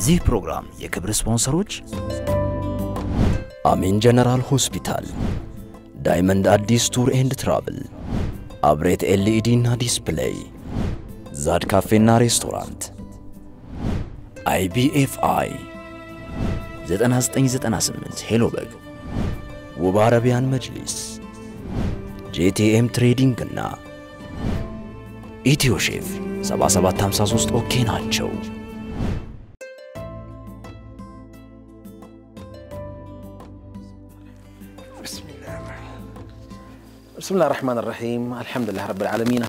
የዚህ ፕሮግራም የክብር ስፖንሰሮች አሜን ጀነራል ሆስፒታል፣ ዳይመንድ አዲስ ቱር ኤንድ ትራቭል፣ አብሬት ኤልኢዲ እና ዲስፕሌይ፣ ዛድ ካፌና ሬስቶራንት፣ አይቢኤፍአይ 9998 ሄሎ በግ፣ ውብ አረቢያን መጅሊስ፣ ጄቲኤም ትሬዲንግ እና ኢትዮ ሼፍ 7753 ኦኬ ናቸው። ብስምላህ ራሕማን ራሒም አልሐምዱሊላህ ረብል ዓለሚን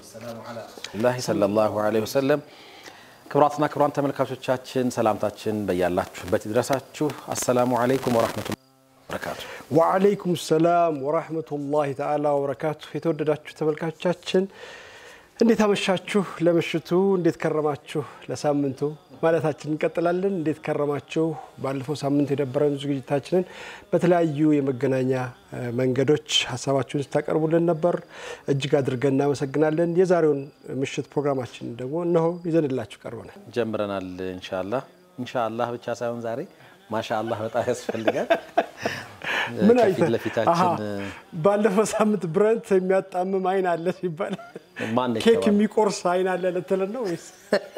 ላህ ሰለላሁ ዐለይሂ ወሰለም። ክቡራትና ክቡራን ተመልካቾቻችን ሰላምታችን በያላችሁበት ይድረሳችሁ። አሰላሙ ዓለይኩም ወራህመቱላሂ ወበረካቱ። ወዓለይኩም ሰላም ወራህመቱላሂ ተዓላ ወበረካቱ። የተወደዳችሁ ተመልካቾቻችን እንዴት አመሻችሁ? ለምሽቱ እንዴት ከረማችሁ? ለሳምንቱ ማለታችን እንቀጥላለን። እንዴት ከረማችሁ? ባለፈው ሳምንት የነበረን ዝግጅታችንን በተለያዩ የመገናኛ መንገዶች ሀሳባችሁን ስታቀርቡልን ነበር። እጅግ አድርገን እናመሰግናለን። የዛሬውን ምሽት ፕሮግራማችን ደግሞ እነሆ ይዘንላችሁ ቀርበናል። ጀምረናል። ኢንሻአላህ ኢንሻአላህ ብቻ ሳይሆን ዛሬ ማሻአላህ በጣም ያስፈልጋል። ምን ከፊት አይተህ? ለፊታችን አሃ፣ ባለፈው ሳምንት ብረንት የሚያጣምም አይን አለ ሲባል ማን ነው ኬክ የተባለው? የሚቆርስ አይን አለ ልትለን ነው ወይስ?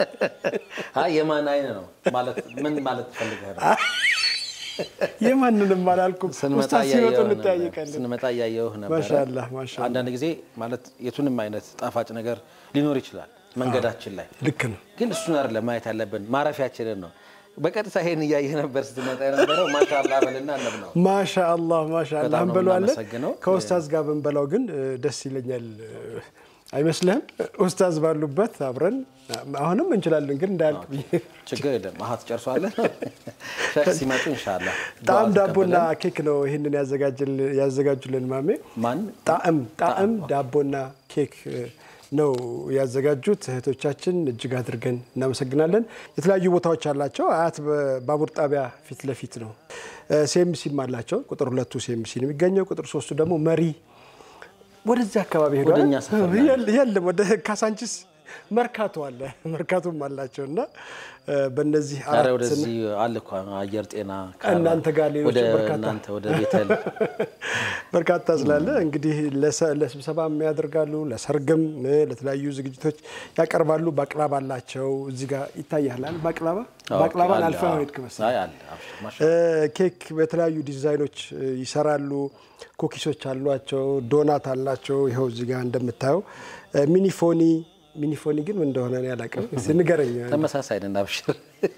አይ የማን አይን ነው ማለት ምን ማለት ትፈልገህ ነው? የማንንም አላልኩም። ስንመጣ ኡስታዝ ሲመጡ እያየሁህ ነበር። እንጠያየቃለን። ስንመጣ እያየሁህ ነበረ። ማሻአላህ ማሻአላህ። አንዳንድ ጊዜ ማለት የቱንም አይነት ጣፋጭ ነገር ሊኖር ይችላል መንገዳችን ላይ ልክ ነው። ግን እሱን አይደለም ማየት ያለብን ማረፊያችንን ነው። በቀጥታ ይሄን እያየህ ነበር ስትመጣ የነበረው። ማሻአላህ በልና እነብ ነው። ማሻአላህ ማሻአላህ በጣም ነው እንበለዋለን። የምናመሰግነው። ከኡስታዝ ጋር ብንበላው ግን እ፣ ደስ ይለኛል እ፣ አይመስልህም? ኡስታዝ ባሉበት አብረን አሁንም እንችላለን፣ ግን እንዳያልቅ ብዬ ችግር የለም። አሀ ትጨርሷለን። ሸክ ሲመጡ ኢንሻአላህ ጣዕም ዱዓ ዳቦና ተቀብለን ኬክ ነው ይህንን ያዘጋጅል- ያዘጋጁልን ማሜ ማን ጣዕም ጣዕም ዳቦና ኬክ እ፣ ነው ያዘጋጁት እህቶቻችን፣ እጅግ አድርገን እናመሰግናለን። የተለያዩ ቦታዎች አላቸው። አያት በባቡር ጣቢያ ፊት ለፊት ነው። ሴምሲም አላቸው። ቁጥር ሁለቱ ሴምሲ ነው የሚገኘው። ቁጥር ሶስቱ ደግሞ መሪ ወደዚህ አካባቢ ሄዷል። ወደ እኛ ሰፈር ነው የለ- የለም ወደ ካሳንቺስ መርካቶ አለ መርካቶም አላቸው እና እ፣ በእነዚህ ኧረ አራት ወደዚህ አለ እኮ አየር ጤና ካራ፣ እናንተ ጋር ሌሎች ወደ በርካታ እናንተ ወደ ቤተል በርካታ ስላለ እንግዲህ ለሰ- ለስብሰባም ያደርጋሉ፣ ለሰርግም እ፣ ለተለያዩ ዝግጅቶች ያቀርባሉ። ባቅላባ አላቸው። እዚህ ጋር ይታያላል። ባቅላባ ባቅላባን አለ፣ አልፈህ አዎ። ሄድክ መሰለኝ። አይ አለ አብሽር፣ ማሻአላህ። እ፣ ኬክ በተለያዩ ዲዛይኖች እ፣ ይሰራሉ። ኩኪሶች አሏቸው፣ ዶናት አላቸው። ይኸው እዚህ ጋር እንደምታየው እ፣ ሚኒፎኒ ሚኒፎኒ ግን ምን እንደሆነ እኔ አላውቅም። እስኪ ንገረኝ። ተመሳሳይ ነን አብሽር።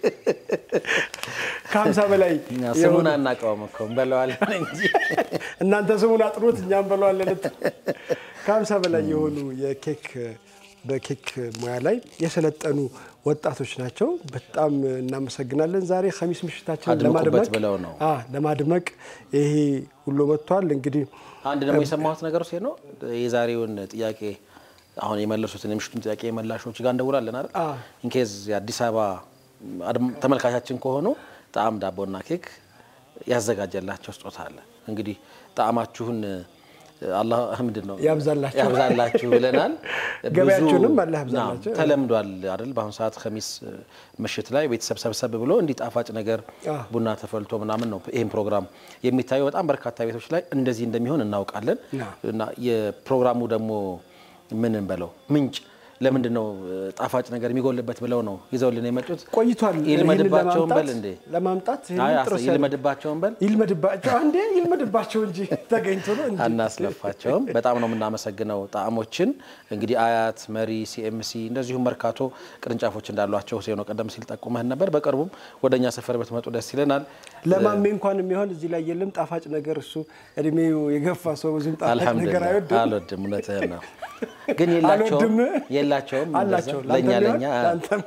ከሀምሳ በላይ እኛ የሆኑ- ስሙን አናውቀውም እኮ እንበለዋለን እንጂ እናንተ ስሙን አጥሩት እኛ እንበለዋለን። ከሀምሳ በላይ የሆኑ የኬክ በኬክ ሙያ ላይ የሰለጠኑ ወጣቶች ናቸው። በጣም እናመሰግናለን። ዛሬ ኸሚስ ምሽታችንን አድምቁበት ለማድመቅ ብለው ነው። አ ለማድመቅ ይሄ ሁሉ መጥቷል። እንግዲህ አንድ ደግሞ የሰማሁት ነገር ውስጥ ነው የዛሬውን ጥያቄ አሁን የመለሱትን የምሽቱን ጥያቄ የመላሾች ጋር እንደውላለን አይደል? አዎ። ኢንኬዝ የአዲስ አበባ አድም- ተመልካቻችን ከሆኑ ጣዕም ዳቦና ኬክ ያዘጋጀላቸው ስጦታ አለ። እንግዲህ ጣዕማችሁን አላህ ምንድን ነው ያብዛላችሁ። ያብዛላችሁ ብለናል። ገበያችሁንም ብዙ- አላህ ያብዛላችሁ። አዎ፣ ተለምዷል አይደል? በአሁኑ ሰዓት ከሚስ ምሽት ላይ ቤተሰብ ሰብሰብ ብሎ እንዲህ ጣፋጭ ነገር አዎ። ቡና ተፈልቶ ምናምን ነው ይህን ፕሮግራም የሚታየው። በጣም በርካታ ቤቶች ላይ እንደዚህ እንደሚሆን እናውቃለን። አዎ። እና የፕሮግራሙ ደግሞ ምን እንበለው ምንጭ ለምንድን ነው እ፣ ጣፋጭ ነገር የሚጎልበት ብለው ነው ይዘውልን የመጡት። ቆይቷል። ይልመድባቸውን ይህንን በል እንዴ ለማምጣት ይህንን አይ፣ ጥረት ይልመድባቸውን በል ይልመድባቸው አንዴ ይልመድባቸው እንጂ ተገኝቶ ነው እንጂ አናስለፋቸውም። በጣም ነው የምናመሰግነው ጣዕሞችን። እንግዲህ አያት፣ መሪ፣ ሲኤምሲ እንደዚሁም መርካቶ ቅርንጫፎች እንዳሏቸው ሁሴኖ ቀደም ሲል ጠቁመህን ነበር። በቅርቡም ወደ እኛ ሰፈር ብትመጡ ደስ ይለናል። ለማሜ እንኳን የሚሆን እዚህ ላይ የለም ጣፋጭ ነገር። እሱ እድሜው የገፋ ሰው ብዙም ጣፋጭ ነገር አልሐምዱሊላህ አይወድም። አልወድም። እውነትህን ነው ግን የላቸውም አልወድም የላቸውም እንደዛ። አላቸው። ለእኛ ለአንተም ለእኛ ቢሆን ለአንተም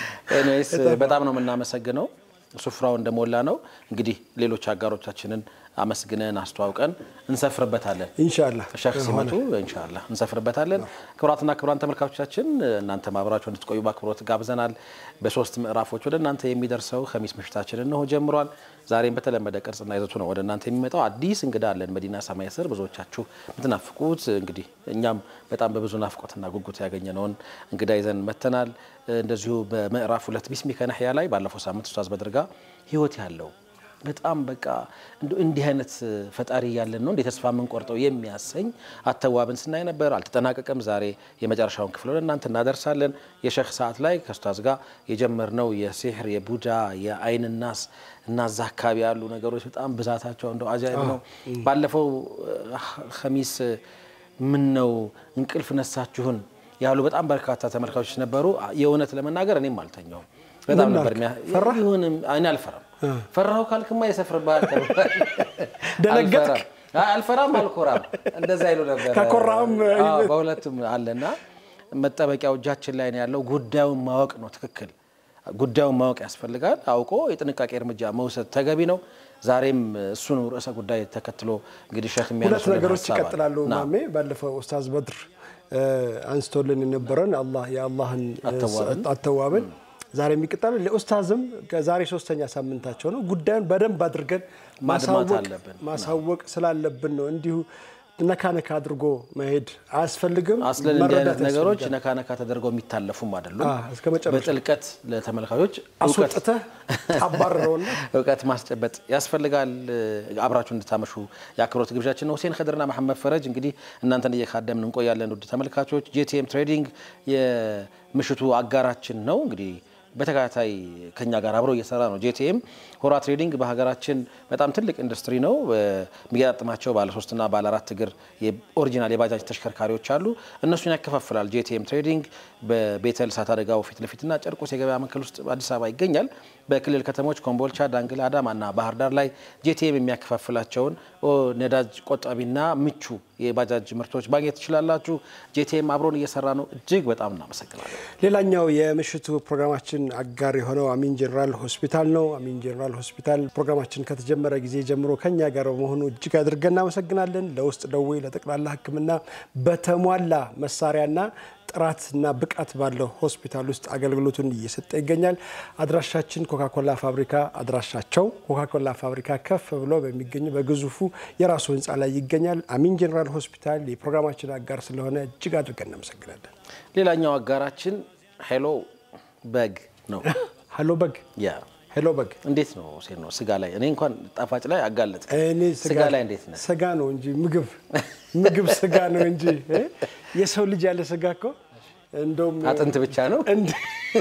ኤኒዌይስ በጣም ነው የምናመሰግነው። ሱፍራው እንደሞላ ነው። እንግዲህ ሌሎች አጋሮቻችንን አመስግነን አስተዋውቀን እንሰፍርበታለን። ኢንሻአላህ ሸህ ሲመጡ ኢንሻአላህ እንሰፍርበታለን። ክቡራትና ክቡራን ተመልካቾቻችን እናንተ ማብራችሁ እንድትቆዩ በአክብሮት ጋብዘናል። በሶስት ምዕራፎች ወደ እናንተ የሚደርሰው ኸሚስ ምሽታችን እነሆ ጀምሯል። ዛሬም በተለመደ ቅርጽና ይዘቱ ነው ወደ እናንተ የሚመጣው። አዲስ እንግዳ አለን መዲና ሰማይ ስር ብዙዎቻችሁ የምትናፍቁት እንግዲህ እኛም በጣም በብዙ ናፍቆትና ጉጉት ያገኘነውን እንግዳ ይዘን መተናል። እንደዚሁ በምዕራፍ ሁለት ቢስሚከ ነህያ ላይ ባለፈው ሳምንት ኡስታዝ በድርጋ ህይወት ያለው በጣም በቃ እንዲህ አይነት ፈጣሪ ያለን ነው እንደ ተስፋ የምንቆርጠው የሚያሰኝ አተዋብን ስናይ ነበር። አልተጠናቀቀም። ዛሬ የመጨረሻውን ክፍል ወደ እናንተ እናደርሳለን። የሸህ ሰዓት ላይ ከኡስታዝ ጋር የጀመርነው የሲሕር የቡዳ የአይን ናስ እና እዛ አካባቢ ያሉ ነገሮች በጣም ብዛታቸው እንደው አጃይብ ነው። ባለፈው ኸሚስ ምን ነው እንቅልፍ ነሳችሁን ያሉ በጣም በርካታ ተመልካቾች ነበሩ። የእውነት ለመናገር እኔም አልተኛውም። በጣም ነበር ይሁንም እኔ አልፈራም። ፈራሁ ካልክማ የሰፍርብሃል ተብሏል። ደነገጥክ? አልፈራም አልኮራም እንደዛ ይሉ ነበር። ከኮራም በሁለቱም አለና መጠበቂያው እጃችን ላይ ነው ያለው። ጉዳዩን ማወቅ ነው ትክክል። ጉዳዩን ማወቅ ያስፈልጋል። አውቆ የጥንቃቄ እርምጃ መውሰድ ተገቢ ነው። ዛሬም እሱን ርዕሰ ጉዳይ ተከትሎ እንግዲህ ሸህ ሁለት የሚያነሱልን ነገሮች ሀሳብ አለ። ይቀጥላሉ። ና። ማሜ ባለፈው ኡስታዝ በድር አንስቶልን የነበረን አላህ የአላህን አተዋብን አተዋብን ዛሬ የሚቀጥላል። ለኡስታዝም ከዛሬ ሶስተኛ ሳምንታቸው ነው። ጉዳዩን በደንብ አድርገን ማድማት ማሳወቅ አለብን። ማሳወቅ ስላለብን ነው። እንዲሁ ነካ ነካ አድርጎ መሄድ አያስፈልግም። አስለን እንዲህ አይነት መረዳት ነገሮች ያስፈልጋል። ነካ ነካ ተደርገው የሚታለፉም አይደሉም። አዎ፣ እስከ መጨረሻው። በጥልቀት ለተመልካቾች እውቀት አስወጥተህ ታባርረውና እውቀት ማስጨበጥ ያስፈልጋል። አብራችሁ እንድታመሹ የአክብሮት ግብዣችን ነው። ሁሴን ከድርና መሐመድ ፈረጅ እንግዲህ እናንተን እየካደምን እንቆያለን። ውድ ተመልካቾች ጄቲኤም ትሬዲንግ የምሽቱ አጋራችን ነው። እንግዲህ በተከታታይ ከኛ ጋር አብረው እየሰራ ነው። ጄቲኤም ሆራ ትሬዲንግ በሀገራችን በጣም ትልቅ ኢንዱስትሪ ነው። የሚገጣጥማቸው ባለ ሶስትና ባለ አራት እግር የኦሪጂናል የባጃጅ ተሽከርካሪዎች አሉ። እነሱን ያከፋፍላል። ጄቲኤም ትሬዲንግ በቤተል እሳት አደጋው ፊት ለፊትና ጨርቆስ የገበያ ማዕከል ውስጥ አዲስ አበባ ይገኛል። በክልል ከተሞች ኮምቦልቻ፣ ዳንግላ፣ አዳማና ባህር ዳር ላይ ጄቲኤም የሚያከፋፍላቸውን ኦ ነዳጅ ቆጣቢና ምቹ የባጃጅ ምርቶች ማግኘት ትችላላችሁ። ጄቲኤም አብሮን እየሰራ ነው። እጅግ በጣም እናመሰግናለን። ሌላኛው የምሽቱ ፕሮግራማችን አጋር የሆነው አሚን ጀነራል ሆስፒታል ነው። አሚን ጀነራል ሆስፒታል ፕሮግራማችን ከተጀመረ ጊዜ ጀምሮ ከኛ ጋር በመሆኑ እጅግ አድርገን እናመሰግናለን። ለውስጥ ደዌ፣ ለጠቅላላ ሕክምና በተሟላ መሳሪያና ጥራትና ብቃት ባለው ሆስፒታል ውስጥ አገልግሎቱን እየሰጠ ይገኛል። አድራሻችን ኮካኮላ ፋብሪካ አድራሻቸው ኮካኮላ ፋብሪካ ከፍ ብሎ በሚገኙ በግዙፉ የራሱ ህንፃ ላይ ይገኛል። አሚን ጀነራል ሆስፒታል የፕሮግራማችን አጋር ስለሆነ እጅግ አድርገን እናመሰግናለን። ሌላኛው አጋራችን ሄሎ በግ ነው። ሀሎ በግ ያ ሄሎ በግ እንዴት ነው ሴት ነው ስጋ ላይ እኔ እንኳን ጣፋጭ ላይ አጋለጥ እኔ ስጋ ላይ እንዴት ነህ? ስጋ ነው እንጂ ምግብ ምግብ ስጋ ነው እንጂ እ? የሰው ልጅ ያለ ስጋ እኮ እንደውም አጥንት ብቻ ነው። እንደ-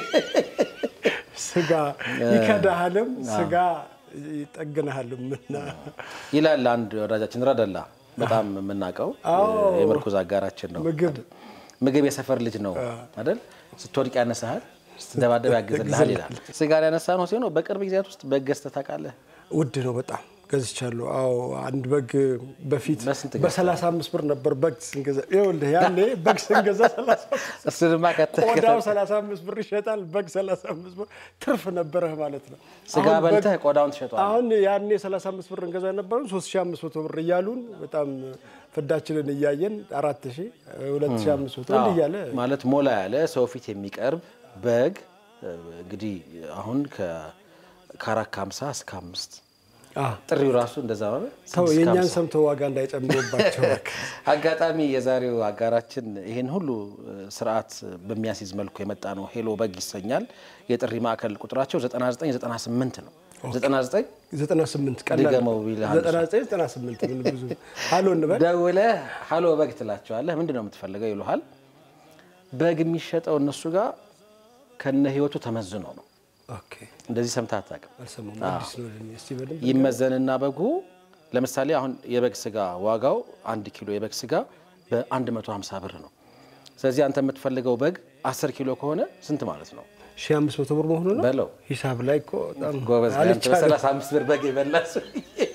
ስጋ ይከዳሃልም ስጋ ይጠግንሃልም እና ይላል አንድ ወዳጃችን ረደላ በጣም የምናውቀው የምርኩዝ አጋራችን ነው። ምግብ ምግብ የሰፈር ልጅ ነው አይደል? ስትወድቅ ያነሳሃል፣ ስትደባደብ ያግዝልሃል ይላል። ስጋ ያነሳ ነው ሲሆን በቅርብ ጊዜያት ውስጥ በግ ገዝተህ ታውቃለህ? ውድ ነው በጣም ገዝቻለሁ። አዎ አንድ በግ በፊት በስንት ገዝተህ? በ35 ብር ነበር በግ ስንገዛ። ይኸውልህ ያኔ በግ ስንገዛ 35 እሱንማ ከተህ ቆዳው 35 ብር ይሸጣል። በግ 35 ብር ትርፍ ነበረህ ማለት ነው። ስጋ አሁን በግ- በልተህ ቆዳውን ትሸጠዋለህ። አሁን ያኔ 35 ብር እንገዛ የነበረን 3500 ብር እያሉን በጣም ፍዳችንን እያየን 4000 2500 እንዲህ እያለ ማለት ሞላ ያለ ሰው ፊት የሚቀርብ በግ እንግዲህ አሁን ከአራት ከሀምሳ እስከ አምስት አ፣ ጥሪው ራሱ እንደዛ ነው። ሰው ስድስት የእኛን ከሀምሳ። ሰምተው ዋጋ እንዳይጨምሩባቸው በግ አጋጣሚ የዛሬው አጋራችን ይህን ሁሉ ስርዓት በሚያስይዝ መልኩ የመጣ ነው። ሄሎ በግ ይሰኛል። የጥሪ ማዕከል ቁጥራቸው 9998 ነው። 99 98 ቀላል ድገመው ቢልህ አንድ ሰው። 99 98 ምን ብዙ ሀሎ እንበል ደውለህ ሀሎ በግ ትላቸዋለህ። ምንድን ነው የምትፈልገው ይሉሃል። በግ የሚሸጠው እነሱ ጋር ከነ ህይወቱ ተመዝኖ ነው። ኦኬ እንደዚህ ሰምተህ አታውቅም። አልሰማሁም አዲስ ነው ለኔ እስቲ በደንብ ይመዘንና በጉ ለምሳሌ አሁን የበግ ስጋ ዋጋው አንድ ኪሎ የበግ ስጋ በ150 ብር ነው። ስለዚህ አንተ የምትፈልገው በግ 10 ኪሎ ከሆነ ስንት ማለት ነው 1500 ብር መሆኑ ነው በለው። ሂሳብ ላይ እኮ በጣም ጎበዝ አንተ አልቻለም። በ35 ብር በግ የበላ ሰው።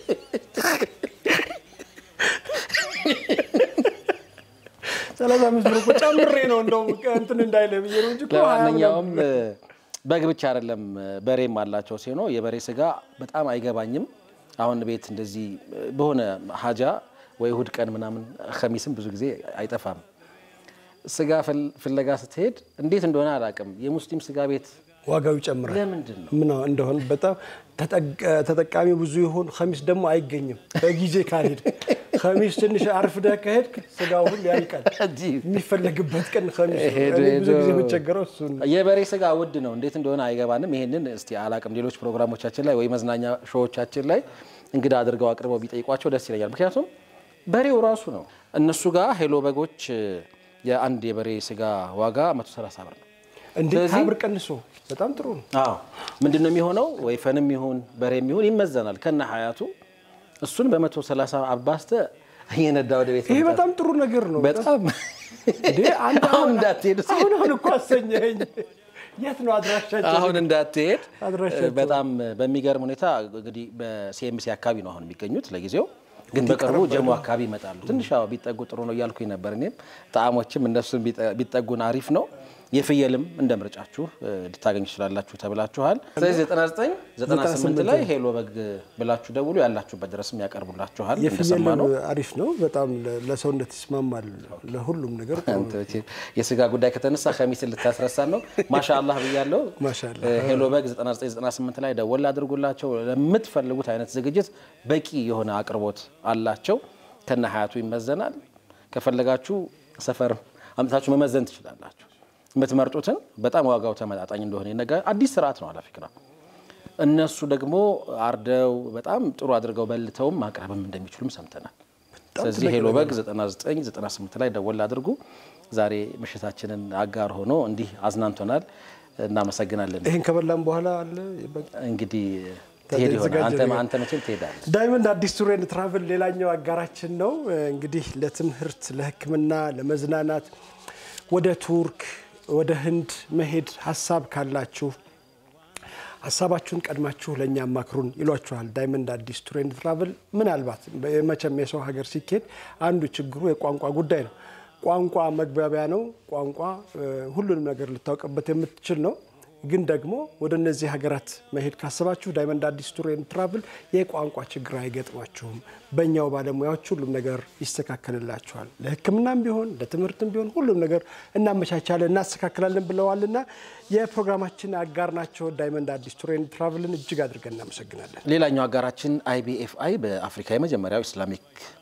35 ብር እኮ ጨምሬ ነው እንደውም እንትን እንዳይለ ብዬ ነው እንጂ እኮ ሀያ ለማንኛውም በግ ብቻ አይደለም በሬም አላቸው ሲሆን የበሬ ስጋ በጣም አይገባኝም። አሁን ቤት እንደዚህ በሆነ ሀጃ ወይ እሁድ ቀን ምናምን ከሚስም ብዙ ጊዜ አይጠፋም። ስጋ ፍለጋ ስትሄድ እንዴት እንደሆነ አላውቅም፣ የሙስሊም ስጋ ቤት ዋጋው ይጨምራል። ለምንድን ነው? ምን እንደሆነ በጣም ተጠቃሚ ብዙ ይሆን። ከሚስ ደግሞ አይገኝም በጊዜ ካልሄድ ከሚስ ትንሽ አርፍደህ ከሄድክ ስጋው ሁሉ ያልቃል። የሚፈለግበት ቀን ከሚስ ነው። ሄዶ እኔ ብዙ ሄዶ ጊዜ የምቸገረው እሱን ነው። የበሬ ስጋ ውድ ነው። እንዴት እንደሆነ አይገባንም። ይሄንን እስቲ አላቅም። ሌሎች ፕሮግራሞቻችን ላይ ወይ መዝናኛ ሾዎቻችን ላይ እንግዳ አድርገው አቅርበው ቢጠይቋቸው ደስ ይለኛል። ምክንያቱም በሬው ራሱ ነው። እነሱ ጋር ሄሎ በጎች የአንድ የበሬ ስጋ ዋጋ 130 ብር ነው። እንዴ ስለዚህ- ሀብር ቀንሶ በጣም ጥሩ ነው። አዎ ምንድን ነው የሚሆነው? ወይፈንም ይሁን በሬም ይሁን ይመዘናል ከነ ሀያቱ እሱን በ130 አባስተ እየነዳ ወደ ቤት ይሄ መምጣት። በጣም ጥሩ ነገር ነው። በጣም እንዴ አንድ አሁን እንዳትሄዱ እስኪ። አሁን አሁን እኮ አሰኘኸኝ። የት ነው አድራሻቸው? አሁን እንዳትሄድ አድራሻቸው። በጣም በሚገርም ሁኔታ እንግዲህ በሲኤምሲ አካባቢ ነው አሁን የሚገኙት ለጊዜው ግን በቅርቡ ጀሞ አካባቢ ይመጣሉ። ትንሽ አዎ ቢጠጉ ጥሩ ነው እያልኩኝ ነበር። እኔም ጣዕሞችም እነሱን ቢጠ- ቢጠጉን አሪፍ ነው። የፍየልም እንደ ምርጫችሁ እ, ልታገኙ ትችላላችሁ ተብላችኋል። ስለዚህ 99 98 ላይ ሄሎ በግ ብላችሁ ደውሉ። ያላችሁበት ድረስም ያቀርቡላችኋል። የፍየል እንደሰማ ነው አሪፍ ነው። በጣም ለ- ለሰውነት ይስማማል። ለሁሉም ነገር ጥሩ ነው። አንተ መቼም የስጋ ጉዳይ ከተነሳ ከሚስን ልታስረሳን ነው። ማሻአላህ ብያለሁ። ማሻአላህ። እ, ሄሎ በግ 9998 ላይ ደወል አድርጉላቸው። ለምትፈልጉት አይነት ዝግጅት በቂ የሆነ አቅርቦት አላቸው። ከነ ሀያቱ ይመዘናል። ከፈለጋችሁ ሰፈር አምጥታችሁ መመዘን ትችላላችሁ። የምትመርጡትን በጣም ዋጋው ተመጣጣኝ እንደሆነ ይነገራል። አዲስ ስርዓት ነው አላፊክራ እነሱ ደግሞ አርደው በጣም ጥሩ አድርገው በልተውም ማቅረብም እንደሚችሉም ሰምተናል። ስለዚህ ሄሎ በግ 99 98 ላይ ደወል አድርጉ። ዛሬ ምሽታችንን አጋር ሆኖ እንዲህ አዝናንቶናል። እናመሰግናለን። ይህን ከበላም በኋላ አለ በቃ እንግዲህ ትሄድ ይሆናል። የተዘጋጀ አንተ ነገር። አንተ መቼም ትሄዳለህ። ዳይመንድ አዲስ ቱር ኤንድ ትራቭል ሌላኛው አጋራችን ነው። እንግዲህ ለትምህርት፣ ለሕክምና፣ ለመዝናናት ወደ ቱርክ፣ ወደ ህንድ መሄድ ሀሳብ ካላችሁ ሀሳባችሁን ቀድማችሁ ለእኛ አማክሩን ይሏችኋል። ዳይመንድ አዲስ ቱር ኤንድ ትራቭል ምናልባት መቼም የሰው ሀገር ሲኬድ አንዱ ችግሩ የቋንቋ ጉዳይ ነው። ቋንቋ መግባቢያ ነው። ቋንቋ እ፣ ሁሉንም ነገር ልታውቅበት የምትችል ነው። ግን ደግሞ ወደ እነዚህ ሀገራት መሄድ ካሰባችሁ ዳይመንድ አዲስ ቱር ኤንድ ትራቭል የቋንቋ ችግር አይገጥማችሁም። በእኛው ባለሙያዎች ሁሉም ነገር ይስተካከልላችኋል። ለሕክምናም ቢሆን ለትምህርትም ቢሆን ሁሉም ነገር እናመቻቻለን፣ እናስተካክላለን ብለዋልና የፕሮግራማችን አጋር ናቸው። ዳይመንድ አዲስ ቱር ኤንድ ትራቭልን እጅግ አድርገን እናመሰግናለን። ሌላኛው አጋራችን አይቢኤፍአይ በአፍሪካ የመጀመሪያው ኢስላሚክ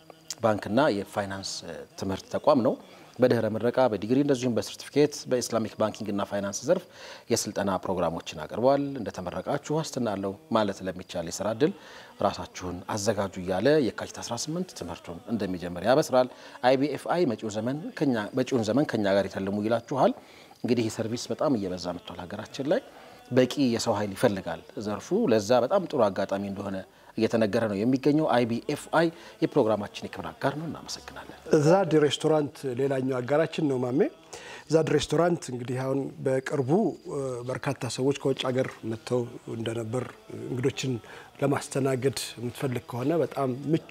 ባንክና የፋይናንስ እ, ትምህርት ተቋም ነው። በድህረ ምረቃ በዲግሪ እንደዚሁም በሰርቲፊኬት በኢስላሚክ ባንኪንግና ፋይናንስ ዘርፍ የስልጠና ፕሮግራሞችን አቅርበዋል። እንደተመረቃችሁ ዋስትና አለው ማለት ለሚቻል የስራ እድል ራሳችሁን አዘጋጁ እያለ የካቲት 18 ትምህርቱን እንደሚጀምር ያበስራል። አይቢኤፍአይ መጪው ዘመን ከኛ መጪውን ዘመን ከኛ ጋር የተልሙ ይላችኋል። እንግዲህ ይህ ሰርቪስ በጣም እየበዛ መጥቷል ሀገራችን ላይ በቂ የሰው ኃይል ይፈልጋል ዘርፉ። ለዛ በጣም ጥሩ አጋጣሚ እንደሆነ እየተነገረ ነው የሚገኘው። አይቢኤፍአይ የፕሮግራማችን የክብር አጋር ነው። እናመሰግናለን። ዛድ ሬስቶራንት ሌላኛው አጋራችን ነው። ማሜ ዛድ ሬስቶራንት እንግዲህ አሁን በቅርቡ እ፣ በርካታ ሰዎች ከውጭ ሀገር መጥተው እንደነበር እንግዶችን ለማስተናገድ የምትፈልግ ከሆነ በጣም ምቹ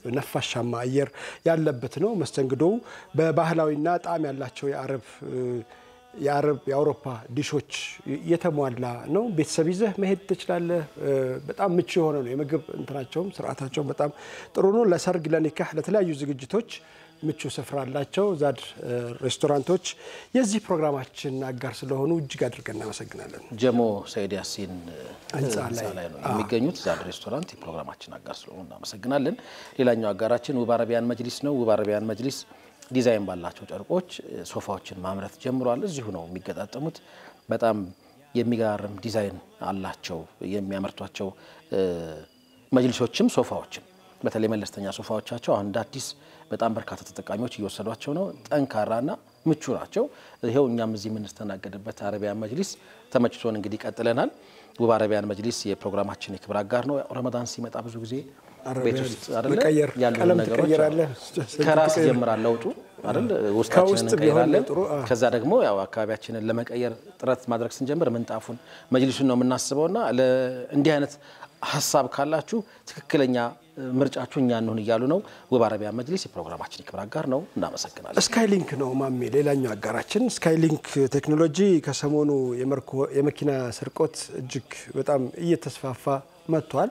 ነፋሻማ አየር ያለበት ነው። መስተንግዶው በባህላዊና ጣዕም ያላቸው የአረብ እ፣ የአረብ የአውሮፓ ዲሾች የተሟላ ነው። ቤተሰብ ይዘህ መሄድ ትችላለህ። እ፣ በጣም ምቹ የሆነ ነው። የምግብ እንትናቸውም ስርዓታቸውም በጣም ጥሩ ነው። ለሰርግ፣ ለኒካህ፣ ለተለያዩ ዝግጅቶች ምቹ ስፍራ አላቸው። ዛድ እ፣ ሬስቶራንቶች የዚህ ፕሮግራማችን አጋር ስለሆኑ እጅግ አድርገን እናመሰግናለን። ጀሞ ሰይድ ያሲን ህንፃ ህንፃ ላይ ላይ ነው የሚገኙት። ዛድ ሬስቶራንት የፕሮግራማችን አጋር ስለሆኑ እናመሰግናለን። ሌላኛው አጋራችን ውብ አረቢያን መጅሊስ ነው። ውብ አረቢያን መጅሊስ ዲዛይን ባላቸው ጨርቆች እ፣ ሶፋዎችን ማምረት ጀምሯል። እዚሁ ነው የሚገጣጠሙት። በጣም የሚገራርም ዲዛይን አላቸው የሚያመርቷቸው እ፣ መጅሊሶችም ሶፋዎችም በተለይ መለስተኛ ሶፋዎቻቸው አሁን እንደ አዲስ በጣም በርካታ ተጠቃሚዎች እየወሰዷቸው ነው። ጠንካራና ምቹ ናቸው። ይኸው እኛም እዚህ የምንስተናገድበት አረቢያን መጅሊስ ተመችቶን እንግዲህ ቀጥለናል። ውብ አረቢያን መጅሊስ የፕሮግራማችን የክብር አጋር ነው። ረመዳን ሲመጣ ብዙ ጊዜ ቤት ውስጥ አይደለ መቀየር፣ ያሉ ቀለም ነገሮች ትቀይራለህ፣ ከራስ ትቀይር- ይጀምራል ለውጡ አይደል? ውስጣችንን ከውስጥ ቢሆን እንቀይራለን። ጥሩ፣ አዎ። ከዛ ደግሞ ያው አካባቢያችንን ለመቀየር ጥረት ማድረግ ስንጀምር ምንጣፉን መጅሊሱን ነው የምናስበውና ለ- እንዲህ አይነት ሀሳብ ካላችሁ ትክክለኛ እ, ምርጫችሁ እኛ እንሁን እያሉ ነው። ውብ አረቢያን መጅሊስ የፕሮግራማችን የክብር አጋር ነው። እናመሰግናለን። ስካይሊንክ ነው ማሜ ሌላኛው አጋራችን። ስካይሊንክ ቴክኖሎጂ ከሰሞኑ የመርኮ- የመኪና ስርቆት እጅግ በጣም እየተስፋፋ መጥቷል።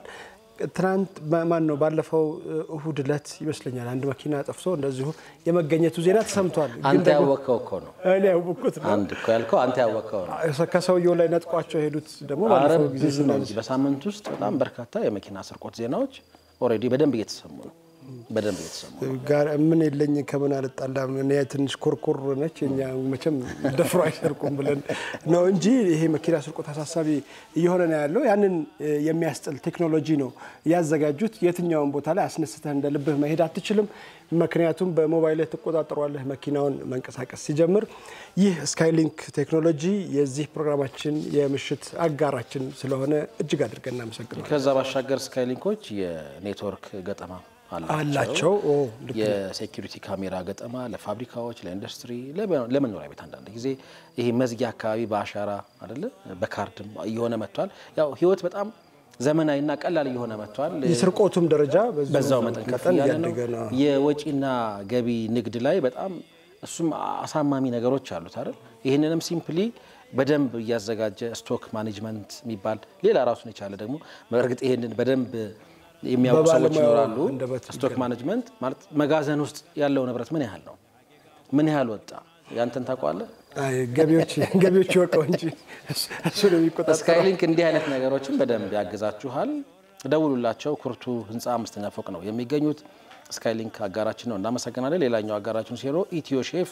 ትናንት ማን ነው ባለፈው እሁድ ዕለት ይመስለኛል አንድ መኪና ጠፍቶ እንደዚሁ የመገኘቱ ዜና ተሰምቷል። ግን አንተ ደግሞ ያወቅከው እኮ ነው። እኔ ያወቅኩት ነው። አንድ እኮ ያልከው አንተ ያወቅከው ነው። ከሰውየው ላይ ነጥቋቸው የሄዱት ደግሞ አረ ባለፈው ጊዜ ብዙ ነው እንጂ በሳምንት ውስጥ በጣም በርካታ የመኪና ስርቆት ዜናዎች ኦልሬዲ በደንብ እየተሰሙ ነው። በደንብ እየተሰሙ ነው። ጋር ምን የለኝ ከምን አልጣላም። እኔ ትንሽ ኮርኮር ነች እኛ መቼም ደፍሮ አይሰርቁም ብለን ነው እንጂ ይሄ መኪና ስርቆት አሳሳቢ እየሆነ ነው ያለው። ያንን የሚያስጥል ቴክኖሎጂ ነው ያዘጋጁት። የትኛውን ቦታ ላይ አስነስተህ እንደ ልብህ መሄድ አትችልም። ምክንያቱም በሞባይል ላይ ትቆጣጠሯለህ መኪናውን መንቀሳቀስ ሲጀምር። ይህ ስካይሊንክ ቴክኖሎጂ የዚህ ፕሮግራማችን የምሽት አጋራችን ስለሆነ እጅግ አድርገን እናመሰግናለን። ከዛ ባሻገር ስካይሊንኮች የኔትወርክ ገጠማ አላቸው ኦ፣ ልክ ነው። የሴኪሪቲ ካሜራ ገጠማ ለፋብሪካዎች፣ ለኢንዱስትሪ፣ ለመ- ለመኖሪያ ቤት አንዳንድ ጊዜ ይሄ መዝጊያ አካባቢ በአሻራ አይደለ በካርድም እየሆነ መጥቷል። ያው ህይወት በጣም ዘመናዊና ቀላል እየሆነ መጥቷል። የስርቆቱም ደረጃ በዛው መጠን ከፍ መጠን እያለ ነው። እያደገ ነው። የወጪና ገቢ ንግድ ላይ በጣም እሱም አሳማሚ ነገሮች አሉት አይደል? ይህንንም ሲምፕሊ በደንብ እያዘጋጀ ስቶክ ማኔጅመንት የሚባል ሌላ ራሱን የቻለ ደግሞ በእርግጥ ይህንን በደንብ የሚያውቁ ሰዎች በባለሙያው ይኖራሉ። አንደበት ስቶክ ማኔጅመንት ማለት መጋዘን ውስጥ ያለው ንብረት ምን ያህል ነው፣ ምን ያህል ወጣ፣ ያንተን ታውቀዋለህ? አይ ገቢዎች ገቢዎች ይወቀው እንጂ እሱ- እሱ ነው የሚቆጣጠረው። ስካይሊንክ እንዲህ አይነት ነገሮችን በደንብ ያግዛችኋል። ደውሉላቸው። ኩርቱ ህንፃ አምስተኛ ፎቅ ነው የሚገኙት። ስካይሊንክ አጋራችን ነው፣ እናመሰግናለን። ሌላኛው አጋራችን ሲሮ ኢትዮ ሼፍ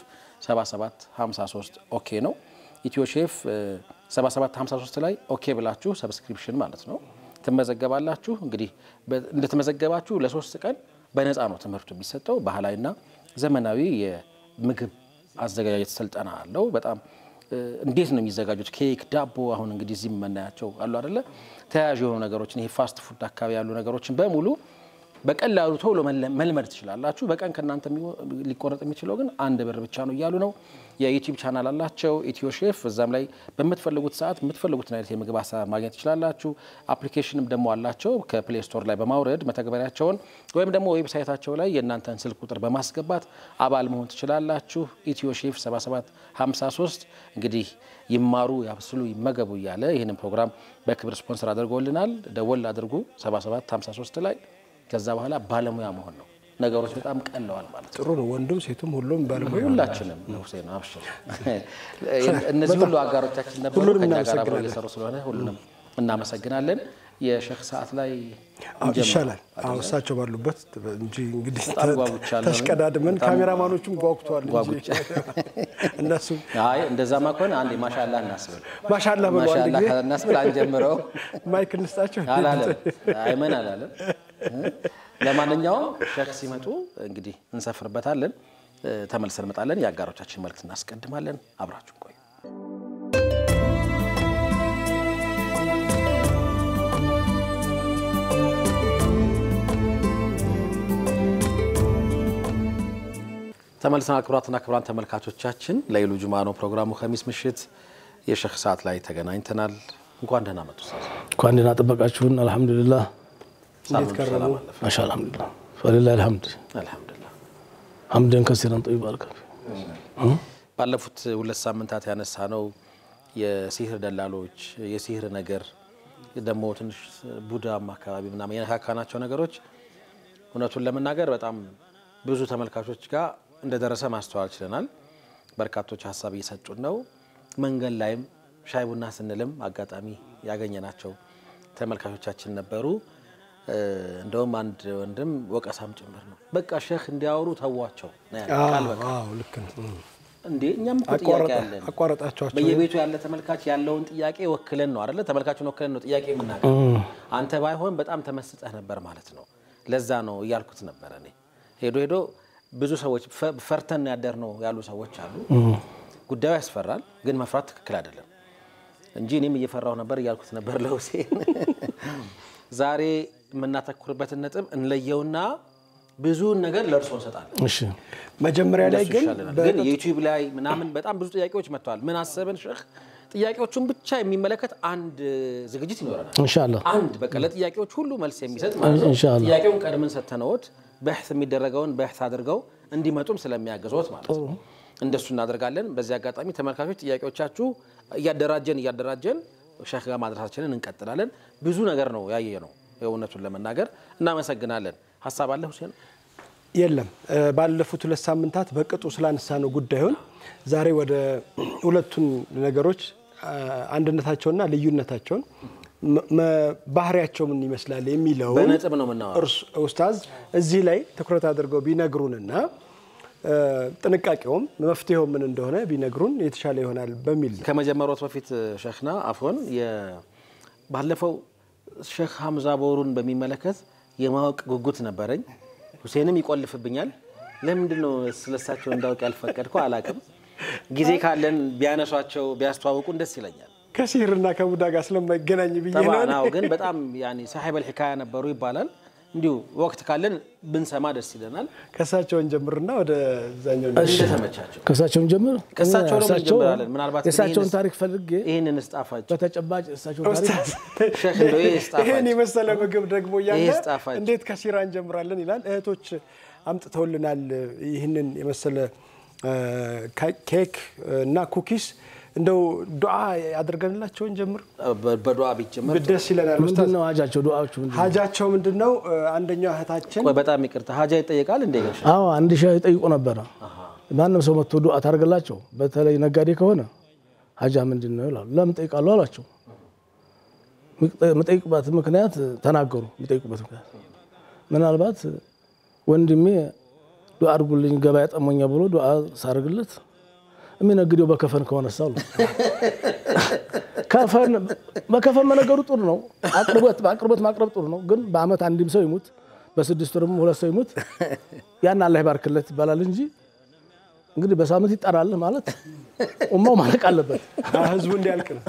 7753 ኦኬ ነው። ኢትዮ ሼፍ እ፣ 7753 ላይ ኦኬ ብላችሁ ሰብስክሪፕሽን ማለት ነው ትመዘገባላችሁ። እንግዲህ በ- እንደተመዘገባችሁ ለሶስት ቀን በነፃ ነው ትምህርቱ የሚሰጠው። ባህላዊና ዘመናዊ የምግብ አዘገጃጀት ስልጠና አለው። በጣም እ፣ እንዴት ነው የሚዘጋጁት? ኬክ፣ ዳቦ አሁን እንግዲህ እዚህ የምናያቸው አሉ አይደለ? ተያያዥ የሆኑ ነገሮችን ይሄ ፋስት ፉድ አካባቢ ያሉ ነገሮችን በሙሉ በቀላሉ ቶሎ መለ- መልመድ ትችላላችሁ። በቀን ከእናንተ የሚሆ- ሊቆረጥ የሚችለው ግን አንድ ብር ብቻ ነው እያሉ ነው። የዩቲዩብ ቻናል አላቸው ኢትዮ ሼፍ። እዛም ላይ በምትፈልጉት ሰዓት የምትፈልጉትን አይነት የምግብ አሰራር ማግኘት ትችላላችሁ። አፕሊኬሽንም ደግሞ አላቸው ከፕሌይ ስቶር ላይ በማውረድ መተግበሪያቸውን ወይም ደግሞ ዌብሳይታቸው ላይ የእናንተን ስልክ ቁጥር በማስገባት አባል መሆን ትችላላችሁ። ኢትዮ ሼፍ 7753 እንግዲህ ይማሩ፣ ያብስሉ፣ ይመገቡ እያለ ይህንን ፕሮግራም በክብር ስፖንሰር አድርጎልናል። ደወል አድርጉ 7753 ላይ ከዛ በኋላ ባለሙያ መሆን ነው። ነገሮች በጣም ቀለዋል ማለት ነው። ጥሩ ነው። ወንዱም ሴቱም ሁሉም ባለሙያ ሁላችንም ሁሴን አብሽር። እነዚህ ሁሉ አጋሮቻችን ነበሩ ሁሉንም ከኛ ጋር አብረው እናመሰግናለን። እየሰሩ ስለሆነ ሁሉንም እናመሰግናለን። የሼክ ሰዓት ላይ አዎ፣ እንጀምር። ይሻላል። አዎ እሳቸው ባሉበት እንጂ እንግዲህ በጣም ጓጉቻለሁ። ተሽቀዳድመን በጣም ካሜራማኖቹም ጓጉተዋል እንጂ ጓጉቻ እነሱ አይ እንደዛማ ከሆነ አንዴ ማሻላ እናስብል ማሻላ በሉ አንድ ማሻላ ጊዜ እናስብል አንጀምረው ማይክ እንስጣቸው። አላለም አይመን አላለም። ለማንኛውም ሼክ ሲመጡ እንግዲህ እንሰፍርበታለን። ተመልሰን እንመጣለን። የአጋሮቻችን መልእክት እናስቀድማለን። አብራችሁ ቆዩ። ተመልሰናል። ክቡራትና ክቡራን ተመልካቾቻችን ለይሉ ጁማ ነው ፕሮግራሙ። ከሚስ ምሽት የሼክ ሰዓት ላይ ተገናኝተናል። እንኳን ደህና መጡ ኡስታዝ። እንኳን ደህና ጠበቃችሁን። አልሐምዱሊላህ ሳምንቱ ከረሙ? ሰላም አለፈ? ማሻ አልሐምዱሊላህ ፈሊላህ አልሐምድ አልሐምዱሊላህ። ሐምደን ከሲረን ጠይብ አልከፊ ባለፉት ሁለት ሳምንታት ያነሳ ነው የሲህር ደላሎች የሲህር ነገር ደግሞ ትንሽ ቡዳም አካባቢ ምናምን የነካካናቸው ነገሮች እውነቱን ለመናገር በጣም ብዙ ተመልካቾች ጋር እንደደረሰ ማስተዋል ችለናል። በርካቶች ሀሳብ እየሰጡን ነው። መንገድ ላይም ሻይ ቡና ስንልም አጋጣሚ ያገኘናቸው ተመልካቾቻችን ነበሩ። እ፣ እንደውም አንድ ወንድም ወቀሳም ጭምር ነው። በቃ ሼክ እንዲያወሩ ተዋቸው ነው ያለው ቃል በቃል አዎ ልክ ነው። እንዴ እኛም እኮ ጥያቄ አለን። አቋረጣቸዋቸው በየቤቱ ያለ ተመልካች ያለውን ጥያቄ ወክለን ነው አይደለ? ተመልካቹን ወክለን ነው ጥያቄ የምናገር። አንተ ባይሆን በጣም ተመስጠህ ነበር ማለት ነው። ለዛ ነው እያልኩት ነበረ እኔ። ሄዶ ሄዶ ብዙ ሰዎች ፈ- ፈርተን ያደር ነው ያሉ ሰዎች አሉ። ጉዳዩ ያስፈራል፣ ግን መፍራት ትክክል አይደለም እንጂ እኔም እየፈራሁ ነበር እያልኩት ነበር ለሁሴን። ዛሬ የምናተኩርበትን ነጥብ እንለየውና ብዙውን ነገር ለእርሶ እንሰጣለን። እሺ መጀመሪያ ላይ እንደሱ ግን ይሻለናል። ግን ዩቲዩብ ላይ ምናምን በጣም ብዙ ጥያቄዎች መጥተዋል። ምን አሰብን ሼክ ጥያቄዎቹን ብቻ የሚመለከት አንድ ዝግጅት ይኖረናል። ኢንሻአላህ አንድ በቃ ለጥያቄዎች ሁሉ መልስ የሚሰጥ ማለት ነው። ኢንሻአላህ። ጥያቄውን ቀድመን ሰተነዎት በሕት የሚደረገውን በሕት አድርገው እንዲመጡም ስለሚያግዞት ማለት ነው። እንደሱ እናደርጋለን። በዚህ አጋጣሚ ተመልካቾች ጥያቄዎቻችሁ እያደራጀን እያደራጀን ሼክ ጋር ማድረሳችንን እንቀጥላለን። ብዙ ነገር ነው ያየ ነው የእውነቱን ለመናገር እናመሰግናለን። ሀሳብ አለ ሁሴን? የለም ባለፉት ሁለት ሳምንታት በቅጡ ስላነሳ ነው ጉዳዩን ዛሬ ወደ ሁለቱን ነገሮች አንድነታቸውና ልዩነታቸውን ባህሪያቸው ምን ይመስላል የሚለውን በነጥብ ነው የምናወራው። ኡስታዝ እዚህ ላይ ትኩረት አድርገው ቢነግሩንና ጥንቃቄውም መፍትሄው ምን እንደሆነ ቢነግሩን የተሻለ ይሆናል በሚል ነው። ከመጀመሪያት በፊት ሸክና አፎን ባለፈው ሼክ ሀምዛ ቦሩን በሚመለከት የማወቅ ጉጉት ነበረኝ። ሁሴንም ይቆልፍብኛል። ለምንድን ነው ስለሳቸው እንዳውቅ ያልፈቀድከው አላቅም። ጊዜ ካለን ቢያነሷቸው ቢያስተዋውቁን ደስ ይለኛል። ከሲህርና ከቡዳ ጋር ስለማይገናኝ ብዬ ነው። ጠባን አዎ፣ ግን በጣም ያኔ ሳሒበል ሒካያ ነበሩ ይባላል። እንዲሁ ወቅት ካለን ብንሰማ ደስ ይለናል። ከእሳቸውን ጀምርና ወደ ዛኛው እንደተመቻቸው ከእሳቸውን ጀምር ከእሳቸው ደግሞ እሳቸው- እንጀምራለን። ምናልባት የእሳቸውን ይህንስ- ታሪክ ፈልጌ ይህንን እስጣፋጭ በተጨባጭ እሳቸውን ታሪክ ኡስታዝ ሼክ እንደው ይህ እስጣፋጭ ይህን የመሰለ ምግብ ደግሞ እያለ ይህ ጣፋጭ። እንዴት ከሲራ እንጀምራለን ይላል። እህቶች አምጥተውልናል ይህንን የመሰለ እ፣ ኬክ እና ኩኪስ እንደው ዱዓ ያደርገንላቸውን ጀምር በ- በዱዓ ቢጀመር ደስ ይለናል። ምንድን ኡስታዝ ነው ሀጃቸው ዱዓዎቹ ምንድን ነው? ሀጃቸው ምንድን ነው? እ፣ አንደኛው እህታችን ቆይ በጣም ይቅርታ ሀጃ ይጠየቃል እንደ ገሻ አዎ አንድ ሺህ ይጠይቁ ነበረ። ማንም ሰው መጥቶ ዱዓ ታደርግላቸው፣ በተለይ ነጋዴ ከሆነ ሀጃ ምንድን ነው ይላሉ። ለምን ጠይቃሉ አሏቸው። የምጠይቁበት ምክንያት ተናገሩ። የሚጠይቁበት ምክንያት ምናልባት ወንድሜ ዱዓ አድርጉልኝ ገበያ ጠሞኛ ብሎ ዱዓ ሳደርግለት የሚነግደው በከፈን ከሆነ ሳሉ ከፈን በከፈን መነገሩ ጥሩ ነው። አቅርቦት በአቅርቦት ማቅረብ ጥሩ ነው። ግን በአመት አንድም ሰው ይሙት በስድስት ወርም ሁለት ሰው ይሙት ያን አላህ ይባርክለት ይባላል እንጂ እንግዲህ በሳምንት ይጠራል ማለት ኡማው ማለቅ አለበት። አ፣ ህዝቡ እንዲያልቅ ነው።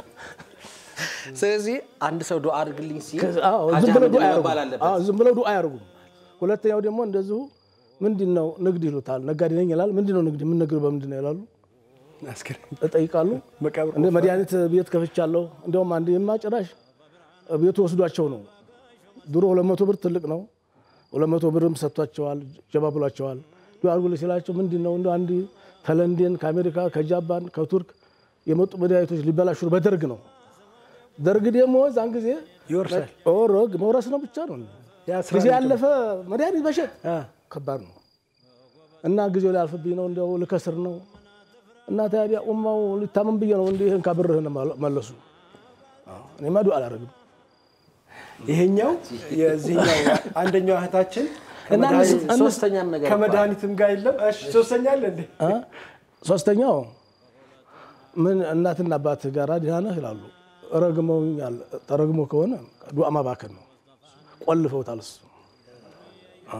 ስለዚህ አንድ ሰው ዱዓ አድርግልኝ ሲል አዎ፣ ሀጃ ዝም ብለው ምንድን ዱዓ ነው መባል አያርጉም። አለበት። አዎ፣ ዝም ብለው ዱዓ አያርጉም። ሁለተኛው ደግሞ እንደዚሁ ምንድን ነው ንግድ ይሉታል። ነጋዴ ነኝ ይላል። ምንድን ነው ንግድ? የምንነግደው በምንድን ነው ይላሉ። አስገራሚ እጠይቃሉ። መቃብር እንደ መድኃኒት ቤት ከፍቻለሁ። እንዲያውም አንድ የማጭራሽ ቤቱ ወስዷቸው ነው። ድሮ ሁለት መቶ ብር ትልቅ ነው። ሁለት መቶ ብርም ሰጥቷቸዋል፣ ጀባ ብሏቸዋል። ዱዓ አድርጉልኝ ሲላቸው ምንድን ነው እንደ አንድ ከለንደን ከአሜሪካ ከጃፓን ከቱርክ የመጡ መድኃኒቶች ሊበላሹ ነው። በደርግ ነው። ደርግ ደግሞ እዛን ጊዜ ይወርሳል። ኦሮግ መውረስ ነው ብቻ ነው። ያስራል ጊዜ ያለፈ መድኃኒት መሸጥ አ፣ ከባድ ነው እና ጊዜው ሊያልፍብኝ ነው፣ እንዲያው ልከስር ነው እና ታዲያ ኡማው ሊታመም ብዬ ነው እንዲህ ይህን ካብርህን መለሱ። አዎ፣ እኔማ ዱዓ አላደርግም። ይሄኛው የዚህኛው አንደኛው እህታችን እና ከመድኃኒት- እነሱ- ሶስተኛም ነገር እኮ አለ። ከመድኃኒትም ጋር የለም። እሺ ሶስተኛ አለ እንዴ? አ? ሶስተኛው ምን እናትና አባት ጋር ደህና ነህ ይላሉ። ረግመውኛል። ተረግሞ ከሆነ ዱዓ ማባከን ነው። ቆልፈውታል። እሱ አ፣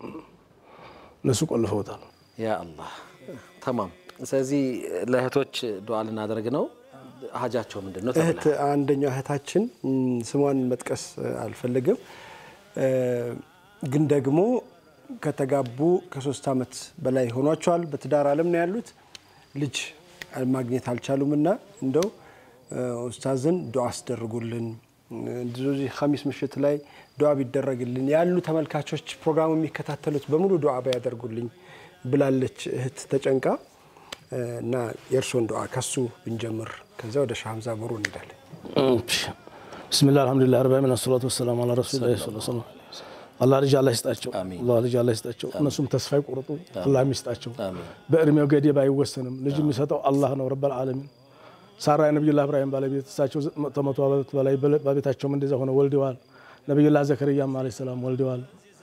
እነሱ ቆልፈውታል። ያ አላህ ተማም። ስለዚህ ለእህቶች ዱዓ ልናደርግ ነው። ሀጃቸው ምንድን ነው እህት ተብሏል። አንደኛው እህታችን ም፣ ስሟን መጥቀስ እ፣ አልፈልግም እ፣ ግን ደግሞ ከተጋቡ ከሶስት ዓመት በላይ ሆኗቸዋል። በትዳር ዓለም ነው ያሉት። ልጅ ማግኘት አልቻሉም እና እንደው እ፣ ኡስታዝን ዱዓ አስደርጉልን እንደዚህ ኸሚስ ምሽት ላይ ዱዓ ቢደረግልን ያሉ ተመልካቾች ፕሮግራሙ የሚከታተሉት በሙሉ ዱዓ ባያደርጉልኝ ብላለች እህት ተጨንቃ እ፣ እና የእርስዎን ዱዓ ከሱ ብንጀምር ከዚያ ወደ ሻህ ሀምዛ ቦሩ እንሄዳለን። ብስሚላህ አልሐምዱሊላህ ረብ ዓለሚን አሰላቱ ወሰላሙ አላ ረሱሊላህ ሰለላሁ ዐለይሂ ወሰለም። አላህ ልጅ አላህ ይስጣቸው። አላህ ልጅ አላህ ይስጣቸው። እነሱም ተስፋ ይቆርጡ። አላህ ይስጣቸው። በእድሜው ገደብ አይወሰንም። ልጅ የሚሰጠው አላህ ነው ረበል ዓለሚን። ሳራ የነቢዩላህ እብራሂም ባለቤት እሳቸው ከመቶ ዓመት በላይ በቤታቸውም እንደዛ ሆነው ወልደዋል። ነቢዩላህ ዘከርያም ዓለይሂ ሰላም ወልደዋል።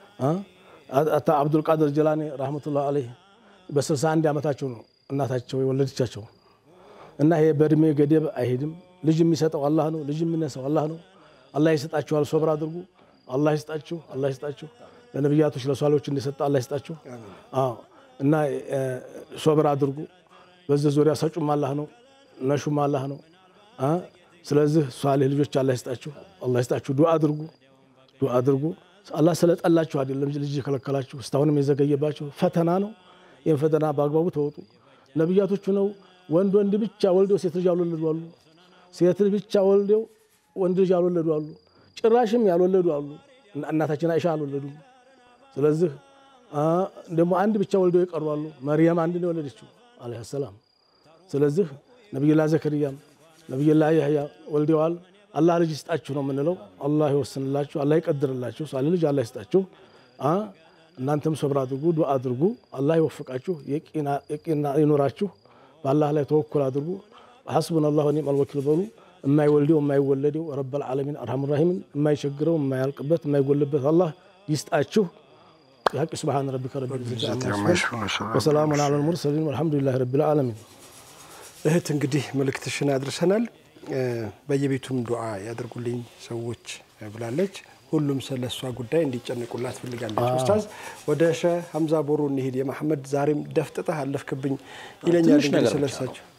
አታ አብዱልቃድር ጀላኒ ረህመቱላህ ዓለይህ በ61 ዓመታቸው ነው እናታቸው የወለደቻቸው። እና ይሄ በእድሜ ገደብ አይሄድም። ልጅ የሚሰጠው አላህ ነው። ልጅ የሚነሳው አላህ ነው። አላህ ይሰጣችኋል። ሶብር አድርጉ። አላህ ይስጣችሁ። አላህ ይስጣችሁ። ለነቢያቶች ለሷሎች እንደሰጠ አላህ ይስጣችሁ። አዎ እና ሶብር አድርጉ። በዚህ ዙሪያ ሰጩም አላህ ነው፣ ነሹም አላህ ነው። ስለዚህ ሷሌህ ልጆች አላህ ይስጣችሁ። አላህ ይስጣችሁ። ዱዓ አድርጉ። ዱዓ አድርጉ። አላህ ስለጠላችሁ አይደለም ልጅ የከለከላችሁ፣ እስካሁንም የዘገየባችሁ ፈተና ነው። ይህን ፈተና በአግባቡ ተወጡ። ነቢያቶቹ ነው ወንድ ወንድ ብቻ ወልደው ሴት ልጅ ያልወለዱ አሉ። ሴት ልጅ ብቻ ወልደው ወንድ ልጅ ያልወለዱ አሉ። ጭራሽም ያልወለዱ አሉ። እናታችን አይሻ አልወለዱም። ስለዚህ ደግሞ አንድ ብቻ ወልደው የቀሩ አሉ። መርያም አንድ ነው የወለደችው አለይሂ ሰላም። ስለዚህ ነቢዩላህ ዘከርያም ነቢዩላህ ያህያ ወልደዋል። አላህ ልጅ ይስጣችሁ ነው የምንለው። አላህ ይወስንላችሁ፣ አላህ ይቀድርላችሁ። ሳለ ልጅ አላህ ይስጣችሁ። አ እናንተም ሶብር አድርጉ፣ ዱዓ አድርጉ። አላህ ይወፍቃችሁ፣ የቂና ይኖራችሁ። በአላህ ላይ ተወኩል አድርጉ። ሐስቡን አላህ ወኒዕመል ወኪል በሉ። የማይወልደው የማይወለደው ረበል ዓለሚን አርሐሙ ራሒምን የማይቸግረው የማያልቅበት የማይጎልበት አላህ ይስጣችሁ። የሐቅ ስብሓን ረቢከ ረቢል ዒዘቲ ዐማ ይሲፉን ወሰላሙን ዐለል ሙርሰሊን ወልሐምዱሊላሂ ረቢል ዓለሚን። እህት እንግዲህ መልእክትሽን አድርሰናል። በየቤቱም ዱዓ ያደርጉልኝ ሰዎች ብላለች። ሁሉም ስለ እሷ ጉዳይ እንዲጨንቁላት ትፈልጋለች። ኡስታዝ ወደ ሸህ ሀምዛ ቦሮ እንሂድ። የመሐመድ ዛሬም ደፍጥጠህ አለፍክብኝ ይለኛል ትንሽ እንግዲህ ነገር ስለ ብቻ ነው። እሳቸው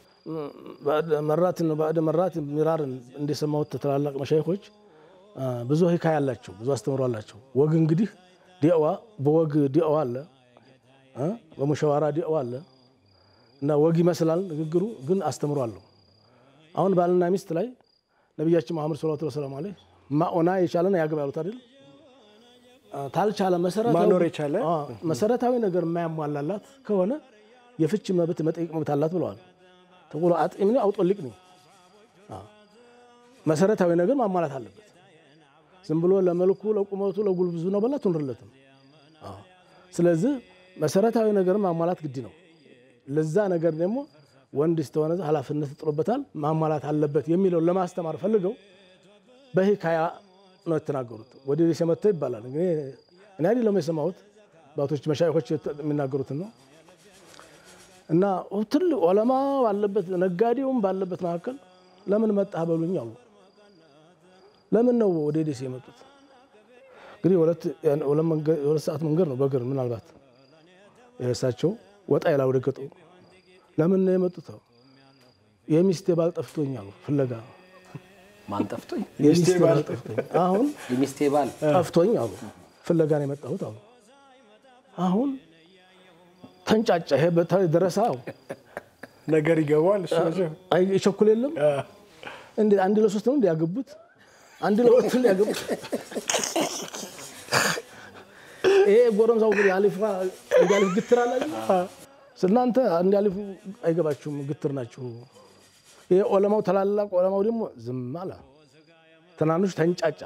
መራትን ባዕድ መራት ሚራርን እንደሰማሁት ትላላቅ መሻይኮች ብዙ ሂካያ አላቸው፣ ብዙ አስተምሮ አላቸው። ወግ እንግዲህ ዲዕዋ በወግ ዲዕዋ አለ እ በሙሸዋራ ዲዕዋ አለ እና ወግ ይመስላል ንግግሩ፣ ግን አስተምሮ አለው። አሁን ባልና ሚስት ላይ ነቢያችን መሐመድ ሰለላሁ ዐለይሂ ወሰለም አለ ማኦና የቻለን ያግባ ያሉት አይደል? ታልቻለ መሰረታዊ ማኖር የቻለ አ፣ መሰረታዊ ነገር የማያሟላላት ከሆነ የፍች መብት መጠየቅ መብት አላት ብለዋል። ተቁሎ አጥሚኒ አውጦልቅኒ መሰረታዊ ነገር ማሟላት አለበት። ዝም ብሎ ለመልኩ ለቁመቱ ለጉልብዙ ነው በላ ትንርለትም። ስለዚህ መሰረታዊ ነገር ማሟላት ግድ ነው። ለዛ ነገር ደግሞ ወንድ ስተሆነ ኃላፊነት ጥሎበታል ማሟላት አለበት የሚለውን ለማስተማር ፈልገው በሂካያ ነው የተናገሩት። ወደ ደሴ መጥተው ይባላል እንግዲህ እኔ አይደለም የሰማሁት ባቶች መሻይኮች የሚናገሩትን ነው። እና ትልቅ ዑለማ ባለበት ነጋዴውም ባለበት መካከል ለምን መጣህ በሉኝ አሉ። ለምን ነው ወደ ደሴ የመጡት? እንግዲህ ሁለት ሁለት መንገድ- የሁለት ሰዓት መንገድ ነው በእግር ምናልባት እሳቸው ወጣ ይላ ወደ ገጠሩ ለምን ነው የመጡት? የሚስቴ ባል ጠፍቶኝ አሉ ፍለጋ ማን ጠፍቶኝ? የሚስቴ ባል ጠፍቶኝ አሁን የሚስቴ ባል ጠፍቶኝ አሉ ፍለጋ ነው የመጣሁት አሉ። አሁን ተንጫጫ። ይሄ በተለይ ደረሳው ነገር ይገባዋል እሱ መቼም። አይ ቸኩል የለም እንዴ አንድ ለሶስት ነው እንዲያገቡት አንድ ለሁለት ነው ያገቡት። ይሄ ጎረምሳው ግን ያሊፍ እንዲያሊፍ ግትር አለ እናንተ እንዲያሊፉ አይገባችሁም፣ ግትር ናችሁ። ይሄ ዑለማው ታላላቅ ዑለማው ደግሞ ዝም አለ። ትናንሽ ተንጫጫ።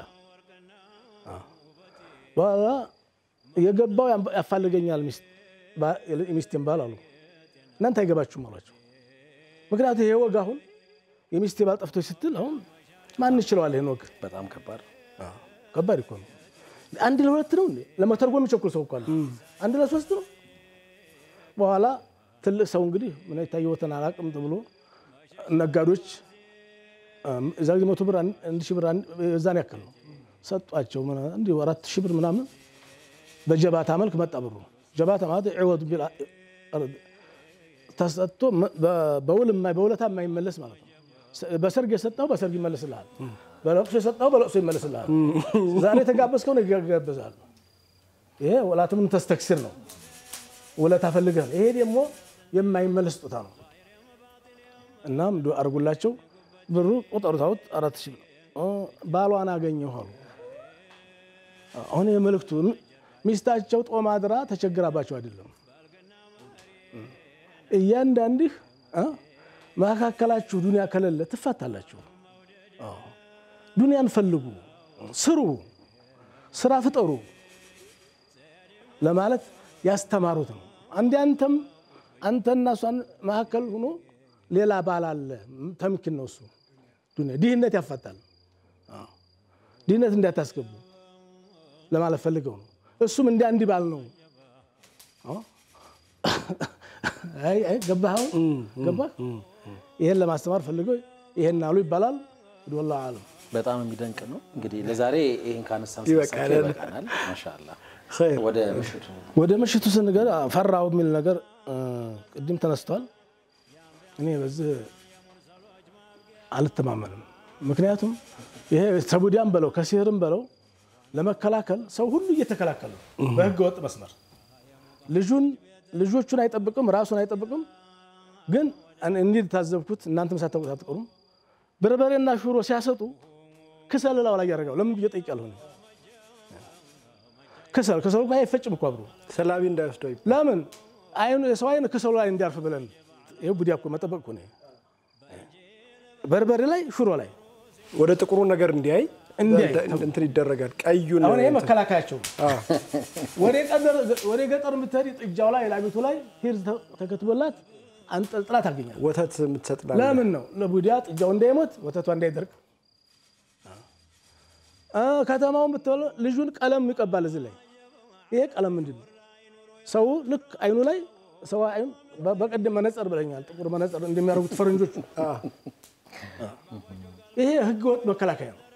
በኋላ የገባው ያፋልገኛል ሚስት ሚስቴን ባል አሉ። እናንተ አይገባችሁም አሏቸው። ምክንያቱ ይሄ ወግ አሁን የሚስቴ ባል ጠፍቶች ስትል አሁን ማን ይችለዋል? ይሄን ወግ በጣም ከባድ ከባድ እኮ ነው። አንድ ለሁለት ነው እንዴ? ለመተርጎም የሚቸኩል ሰው እኮ አለ። አንድ ለሶስት ነው። በኋላ ትልቅ ሰው እንግዲህ ምን የታየወትን አላቅም ብሎ ነጋዴዎች እዛ ጊዜ መቶ ብር አንድ ሺህ ብር እዛን ያክል ነው ሰጧቸው። እንዲሁ አራት ሺህ ብር ምናምን በጀባታ መልክ መጣ ብሩ። ጀባታ ማለት ዕወዱ ቢል ተሰጥቶ በውል በውለታ የማይመለስ ማለት ነው። በሰርግ የሰጠው በሰርግ ይመለስልሃል፣ በለቅሶ የሰጠው በለቅሶ ይመለስልሃል። ዛሬ የተጋበዝከውን ይጋበዛል። ይሄ ወላትም ተስተክሲር ነው፣ ውለታ ፈልገህ ነው። ይሄ ደግሞ የማይመለስ ስጦታ ነው። እናም ዱዓ አድርጉላቸው። ብሩ ቁጠሩት፣ አውጥ አራት ሺህ ባሏን አገኘሁ አሉ። አሁን የመልእክቱ ሚስታቸው ጦም አድራ ተቸግራባቸው አይደለም። እያንዳንድህ መካከላችሁ ዱንያ ከሌለ ትፋታላችሁ። ዱንያን ፈልጉ፣ ስሩ፣ ስራ ፍጠሩ ለማለት ያስተማሩት ነው። አንዴ አንተም አንተና እሷን መካከል ሆኖ ሌላ ባል አለ ተምኪን ነው እሱ ዱንያ ድህነት ያፋታል። ድህነት እንዳታስገቡ ለማለት ፈልገው ነው። እሱም እንደ አንድ ባል ነው። አይ አይ ገባህ? አሁን ገባህ? ይሄን ለማስተማር ፈልገው ይሄን አሉ ይባላል። ወላሂ አለም በጣም የሚደንቅ ነው። እንግዲህ ለዛሬ ይህን ካነሳን ይበቃናል። ይበቃናል። ማሻአላ ኸይር። ወደ ምሽቱ ወደ ምሽቱ ስንገር ፈራሁ የሚል ነገር ቅድም ተነስቷል። እኔ በዚህ አልተማመንም። ምክንያቱም ይሄ ተቡዲያም በለው ከሲህርም በለው ለመከላከል ሰው ሁሉ እየተከላከለ ነው በህገ ወጥ መስመር ልጁን ልጆቹን አይጠብቅም፣ ራሱን አይጠብቅም። ግን እንዲህ ታዘብኩት፣ እናንተም ሳታውቁት አትቀሩም። በርበሬና ሽሮ ሲያሰጡ ክሰል ላው ላይ ያደርጋል። ለምን ብዬ ጠይቄያለሁ። እኔ ክሰል ክሰሉ እኮ አይፈጭም እኮ አብሮ ሰላቢ እንዳይወስደው ይባላል። ለምን አይኑ የሰው አይን ክሰሉ ላይ እንዲያርፍ ብለን ይሄ ቡዲያ እኮ መጠበቅ እኮ ነው። በርበሬ ላይ ሽሮ ላይ ወደ ጥቁሩ ነገር እንዲያይ እንዲያይ እንደ- እንትን ይደረጋል። ቀዩን አሁን ይሄ እንትን- መከላከያቸው ነው። ወደ ቀደር ወደ ገጠር የምትሄድ ጥጃው ላይ ላሚቱ ላይ ሂር ተ- ተከትቦላት አንጠልጥላ ታገኛል። ወተት የምትሰጥ ላም ለምን ነው? ለቡዲያ ጥጃው እንዳይሞት ወተቷ እንዳይደርቅ። አ ከተማውን ብትበለ ልጁን ቀለም ይቀባል። እዚህ ላይ ይሄ ቀለም ምንድን ነው? ሰው ልክ አይኑ ላይ ሰው አይኑ በ- በቀደም መነጽር ብለኛል። ጥቁር መነጽር እንደሚያደርጉት ፈረንጆቹ ይሄ ህገ ወጥ መከላከያ ነው።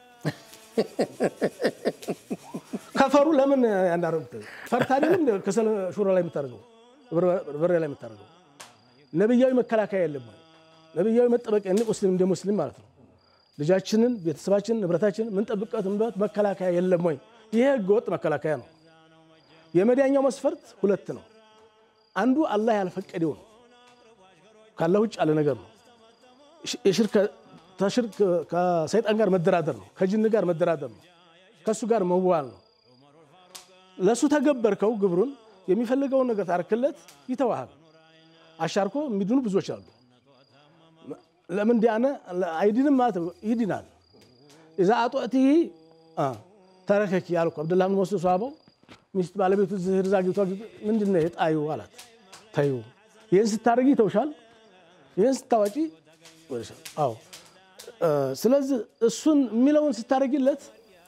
ከፈሩ ለምን ያንዳረጉት? ፈርታ አይደለም እንደ ከሰል ሹራ ላይ የምታደርገው በርበሬ ላይ የምታደርገው ነብያዊ መከላከያ የለም ወይ? ነብያዊ መጠበቂያ እንደ ሙስሊም እንደ ሙስሊም ማለት ነው። ልጃችንን፣ ቤተሰባችንን፣ ንብረታችንን ምንጠብቅበት መከላከያ የለም ወይ? ይሄ ህገ ወጥ መከላከያ ነው። የመዳኛው መስፈርት ሁለት ነው። አንዱ አላህ ያልፈቀደው ነው። ካላህ ውጭ ያለ ነገር ነው። የሽርክ ተሽርክ ከሰይጣን ጋር መደራደር ነው። ከጅን ጋር መደራደር ነው። ከእሱ ጋር መዋል ነው። ለእሱ ተገበርከው ግብሩን የሚፈልገውን ነገር ታርክለት ይተዋሃል። አሻርኮ የሚድኑ ብዙዎች አሉ። ለምን ዲያነ አይድንም ማለት ነው፣ ይድናል። እዛ አጦእትህ ተረከኪ ያልኩ አብደላህ ብን መስዑድ ሰሃባው ሚስት ባለቤቱ ዝህር ዛጊቷ ምንድን ነው የጣዩ አላት። ተዩ ይህን ስታደርጊ ይተውሻል፣ ይህን ስታዋጪ ወደሻል። አዎ ስለዚህ እሱን የሚለውን ስታደርጊለት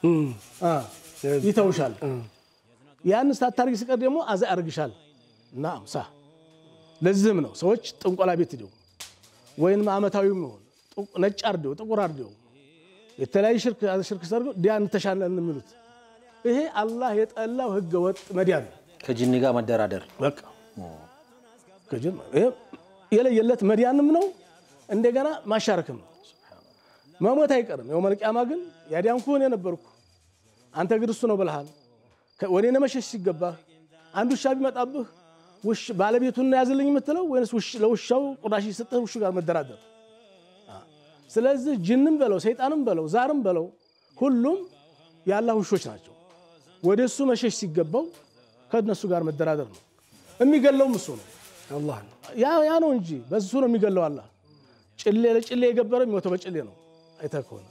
ይተውሻል። ያን ስታታርጊ ሲቀር ደግሞ አዛ ያደርግሻል። እና ሳ ለዚህም ነው ሰዎች ጥንቆላ ቤት ሂደው ወይም አመታዊም ይሆን ነጭ አርደው ጥቁር አርደው የተለያዩ ሽርክ ሽርክ ሰርገው ዲያን ተሻለን የሚሉት ይሄ አላህ የጠላው ህገ ወጥ መዲያን ነው። ከጂኒ ጋር መደራደር በቃ ከጅን ይሄ የለየለት መዲያንም ነው፣ እንደገና ማሻረክም ነው። መሞት አይቀርም። የው መልቅያማ ግን ያዲያንኩ እኔ ነበርኩ አንተ ግን እሱ ነው ብልሃል። ወደ እኔ መሸሽ ሲገባህ አንድ ውሻ ቢመጣብህ ባለቤቱን ያዝልኝ የምትለው ወይስ ለውሻው ቁራሽ ስጥህ ውሹ ጋር መደራደር? ስለዚህ ጅንም በለው ሰይጣንም በለው ዛርም በለው ሁሉም የአላህ ውሾች ናቸው። ወደ እሱ መሸሽ ሲገባው ከእነሱ ጋር መደራደር ነው። የሚገለውም እሱ ነው አላህ ነው። ያ ነው እንጂ በሱ ነው የሚገለው። አላህ ጭሌ ለጭሌ የገበረ የሚሞተው በጭሌ ነው። አይተህ ከሆነ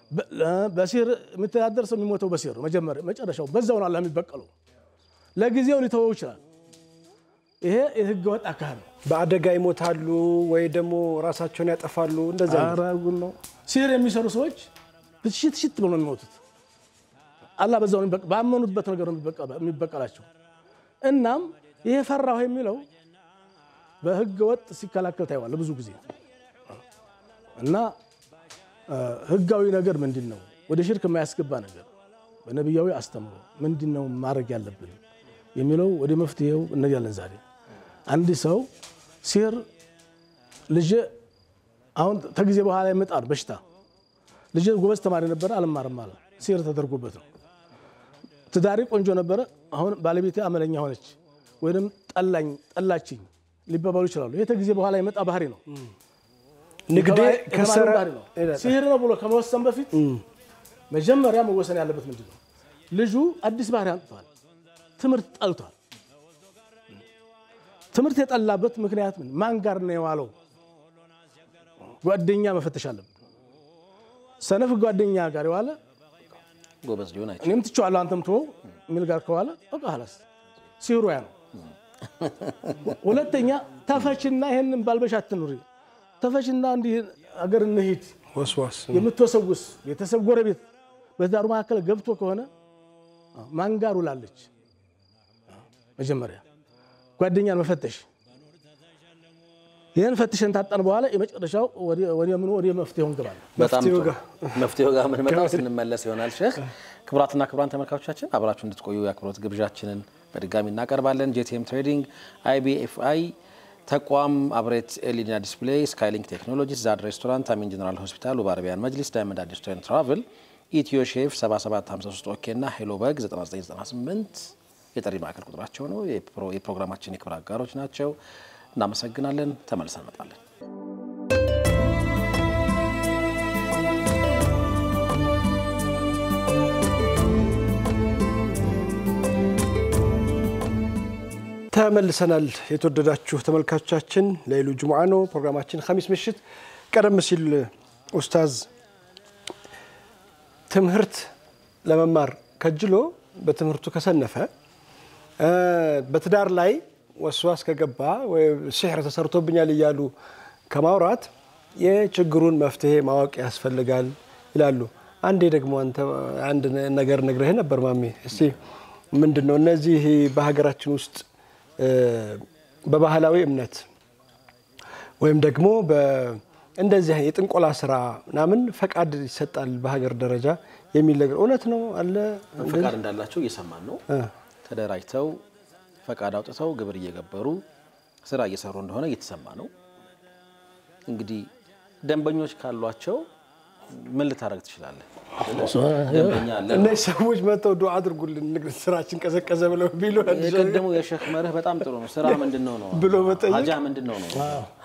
በሲር የሚተዳደር ሰው የሚሞተው በሲር ነው። መጀመሪያ መጨረሻው በዛው ነው አላህ የሚበቀለው። ለጊዜው ሊተወው ይችላል። ይሄ የህገ ወጥ አካሄድ ነው። በአደጋ ይሞታሉ ወይ ደግሞ ራሳቸውን ያጠፋሉ። እንደዛ ነው። አራጉን ነው ሲር የሚሰሩ ሰዎች ሽት ሽት ብሎ ነው የሚሞቱት። አላህ በዛው ነው ባመኑበት ነገር ነው የሚበቀላቸው። እናም ይሄ ፈራሁ የሚለው በህገ ወጥ ሲከላከል ታይዋል ብዙ ጊዜ እና ህጋዊ ነገር ምንድን ነው? ወደ ሽርክ የማያስገባ ነገር በነቢያዊ አስተምሮ ምንድን ነው ማድረግ ያለብን የሚለው ወደ መፍትሄው እነያለን። ዛሬ አንድ ሰው ሲር ልጅ አሁን ከጊዜ በኋላ ይመጣል በሽታ ልጅ ጎበዝ ተማሪ ነበረ፣ አልማርም አለ። ሲር ተደርጎበት ነው። ትዳሪ ቆንጆ ነበረ፣ አሁን ባለቤቴ አመለኛ ሆነች ወይም ጠላኝ ጠላችኝ ሊባባሉ ይችላሉ። ይህ ከጊዜ በኋላ የመጣ ባህሪ ነው። ንግዴ ከሰረ ባህሪ ነው። ሲህር ነው ብሎ ከመወሰን በፊት መጀመሪያ መወሰን ያለበት ምንድን ነው? ልጁ አዲስ ባህሪ አንጥቷል። ትምህርት ጠልቷል። ትምህርት የጠላበት ምክንያት ምን? ማን ጋር ነው የዋለው? ጓደኛ መፈተሽ አለብን። ሰነፍ ጓደኛ ጋር የዋለ ጎበዝ ሊሆን አይችልም። እኔም ትቼዋለሁ አንተም ተወው የሚል ጋር ከዋለ በቃ ሀላስ ሲህሩ ያ ነው። ሁለተኛ ተፈችና ይሄንን ባልበሻ አትኑሪ፣ ተፈችና እንዲህ አገር እንሂድ ወስዋስ የምትወሰውስ ቤተሰብ ጎረቤት በትዳሩ መካከል ገብቶ ከሆነ ማን ጋር ውላለች? መጀመሪያ ጓደኛን መፈተሽ። ይህን ፈትሸን ታጠን በኋላ የመጨረሻው ወደ ምኑ ወደ መፍትሄው እንገባለን። በጣም መፍትሄው ጥሩ። ጋር መፍትሄው ጋር የምንመጣው ስንመለስ ይሆናል። ሼህ ክቡራትና ክቡራን ተመልካቾቻችን አብራችሁ እንድትቆዩ የአክብሮት ግብዣችንን በድጋሚ እናቀርባለን። ጄቲኤም ትሬዲንግ፣ አይቢኤፍአይ ተቋም፣ አብሬት ኤልኢዲና ዲስፕሌይ፣ ስካይሊንክ ቴክኖሎጂስ፣ ዛድ ሬስቶራንት፣ አሚን ጀነራል ሆስፒታል፣ ውብ አረቢያን መጅሊስ፣ ዳይመንድ አዲስ ቱር ኤንድ ትራቭል፣ ኢትዮ ሼፍ 7753 ኦኬ እና ሄሎ በግ 9998 የጥሪ ማዕከል ቁጥራቸው ነው። የፕሮግራማችን የክብር አጋሮች ናቸው። እናመሰግናለን። ተመልሰን እንመጣለን። ተመልሰናል። የተወደዳችሁ ተመልካቾቻችን ለይሉ ጅሙዓ ነው ፕሮግራማችን ኸሚስ ምሽት። ቀደም ሲል ኡስታዝ ትምህርት ለመማር ከጅሎ በትምህርቱ ከሰነፈ እ፣ በትዳር ላይ ወስዋስ ከገባ ወይ ሲሕር ተሰርቶብኛል እያሉ ከማውራት የችግሩን መፍትሄ ማወቅ ያስፈልጋል ይላሉ። አንዴ ደግሞ አንተ አንድ ነገር ነግረህ ነበር ማሜ። እስቲ ምንድን ነው እነዚህ በሀገራችን ውስጥ እ፣ በባህላዊ እምነት ወይም ደግሞ በ- እንደዚህ የጥንቆላ ስራ ምናምን ፈቃድ ይሰጣል በሀገር ደረጃ የሚል ነገር እውነት ነው አለ? ፈቃድ እንዳላቸው እየሰማን ነው። እ፣ ተደራጅተው ፈቃድ አውጥተው ግብር እየገበሩ ስራ እየሰሩ እንደሆነ እየተሰማ ነው። እንግዲህ ደንበኞች ካሏቸው ምን ልታደርግ ትችላለህ? ደንበኛ አለ። እነዚህ ሰዎች መጥተው ዱዓ አድርጉልን ንግድ ስራችን ቀዘቀዘ ብለው ቢሉ የቀደሙ የሼክ መርህ በጣም ጥሩ ነው። ስራ ምንድን ነው ነው ብሎ መጠየቅ። ሀጃ ምንድን ነው ነው።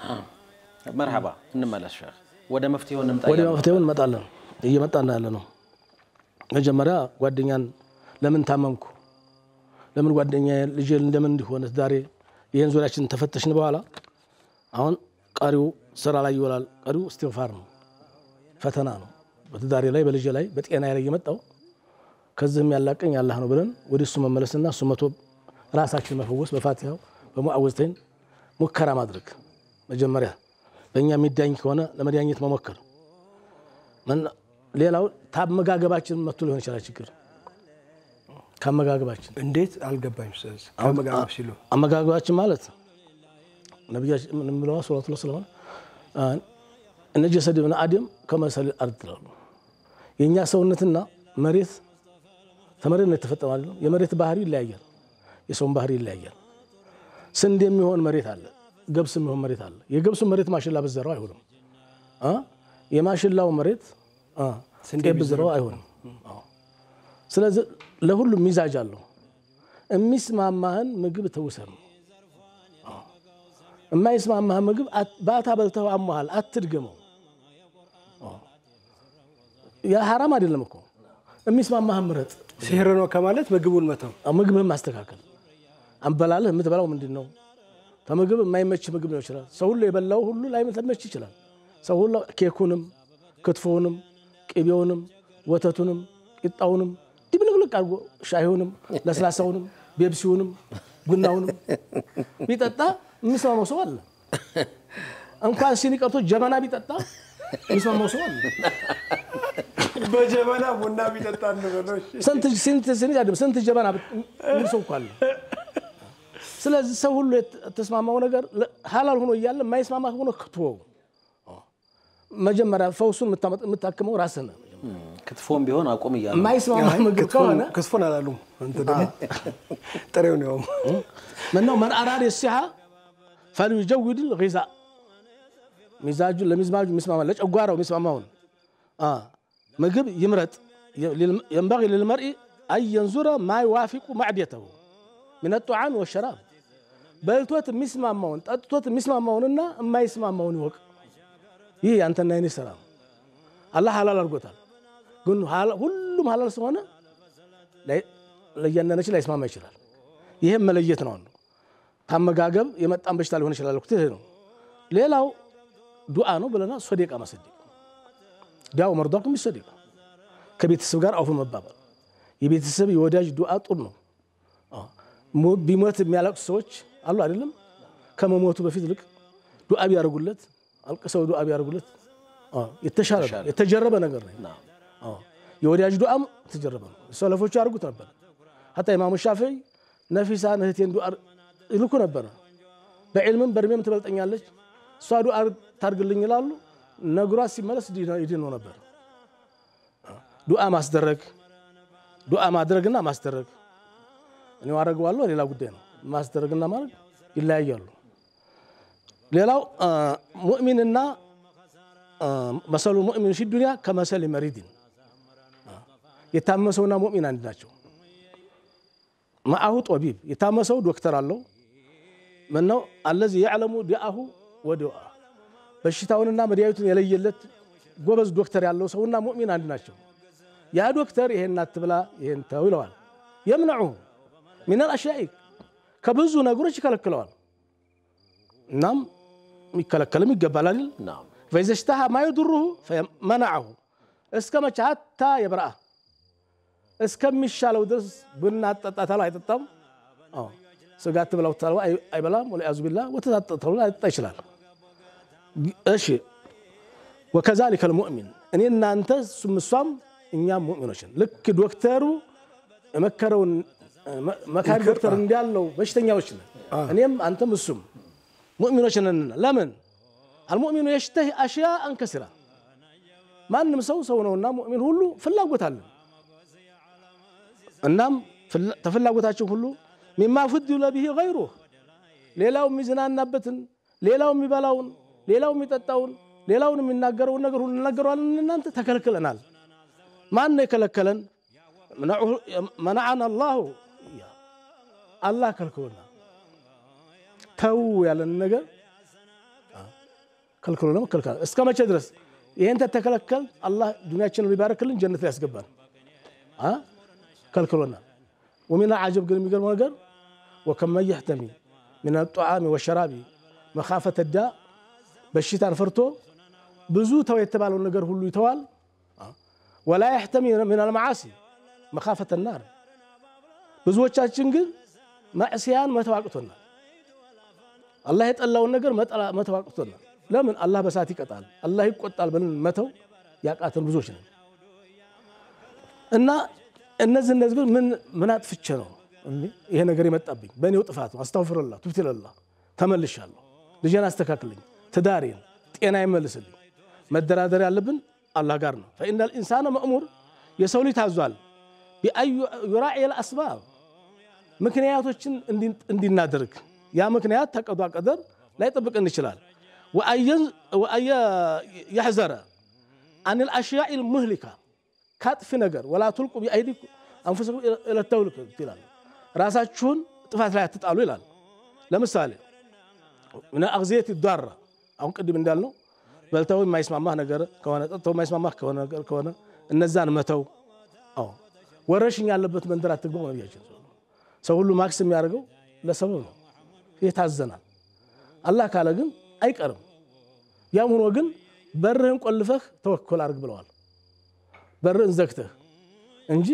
መርሐባ እንመለስ ሼክ፣ ወደ መፍትሄው እንምጣ። ወደ እያልን ነው። መፍትሄው እንመጣለን። እየመጣን ያለ ነው። መጀመሪያ ጓደኛን ለምን ታመምኩ፣ ለምን ጓደኛ ልጅ እንደምን እንዲሆነ ዛሬ ይህን ዙሪያችን ተፈተሽን በኋላ አሁን ቀሪው ስራ ላይ ይውላል። ቀሪው እስትግፋር ነው፣ ፈተና ነው። በትዳሬ ላይ በልጄ ላይ በጤና ላይ የመጣው ከዚህም ያላቀኝ አላህ ነው ብለን ወደ እሱ መመለስና እሱ መቶ ራሳችን መፈወስ በፋቲሃው በሙዓወዝተይን ሙከራ ማድረግ መጀመሪያ በእኛ የሚዳኝ ከሆነ ለመዳኘት መሞከር መና- ሌላው ታመጋገባችን መጥቶ ሊሆን ይችላል ችግር ከአመጋገባችን እንዴት አልገባኝ። ስለዚህ ከመጋበብ ሲሉ አመጋገባችን ማለት ነቢያችን ምን ብለዋል? ሱረቱ ላይ ስለሆነ እነ ጀሰድ ብን አደም ከመሰል አርድ ይላሉ። የእኛ ሰውነትና መሬት ተመሬት ነው የተፈጠረ ማለት ነው። የመሬት ባህሪ ይለያያል፣ የሰውን ባህሪ ይለያያል። ስንዴ የሚሆን መሬት አለ፣ ገብስ የሚሆን መሬት አለ። የገብሱ መሬት ማሽላ ብዘራው አይሆንም። አ? የማሽላው መሬት አ፣ ጤፍ ብዘራው አይሆንም። አዎ። ስለዚህ ለሁሉም ሚዛጅ አለው። የሚስማማህን ምግብ ተውሰህ ነው። የማይስማማህን ምግብ አት- ባታ በልተው አሟሃል፣ አትድገመው። አዎ። ያ ሐራም አይደለም እኮ የሚስማማህን ምረጥ። ሲህር ነው ከማለት ምግቡን መተው ምግብህን ማስተካከል። አንበላልህ የምትበላው ምንድን ነው? ከምግብ የማይመች ምግብ ነው ይችላል። ሰው ሁሉ የበላው ሁሉ ላይመች ይችላል። ሰው ሁሉ ኬኩንም፣ ክትፎውንም፣ ቅቤውንም፣ ወተቱንም፣ ቂጣውንም ድብልቅልቅ አድርጎ ሻይውንም፣ ለስላሳውንም፣ ቤብሲውንም፣ ቡናውንም ቢጠጣ የሚስማማው ሰው አለ። እንኳን ሲኒ ቀርቶ ጀበና ቢጠጣ የሚስማማው ሰው አለ። በጀበና ቡና ቢጠጣ እንበለው። እሺ። ስንት ስንት ስንት አይደለም ስንት ጀበና የሚል ሰው እኮ አለ። ስለዚህ ሰው ሁሉ የተስማማው ነገር ለ- ሀላል ሆኖ እያለ የማይስማማ ሆኖ ክትወው መጀመሪያ ፈውሱን የምታመጥ- የምታክመው ራስህ ነህ። ክትፎም ቢሆን አቁም እያሉ ነው። የማይስማማ ምግብ ክትፎን- ከሆነ ክትፎን አላሉም። አንተ ደግሞ ጥሬው ነው። ምነው መን አራድ የሲሓ ፈልዩጀውድ ልዛ ሚዛጁ ለሚዝማጁ የሚስማማ ለጨጓራው የሚስማማውን አ፣ ምግብ ይምረጥ። የንበቂ ልልመርኢ አን የንዙረ ማ ይዋፊቁ ማዕድየተሁ ምን ጣዓም ወሸራብ በልቶት የሚስማማውን ጠጥቶት የሚስማማውንና የማይስማማውን ይወቅ። ይህ ያንተና የኔ ስራ ነው። አላህ ሀላል አድርጎታል። ግን ሀላ- ሁሉም ሀላል ስለሆነ ላይ- ለእያንዳንዳችን ላይስማማ ይችላል። ይህም መለየት ነው አንዱ። ታመጋገብ የመጣን በሽታ ሊሆን ይችላል። እኮ ይሄ ነው። ሌላው ዱዓ ነው ብለና ሶዴቃ መሰደቅ ዳው መርዷኩም ይሰደቅ ከቤተሰብ ጋር አውፍ መባባል የቤተሰብ የወዳጅ ዱዓ ጡር ነው። አዎ። ሞ- ቢሞት የሚያለቅሱ ሰዎች አሉ አይደለም። ከመሞቱ በፊት ልቅ ዱዓ ቢያደርጉለት አልቅሰው ዱዓ ቢያደርጉለት አዎ፣ የተሻለ ነው። የተጀረበ ነገር ነው። ናም። አዎ። የወዳጅ ዱዓም ተጀረበ ነው። ሰለፎቹ ያደርጉት ነበር። ሀታ ኢማሙ ሻፊዒ ነፊሳ እህቴን ዱዓ ይልኩ ነበረ። በዕልምም በእድሜም ትበልጠኛለች እሷ ዱዓ ታርግልኝ ይላሉ። ነግሯት ሲመለስ ይድን ነው ነበር። ዱዓ ማስደረግ ዱዓ ማድረግና ማስደረግ እኔው አደርገዋለሁ ሌላ ጉዳይ ነው። ማስደረግና ማድረግ ይለያያሉ። ሌላው አ፣ ሙእሚንና አ፣ መሰሉ ሙእሚን ፊ ዱንያ ከመሰል መሪድን የታመሰውና ሙእሚን አንድ ናቸው። ማአሁ ጦቢብ የታመሰው ዶክተር አለው ምነው አለዚ የዕለሙ ዲአሁ ወዲአ በሽታውንና መድኃኒቱን የለየለት ጎበዝ ዶክተር ያለው ሰውና ሙእሚን አንድ ናቸው። ያ ዶክተር ይሄን አትብላ ይሄን ተው ይለዋል። የምነዑሁ ሚነል አሽያኢ ከብዙ ነገሮች ይከለክለዋል። እናም የሚከለከልም ይገባል አይደል? ናም። ፈኢዘ ሽተሃ ማ የዱሩሁ መናዐሁ እስከ መቼ ሀታ የበረአ እስከሚሻለው ድረስ ቡና አጠጣታል አይጠጣም። አዎ ስጋ ትብላው ታለው አይበላም። ወለያዙ ቢላ ወተት አጠጣታል አይጠጣ ይችላል። እሺ ወከዛሊከ ልሙእሚን እኔ እናንተ እሱም እሷም እኛም ሙእሚኖች ነን። ልክ ዶክተሩ የመከረውን መካሪ ዶክተር እንዳለው በሽተኛዎች ነን። እኔም አንተም እሱም ሙእሚኖች ነን። ለምን አልሙእሚኑ የሽተህ አሽያአን ከሲራ ማንም ሰው ሰው ነውና ሙእሚን ሁሉ ፍላጎት አለን። እናም ተፍላጎታችን ሁሉ ሚማ ፉድለ ብሂ ገይሩህ ሌላው የሚዝናናበትን ሌላው የሚበላውን ሌላው የሚጠጣውን ሌላውን የሚናገረውን ነገር ሁሉ እንናገረዋለን። እናንተ ተከልክለናል። ማን ነው የከለከለን? መናዓና አላሁ አላህ ከልክሎናል። ተው ያለን ነገር ከልክሎ ነው ከልክሏል። እስከ መቼ ድረስ ይህን ተተከለከል? አላህ ዱንያችንን ሊባረክልን ጀነት ላይ ያስገባል። ከልክሎናል። ወሚና አጀብ ግን የሚገርመው ነገር ወከመን የሕተሚ ሚን ጧዓሚ ወሸራቢ መኻፈተ ዳ በሽታን ፈርቶ ብዙ ተው የተባለውን ነገር ሁሉ ይተዋል። ወላ የሕተሚ ሚን አልመዓሲ መኻፈተ ናር ብዙዎቻችን ግን ማዕስያን መተው አቅቶናል። አላህ የጠላውን ነገር መተው አቅቶናል። ለምን አላህ በሳት ይቀጣል፣ አላህ ይቆጣል ብለን መተው ያቃተን ብዙዎች ነን እና እነዚህ እነዚህ ግን ምን ምን አጥፍቼ ነው ይሄ ነገር የመጣብኝ? በእኔው ጥፋት ነው። አስተግፊሩላህ ቱብቱ ኢለላህ ተመልሻለሁ። ልጄን አስተካክልኝ፣ ትዳሬን፣ ጤና ይመልስልኝ። መደራደር ያለብን አላህ ጋር ነው። ፈኢነል ኢንሳነ መእሙር የሰው ልጅ ታዟል። ቢአን ዩራዒል አስባብ ምክንያቶችን እንዲናደርግ ያ ምክንያት ተቀዷ ቀደር ላይጠብቅን ይችላል። ወአየ የሕዘረ አን ልአሽያኢ ልሙህሊካ ካጥፊ ነገር ወላ ቱልቁ ቢአይዲኩም አንፉሰኩም ኢለተውልቅ ይላል። ራሳችሁን ጥፋት ላይ አትጣሉ ይላል። ለምሳሌ ምን አግዜት ይዷራ አሁን ቅድም እንዳልነው በልተው የማይስማማህ ነገር ከሆነ ጠጥተው የማይስማማህ ከሆነ ነገር ከሆነ እነዛን መተው። አዎ ወረሽኝ ያለበት መንደር አትግባው ነቢያችን። ሰው ሁሉ ማክስ የሚያደርገው ለሰበብ ነው። ይታዘናል። አላህ ካለ ግን አይቀርም። ያም ሆኖ ግን በርህን ቆልፈህ ተወኮል አድርግ ብለዋል። በርህን ዘግተህ እንጂ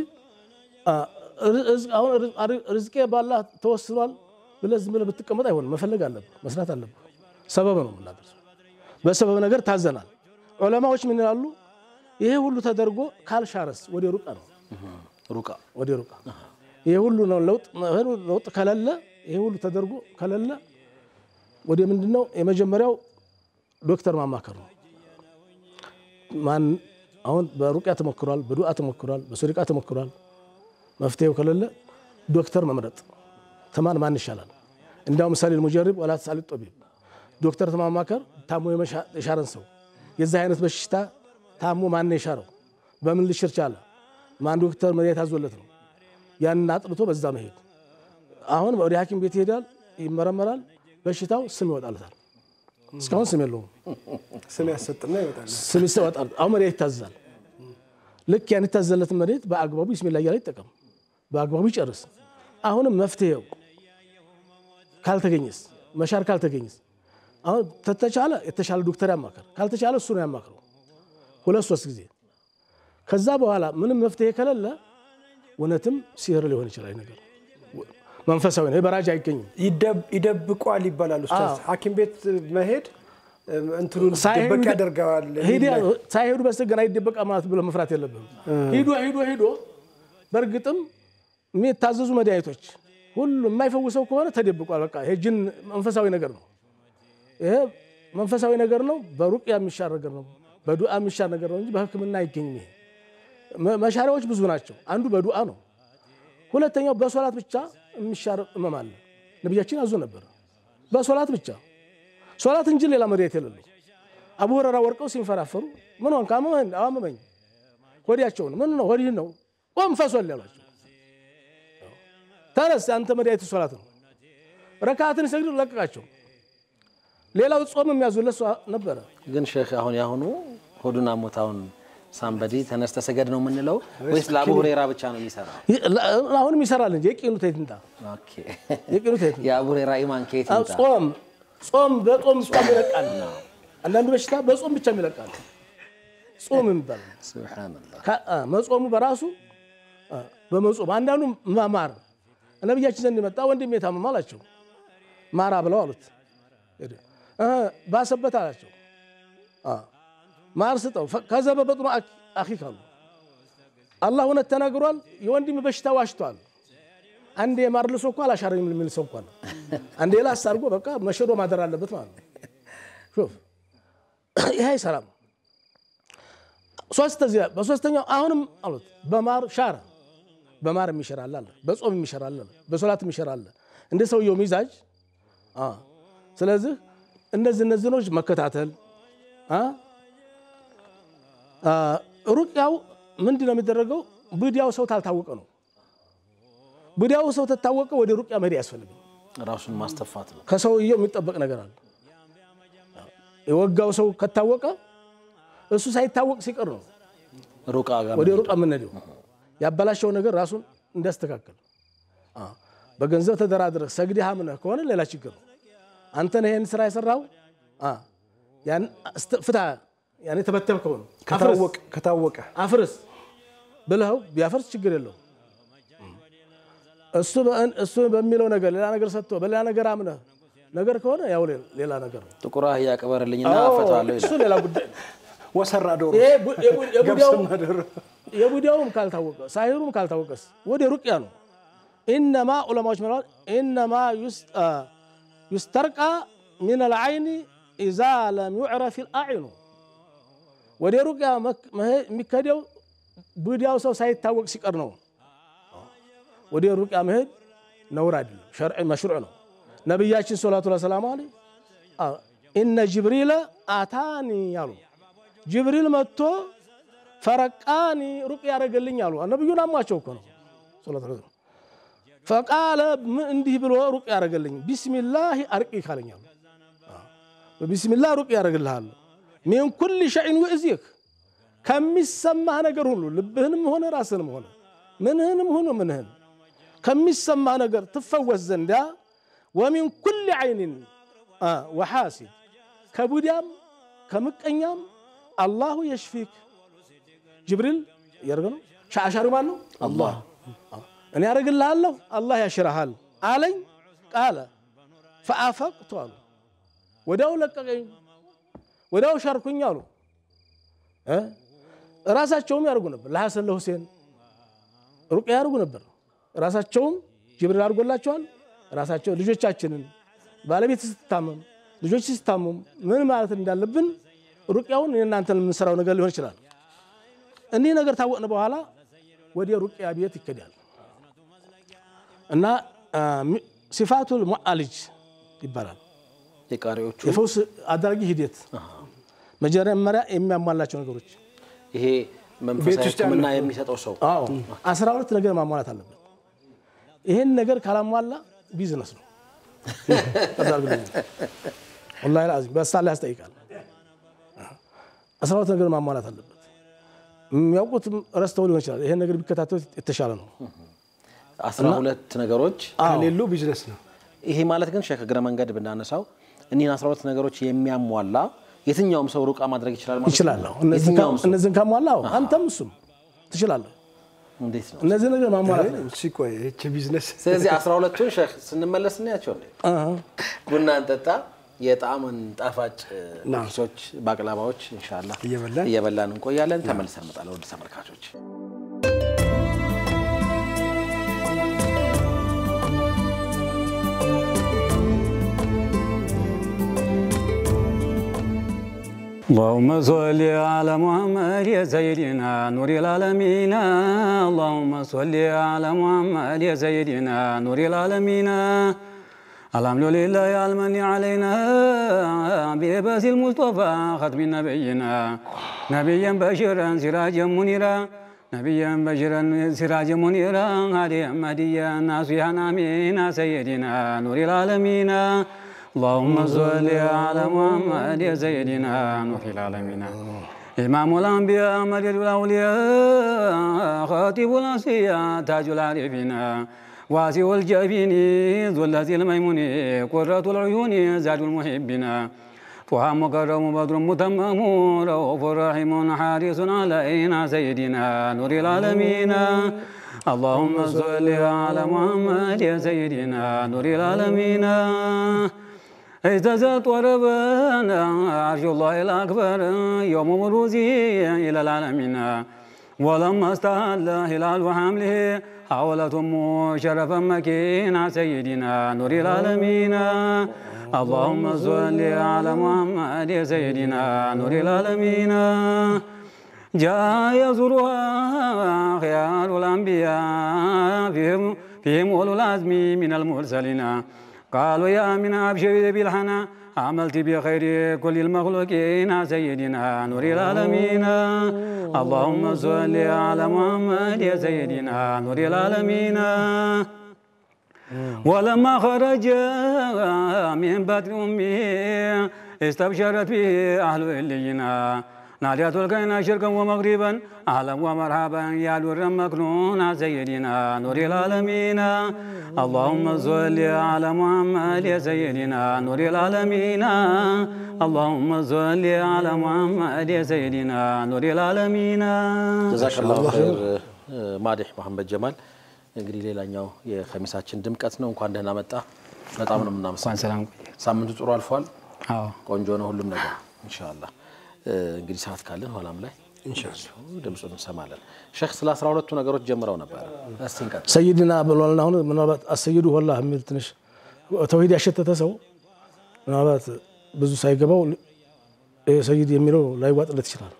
አሁን ርዝቄ ባላህ ተወስኗል ብለህ ዝም ብለህ ብትቀመጥ አይሆንም። መፈለግ አለብህ፣ መስራት አለብህ። ሰበብ ነው የምናደርሰው። በሰበብ ነገር ታዘናል። ዑለማዎች ምን ይላሉ? ይሄ ሁሉ ተደርጎ ካልሻረስ ወደ ሩቃ ነው ሩቃ ወደ ሩቃ ይሄ ሁሉ ነው ለውጥ ለውጥ ከሌለ ይሄ ሁሉ ተደርጎ ከሌለ ወደ ምንድን ነው የመጀመሪያው ዶክተር ማማከር ነው። ማን አሁን በሩቅያ ተሞክሯል፣ በዱዓ ተሞክሯል፣ በሶሪቃ ተሞክሯል። መፍትሄው ከሌለ ዶክተር መምረጥ ተማን ማን ይሻላል? እንዲያው ምሳሌ ሙጀሪብ ወላ ተሳሊ ጦቢብ ዶክተር ተማማከር ታሞ የሻረን ሰው የዚህ አይነት በሽታ ታሞ ማን የሻረው በምን ልሽር ቻለ? ማን ዶክተር መድኃኒት አዞለት ነው? ያንን አጥንቶ በዛ መሄድ። አሁን ወደ ሐኪም ቤት ይሄዳል፣ ይመረመራል፣ በሽታው ስም ይወጣለታል። እስካሁን ስም የለውም። ስም ያሰጥና ይወጣል። ስም ይወጣል። አሁን መድኃኒት ይታዘዛል። ልክ ያን የታዘለትን መድኃኒት በአግባቡ ቢስሚላ እያለ ይጠቀም፣ በአግባቡ ይጨርስ። አሁንም መፍትሄው ካልተገኘስ መሻር ካልተገኘስ አሁን ተተቻለ የተሻለ ዶክተር ያማከር፣ ካልተቻለ እሱ ነው ያማክረው ሁለት ሶስት ጊዜ። ከዛ በኋላ ምንም መፍትሄ ከሌለ እውነትም ሲህር ሊሆን ይችላል ነገር መንፈሳዊ ነው። በራጅ አይገኝም። ይደብቋል ይባላል። ኡስታዝ አዎ። ሐኪም ቤት መሄድ እንትኑን ሳይሄዱ ደበቅ ያደርገዋል። ሂድ- ሳይሄዱ በስተገና ይደበቃ ማለት ብሎ መፍራት የለብም። ሂዶ ሂዶ ሂዶ በእርግጥም የሚታዘዙ መድኃኒቶች ሁሉ የማይፈውሰው ከሆነ ተደብቋል። በቃ ይሄ ጅን መንፈሳዊ ነገር ነው። ይሄ መንፈሳዊ ነገር ነው። በሩቅያ የሚሻር ነገር ነው። በዱዓ የሚሻር ነገር ነው እንጂ በሕክምና አይገኝም። ይሄ መ- መሻሪያዎች ብዙ ናቸው። አንዱ በዱዓ ነው። ሁለተኛው በሶላት ብቻ የሚሻር እመም አለ። ነቢያችን ያዙ ነበር በሶላት ብቻ ሶላት እንጂ ሌላ መድኃኒት የሌለው። አቡ ሁረራ ወርቀው ሲንፈራፈሩ ምን ሆንክ? አመመኝ። አዎ አመመኝ። ሆዲያቸውን ምን ነው ሆዲህ ነው ቆም ፈሶል ያሏቸው። ተነስ አንተ መድኃኒት ሶላት ነው። ረካትን ሰግድ ለቀቃቸው። ሌላው ጾም የሚያዙለት ሰው ነበረ። ግን ሼክ አሁን ያሁኑ ሆዱን አሞታውን ሳምበዲ ተነስተ ሰገድ ነው የምንለው ወይስ ለአቡ ሁሬራ ብቻ ነው የሚሰራው? አሁንም ይሰራል እንጂ የቂኑ ተይትንታ ኦኬ። የቂኑ ተይትንታ የአቡ ሁሬራ ኢማን ከየት ይምጣ? ጾም ጾም በጾም ጾም ይለቃል። አንዳንዱ በሽታ በጾም ብቻ ይለቃል። ጾም የሚባል ነው። ሱብሓነላህ ከ- አ፣ መጾሙ በራሱ አ፣ በመጾም አንዳንዱ ማ- ማር ነቢያችን ዘንድ የመጣ ወንድሜ የታመመ አላቸው። ማራ ብለው አሉት። ሄደ። እ፣ ባሰበት አላቸው። አ፣ ማር ስጠው ፈ- ከዘበ በጥኑ አኪ- አኺክ አሉ። አላህ እውነት ተናግሯል። የወንድም በሽታ ዋሽቷል። አንዴ ማር ልሶ እኮ አላሻረኝም የሚል ሰው እኮ ነው። አንዴ ላስ አድርጎ በቃ መሸዶ ማደር አለበት ማለት ነው። ሹፍ ይሄ አይሰራም። ሶስተኛ በሶስተኛው አሁንም አሉት በማር ሻረ። በማር የሚሸራል አለ፣ በጾም የሚሸራል አለ፣ በሶላት የሚሸራል እንደ ሰውየው ሚዛጅ። አ ስለዚህ እነዚህ እነዚህ ነገሮች መከታተል አ አ ሩቅያው ምንድን ነው የሚደረገው? ብዲያው ሰው ታልታወቀ ነው። ብዲያው ሰው ተታወቀ ወደ ሩቅያ መሄድ አያስፈልግም። ራሱን ማስተፋት ነው። ከሰውየው የሚጠበቅ ነገር አለ። የወጋው ሰው ከታወቀ እሱ ሳይታወቅ ሲቀር ነው ሩቃ ጋር ወደ ሩቅ የምንሄደው ያበላሸው ነገር ራሱን እንዲያስተካከል አ፣ በገንዘብ ተደራድረህ ሰግደህ አምነህ ከሆነ ሌላ ችግር ነው። አንተ ነህ ይህን ስራ የሰራው አ፣ ያን እስተ- ፍታ ያን የተበተብከው ነው ከታወቀ ከታወቀ አፍርስ ብለኸው ቢያፈርስ ችግር የለውም። እሱ በእን- እሱ በሚለው ነገር ሌላ ነገር ሰጥቶ በሌላ ነገር አምነህ ነገር ከሆነ ያው ሌ- ሌላ ነገር ነው። ጥቁር አህያ ቅበርልኝና አዎ፣ እፈታለሁ እሱ ይላል። ሌላ ጉዳይ ነው። ወሰራ ዶሮ ይሄ ቡ- የቡ- የቡዲያው- ገብስና ዶሮ የቡዲያውም ካልታወቀ ሳሂሩም ካልታወቀስ ወደ ሩቅያ ነው። ኢነማ ዑለማዎች ምለዋል ኢነማ ዩስ- አ፣ ዩስተርቃ ሚን አልዓይኒ ኢዛ ለም ዩዕረፍ ልአዕኑ ወደ ሩቅያ መክ- መሄድ የሚከደው ቡዲያው ሰው ሳይታወቅ ሲቀር ነው። ወደ ሩቅያ መሄድ ነውር አይደለም፣ ሸርዕ መሽሩዕ ነው። ነቢያችን ሰላቱ ሰላሙ አለ ኢነ ጅብሪል አታኒ አሉ ጅብሪል መጥቶ ፈረቃኒ ሩቅ ያደረገልኝ አሉ። ነቢዩን አሟቸው እኮ ነው። ሰለላሁ ዐለይሂ ወሰለም ፈቃለ ምን እንዲህ ብሎ ሩቅ ያደረገልኝ ቢስሚላህ አርቂ ካለኛሉ በቢስሚላህ ሩቅ ያደረግልሃል ሚን ኩል ሸይን ውእዚክ ከሚሰማህ ነገር ሁሉ ልብህንም ሆነ ራስህንም ሆነ ምንህንም ሆነ ምንህን ከሚሰማህ ነገር ትፈወስ ዘንዳ ወሚን ኩል ዓይንን ወሓሲድ ከቡዲያም ከምቀኛም አላሁ የሽፊክ ጅብሪል እያደረገ ነው። ሻሻሪ ማን ነው? አላህ እኔ ያደርግልሃለሁ አላህ ያሽረሃል አለኝ። ቃለ ፈአፈቅቱ አሉ ወዲያው ለቀቀኝ፣ ወዲያው ሻርኩኝ አሉ። እ ራሳቸውም ያደርጉ ነበር። ለሐሰን ለሁሴን ሩቅያ ያደርጉ ነበር። ራሳቸውም ጅብሪል አድርጎላቸዋል። ራሳቸው ልጆቻችንን ባለቤት ስትታመም ልጆች ሲታመሙ ምን ማለት እንዳለብን ሩቅያውን የእናንተን የምንሰራው ነገር ሊሆን ይችላል። እኒህ ነገር ታወቅን በኋላ ወደ ሩቅያ ቤት ይከዳል እና ሲፋቱል ሙዓሊጅ ይባላል። የቃሪዎቹ የፈውስ አድራጊ ሂደት መጀመሪያ የሚያሟላቸው ነገሮች ይሄ ቤት መንፈሳዊ ውስጥ ሕክምና ያለው- የሚሰጠው ሰው አዎ አስራ ሁለት ነገር ማሟላት አለበት። ይህን ነገር ካላሟላ ቢዝነስ ነው። ወላሂ ልዓዚም በሳላ ያስጠይቃል። አስራ ሁለት ነገር ማሟላት አለበት። የሚያውቁት ረስተው ሊሆን ይችላል። ይሄን ነገር ቢከታተሉ የተሻለ ነው። አስራ ሁለት ነገሮች ከሌሉ ቢዝነስ ነው። ይሄ ማለት ግን ሼክ እግረ መንገድ ብናነሳው እኒህን አስራ ሁለት ነገሮች የሚያሟላ የትኛውም ሰው ሩቃ ማድረግ ይችላል ማለት ነው? ይችላለሁ። የትኛውም ሰው እነዚህን ካሟላ አዎ፣ አንተም እሱም ትችላለህ። እንዴት ነው? እነዚህ ነገር ማሟላት ነው። ሲቆይ ይህች ቢዝነስ ስለዚህ አስራ ሁለቱን ሼክ ስንመለስ እናያቸው እንዴ አሃ። ቡና እንጠጣ የጣዕምን ጣፋጭ ና። ኪሶች ባቅላባዎች ኢንሻላህ እየበላን እየበላን እንቆያለን። ተመልሰን እንመጣለን ወደ ተመልካቾች። اللهم صل على محمد يا سيدنا نور العالمين اللهم صل على محمد يا سيدنا نور العالمين الحمد لله يا المن علينا بلباس المصطفى ختم نبينا نبيا بشيرا سراجا منيرا نبيا بشيرا سراجا منيرا هاديا مهديا ناصحا امين سيدنا نور العالمين اللهم صل على محمد يا سيدنا نور العالمين إمام الأنبياء مجد الأولياء خاتب الأصفياء تاج العارفين واسع الجبين ذو الذي الميمون قرة العيون زاد المحبين طه مكرم بدر متمم رؤوف رحيم حارس علينا سيدنا نور العالمين اللهم صل على محمد يا سيدنا نور العالمين اهتزت وربنا عرش الله الأكبر يوم مروزه إلى العالمين ولما استهل هلال وحمله حاولت أمه شرفا مكينا سيدنا نور العالمين اللهم صل على محمد يا سيدنا نور العالمين جاء يزورها خيار الأنبياء فيهم فيهم أولو العزم من المرسلين قالوا يا من أبشر بالحنا عملت بخير كل المخلوقين سيدنا نور العالمين اللهم صل على محمد يا سيدنا نور العالمين ولما خرج من بطن أمه استبشرت به أهل إلينا ناديت الكينا شرقا ومغربا أهلا ومرحبا يا دور مكنون سيدنا نور العالمين اللهم صل على محمد يا سيدنا نور العالمين اللهم صل على محمد يا سيدنا نور العالمين ጀዛከላሁ ኸይር ማዲህ መሐመድ ጀማል። እንግዲህ ሌላኛው የከሚሳችን ድምቀት ነው። እንኳን ደህና መጣ። በጣም ነው እንኳን የምናመሰግነው። ሰላም ሳምንቱ ጥሩ አልፏል። አዎ ቆንጆ ነው ሁሉም ነገር ኢንሻአላህ። እንግዲህ ሰዓት ካለን ኋላም ላይ ድምፁን እንሰማለን። ሼክ ስለ አስራ ሁለቱ ነገሮች ጀምረው ነበረ። እስቲ እንቀጥል። ሰይድና ብሏልና አሁን ምናልባት አሰይዱ ወላህ የሚል ትንሽ ተውሂድ ያሸተተ ሰው ምናልባት ብዙ ሳይገባው ይሄ ሰይድ የሚለው ላይዋጥለት ይችላል።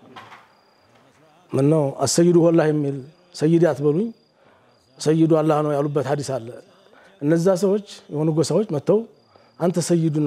ምነው አሰይዱ ወላህ የሚል ሰይድ አትበሉኝ ሰይዱ አላህ ነው ያሉበት ሀዲስ አለ። እነዛ ሰዎች የሆኑ ጎሳዎች መጥተው አንተ ሰይዱና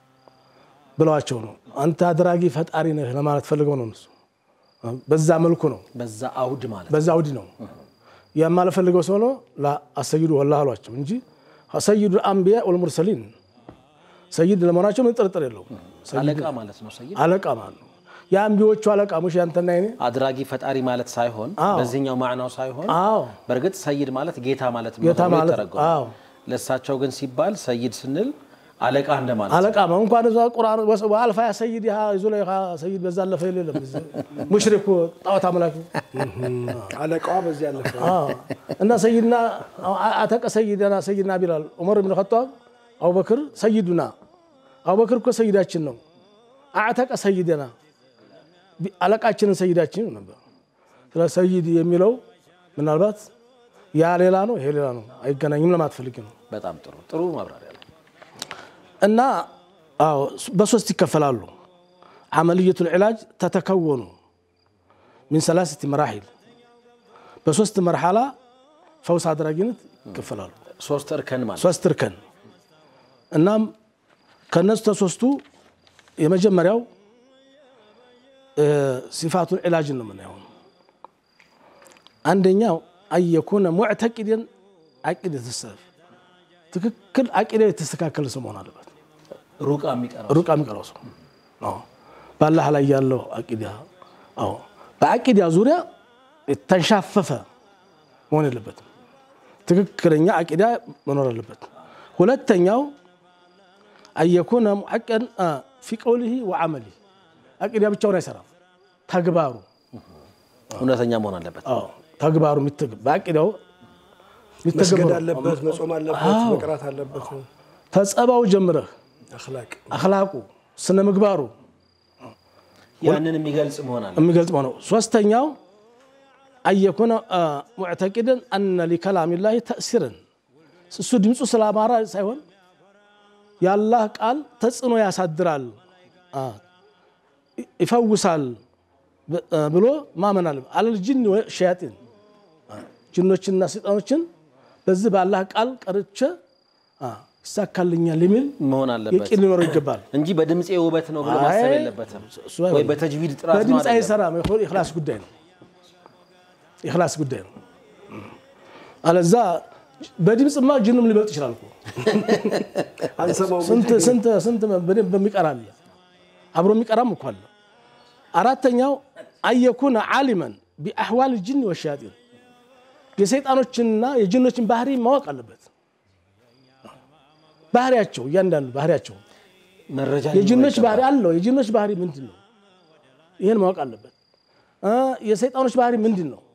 ብለዋቸው ነው። አንተ አድራጊ ፈጣሪ ነህ ለማለት ፈልገው ነው እነሱ። በዛ መልኩ ነው በዛ አውድ ማለት በዛ አውዲ ነው የማልፈልገው ሰው ነው አሰይዱ ወላህ አሏቸው እንጂ ሰይዱ አንቢያ ወልሙርሰሊን ሰይድ ለመሆናቸው ምን ጥርጥር የለው። አለቃ ማለት ነው። ሰይድ አለቃ ማለት ነው። የአንቢዎቹ አለቃ ሙሽ ያንተና ይኔ አድራጊ ፈጣሪ ማለት ሳይሆን አዎ። በዚህኛው ማዕናው ሳይሆን አዎ በእርግጥ ሰይድ ማለት ጌታ ማለት ነው ጌታ ተብሎ ማለት- ይተረጎማል። አዎ። ለእሳቸው ግን ሲባል ሰይድ ስንል አለቃ እንደማለት ነው። አለቃ ነው። እንኳን እዛ ቁርአን ወስ- ወአልፋ ያ ሰይድ ያ ዙለይኻ ሰይድ በዛ አለፈ የለም ሙሽሪኩ ጣዖት አምላኪ አለቃዋ በዚህ ያለፈ አዎ። እና ሰይድና አተቀ ሰይድና ሰይድና ቢላል ዑመር ብን ኸጣብ አቡበክር ሰይዱና አቡበክር እኮ ሰይዳችን ነው። አዕተቀ ሰይድና ቢ- አለቃችንን ሰይዳችን ነበር። ስለ ሰይድ የሚለው ምናልባት ያ ሌላ ነው፣ ይሄ ሌላ ነው፣ አይገናኝም ለማለት ፈልጌ ነው። በጣም ጥሩ ጥሩ ማብራሪያ ነው። እና አዎ በሶስት ይከፈላሉ። አመልየቱል ዒላጅ ተተከወኑ ሚን ሰላሰቲ መራሒል በሶስት መርሓላ ፈውስ አድራጊነት ይከፈላሉ። ሶስት እርከን ማለት ሶስት እርከን እናም ከነሱ ተሶስቱ የመጀመሪያው እ፣ ሲፋቱን ዒላጅን ነው የምናየው። አንደኛው አየኩነ ሙዕተቂድን አቂደት ሰለፍ ትክክል አቂዳ የተስተካከለ ሰው መሆን አለበት። ሩቃ የሚቀረው ሩቅ የሚቀረው ሰው አዎ። በአላህ ላይ ያለው አቂዳ አዎ፣ በአቂዳ ዙሪያ የተንሻፈፈ መሆን የለበትም። ትክክለኛ አቂዳ መኖር አለበት። ሁለተኛው አየኩነ ሙዐቀን ፊ ቀውሊሂ ወዐመሊሂ አቂዳ ብቻውን አይሰራም። ተግባሩ እውነተኛ መሆን አለበት። አዎ፣ ተግባሩ የሚተግ- በአቂዳው መስገድ የሚተገበረው አለበት፣ መጾም አለበት፣ መቅራት አለበት። ተጸባው ጀምረህ አኽላቅ አኽላቁ ስነ ምግባሩ ያንን የሚገልጽ መሆን አለበት። የሚገልጽ ነው። ሶስተኛው አየኩነ ሙዕተቂድን አነ ሊከላሚላሂ ተእሲርን እሱ ድምፁ ስላማራ ሳይሆን የአላህ ቃል ተጽዕኖ ያሳድራል፣ አ፣ ይፈውሳል ብ- ብሎ ማመን አለ አለል ጅን ሸያጢን ጅኖችንና ሰይጣኖችን በዚህ በአላህ ቃል ቀርቼ አ፣ ይሳካልኛል የሚል መሆን አለበት የቂን ሊኖረው ይገባል። እንጂ በድምፄ ውበት ነው ብሎ ማሰብ አይ፣ የለበትም። እሱ አይሆንም። ወይ በተጅዊድ ጥራት ነው በድምፅ አይደለም። አይሰራም። የኢኽላስ ጉዳይ ነው። የኢኽላስ ጉዳይ ነው። አለዛ በድምፅማ ጅንም ሊበልጥ ይችላል እኮ። አንሰማው ስንት ስንት ስንት በደንብ በሚቀራ አለ። አብሮ የሚቀራም እኮ አለ። አራተኛው አየኩነ ዓሊመን ቢአሕዋል ጅን ወሸያጢን የሰይጣኖችንና የጅኖችን ባህሪ ማወቅ አለበት። ባህሪያቸው እያንዳንዱ ባህሪያቸው መረጃ የጅኖች ባህሪ አለው። የጅኖች ባህሪ ምንድን ነው? ይህን ማወቅ አለበት። እ የሰይጣኖች ባህሪ ምንድን ነው?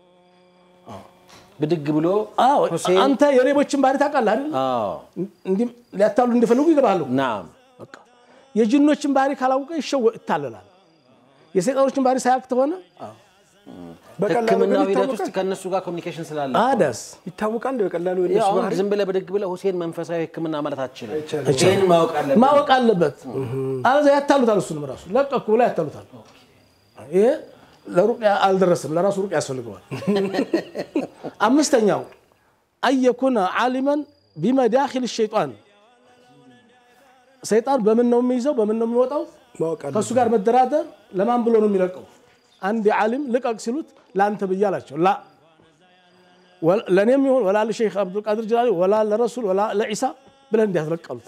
ብድግ ብሎ አዎ ሁሴን አንተ የሌቦችን ባህሪ ታውቃለህ አይደል? አዎ እንዲህ ሊያታሉ እንደፈለጉ ይገባሉ። ናም በቃ የጅኖችን ባህሪ ካላወቀ ይሸወ ይታለላል። የሰይጣኖችን ባህሪ ሳያውቅ ተሆነ በቀላሉ ሕክምናው ግን ሂደት ውስጥ ይታወቃል ከእነሱ ጋር ኮሚኒኬሽን ስላለ አዳስ ይታወቃል። በቀላሉ ያው የእነሱ አሁን ባህሪ ዝም ብለህ ብድግ ብለህ ሁሴን መንፈሳዊ ሕክምና ማለት አትችልም። አይቻልም። ይህን ማወቅ አለብህ። ማወቅ አለበት። አለዚያ ያታሉታል። እሱንም ራሱ ለቀኩ ብላ ያታሉታል። ይሄ ለሩቅያ አልደረስም፣ ለራሱ ሩቅያ ያስፈልገዋል። አምስተኛው አየኩነ ዓሊመን ቢመዳኪል ሸይጣን ሰይጣን በምን ነው የሚይዘው? በምን ነው የሚወጣው? ማወቅ አለበት። ከእሱ ጋር መደራደር ለማን ብሎ ነው የሚለቀው? አንድ ዓሊም ልቀቅ ሲሉት ለአንተ ብዬ አላቸው። ላ ወላ- ለእኔም ይሁን ወላ ለሼክ አብዱልቃድር ጅላኒ ወላ ለረሱል ወላ ለዒሳ ብለን እንዲያስለቀሉት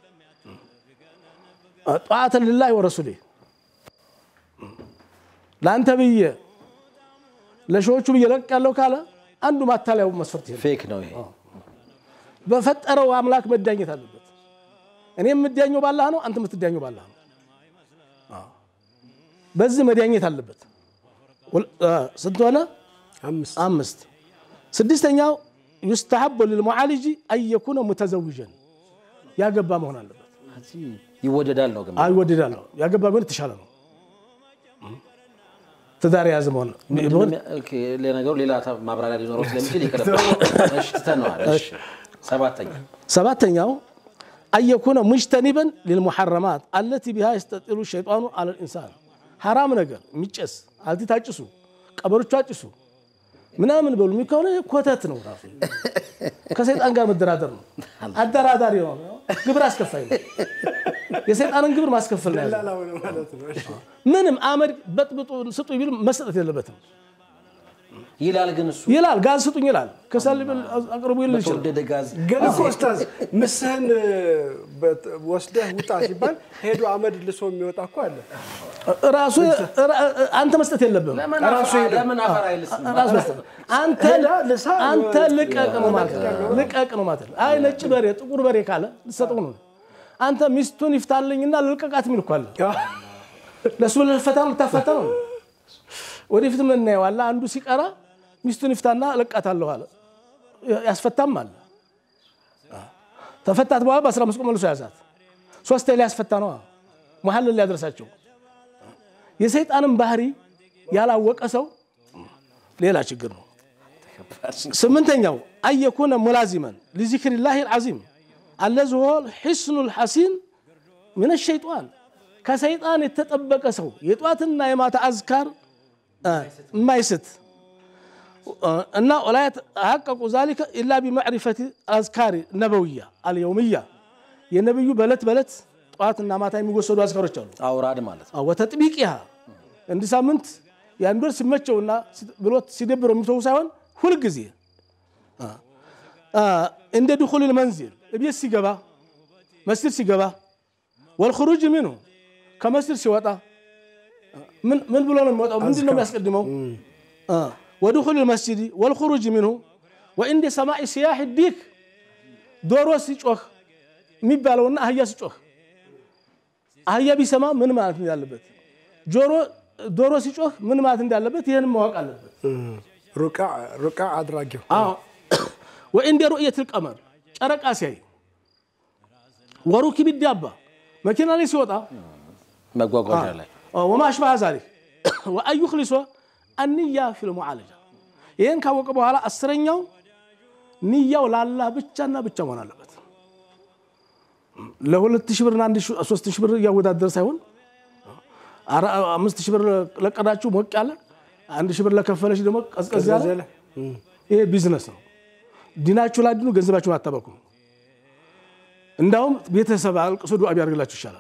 ጣዓተን ልላህ ወረሱሌ ለአንተ ብዬ ለሺዎቹ ብዬ ለቅ ያለው ካለ አንዱ ማታለያው መስፈርት ይሄ ነው። ፌክ ነው ይሄ። በፈጠረው አምላክ መዳኘት አለበት። እኔ የምዳኘው ባላህ ነው፣ አንተ የምትዳኘው ባላህ ነው። በዚህ መዳኘት አለበት። ወል- አ፣ ስንት ሆነ? አምስት አምስት። ስድስተኛው ዩስተሐቡ ልልሙዓሊጂ አየኩነ ሙተዘውጀን ያገባ መሆን አለበት። ይወደዳል ነው ግን አይወደዳለሁ ያገባ ቢሆን የተሻለ ነው። ትዳር የያዘ መሆን ቢሆን ኦኬ፣ ለነገሩ ሌላ ታ- ማብራሪያ ሊኖረው ስለሚችል ይቅርብ። እሺ ትተነዋል። እሺ ሰባተኛ ሰባተኛው አየኩነ ሙጅተኒበን ሊልሙሐረማት አለቲ ቢሃ የስተጢሉ ሸይጣኑ አለ ልኢንሳን ሐራም ነገር የሚጨስ አልቲት አጭሱ፣ ቀበሮቹ አጭሱ ምናምን በሉ የሚ ከሆነ ኮተት ነው። ራሱ ከሰይጣን ጋር መደራደር ነው። አደራዳሪ ነው። ግብር አስከፋይ ነው። የሰይጣንን ግብር ማስከፈል ነው ያዘው። ላላው ነው ማለት ነው። እሺ። ምንም አመድ በጥብጡ ስጡ ቢል መስጠት የለበትም ይላል ግን እሱ ይላል። ጋዝ ስጡኝ ይላል። ከሰል ብል አቅርቡ ይል ይችላል። በተወደደ ጋዝ ግን እኮ ኡስታዝ ምስህን በት- ወስደህ ውጣ ሲባል ሄዶ አመድ ልሶ የሚወጣ እኮ አለ። ራሱ አንተ መስጠት የለብህም። ለምን ራሱ አፈር- ሄደ። ለምን አፈር አይልስም? ራሱ መስጠት አንተ ሄዳ ልሳ አንተ ልቀቅ ነው ማለት ነው። ልቀቅ ነው ማለት ነው። አይ ነጭ በሬ ጥቁር በሬ ካለ ልሰጠው ነው። አንተ ሚስቱን ይፍታልኝና ልልቀቃት የሚል እኮ አለ። ለእሱ ልፈታ ነው ልታፈታ ነው። ወደፊት ምን እናየዋለን። አንዱ ሲቀራ ሚስቱን ይፍታና እለቃታለሁ አለ። ያስፈታም አለ። ተፈታት በኋላ በአስራ አምስት ቀን መልሶ ያዛት። ሶስት ሊያስፈታ ነው መሀልን ሊያደርሳቸው የሰይጣንን ባህሪ ያላወቀ ሰው ሌላ ችግር ነው። ስምንተኛው አየኩነ ሙላዚመን ሊዚክሪላህ ልዓዚም አለዚ ሆ ሒስኑ ልሐሲን ምን ሸይጣን ከሰይጣን የተጠበቀ ሰው የጧትና የማታ አዝካር የማይስት እና ወላ የተሐቀቁ ዛሊከ ኢላ ቢማዕሪፈት አዝካሪ ነበውያ አልየውምያ የነቢዩ በለት በለት ጠዋትና ማታ የሚወሰዱ አዝካሮች አሉ። አውራድ ማለት ነው። ወተጥቢቅሃ እንዲህ ሳምንት የአንድ ወር ሲመቸውና ብሎት ሲደብረው የሚተው ሳይሆን ሁልጊዜ እንደ ድኹል መንዚል እቤት ሲገባ መስጅድ ሲገባ ወልኹሩጅ ሚንሁ ከመስጅድ ሲወጣ ምን ብሎ ነው የሚወጣው? ምንድን ነው የሚያስቀድመው? ወድኹል መስጅድ ወልኹሩጅ ሚንሁ ወኢንደ ሰማዕ ሲያሕ ዲክ ዶሮ ሲጮህ የሚባለውና አህያ ሲጮህ አህያ ቢሰማ ምን ማለት እንዳለበት ጆሮ ዶሮ ሲጮህ ምን ማለት እንዳለበት ይህን ማወቅ አለበት። ሩቃ አድራጊው ወኢንደ ሩእየት ልቀመር ጨረቃ ሲያይ ወሩኪብ ዳባ መኪና ላይ ሲወጣ መጓጓዣ ላይ ወማ አሽባህ ዛሊክ ወአን ዩኽሊሶ አንያ ፊል ሙዓለጃ ይህን ካወቀ በኋላ አስረኛው ንያው ለአላህ ብቻና ብቻ መሆን አለበት። ለሁለት ሺህ ብርና አንድ ሶስት ሺህ ብር እያወዳደር ሳይሆን አምስት ሺህ ብር ለቀዳችሁ ሞቅ ያለ አንድ ሺህ ብር ለከፈለች ደግሞ ቀዝቀዝ ያለ ይሄ ቢዝነስ ነው። ዲናችሁ ላድኑ፣ ገንዘባችሁን አታበኩ። እንዳውም ቤተሰብ አልቅሶ ዱዓ ቢያደርግላችሁ ይሻላል።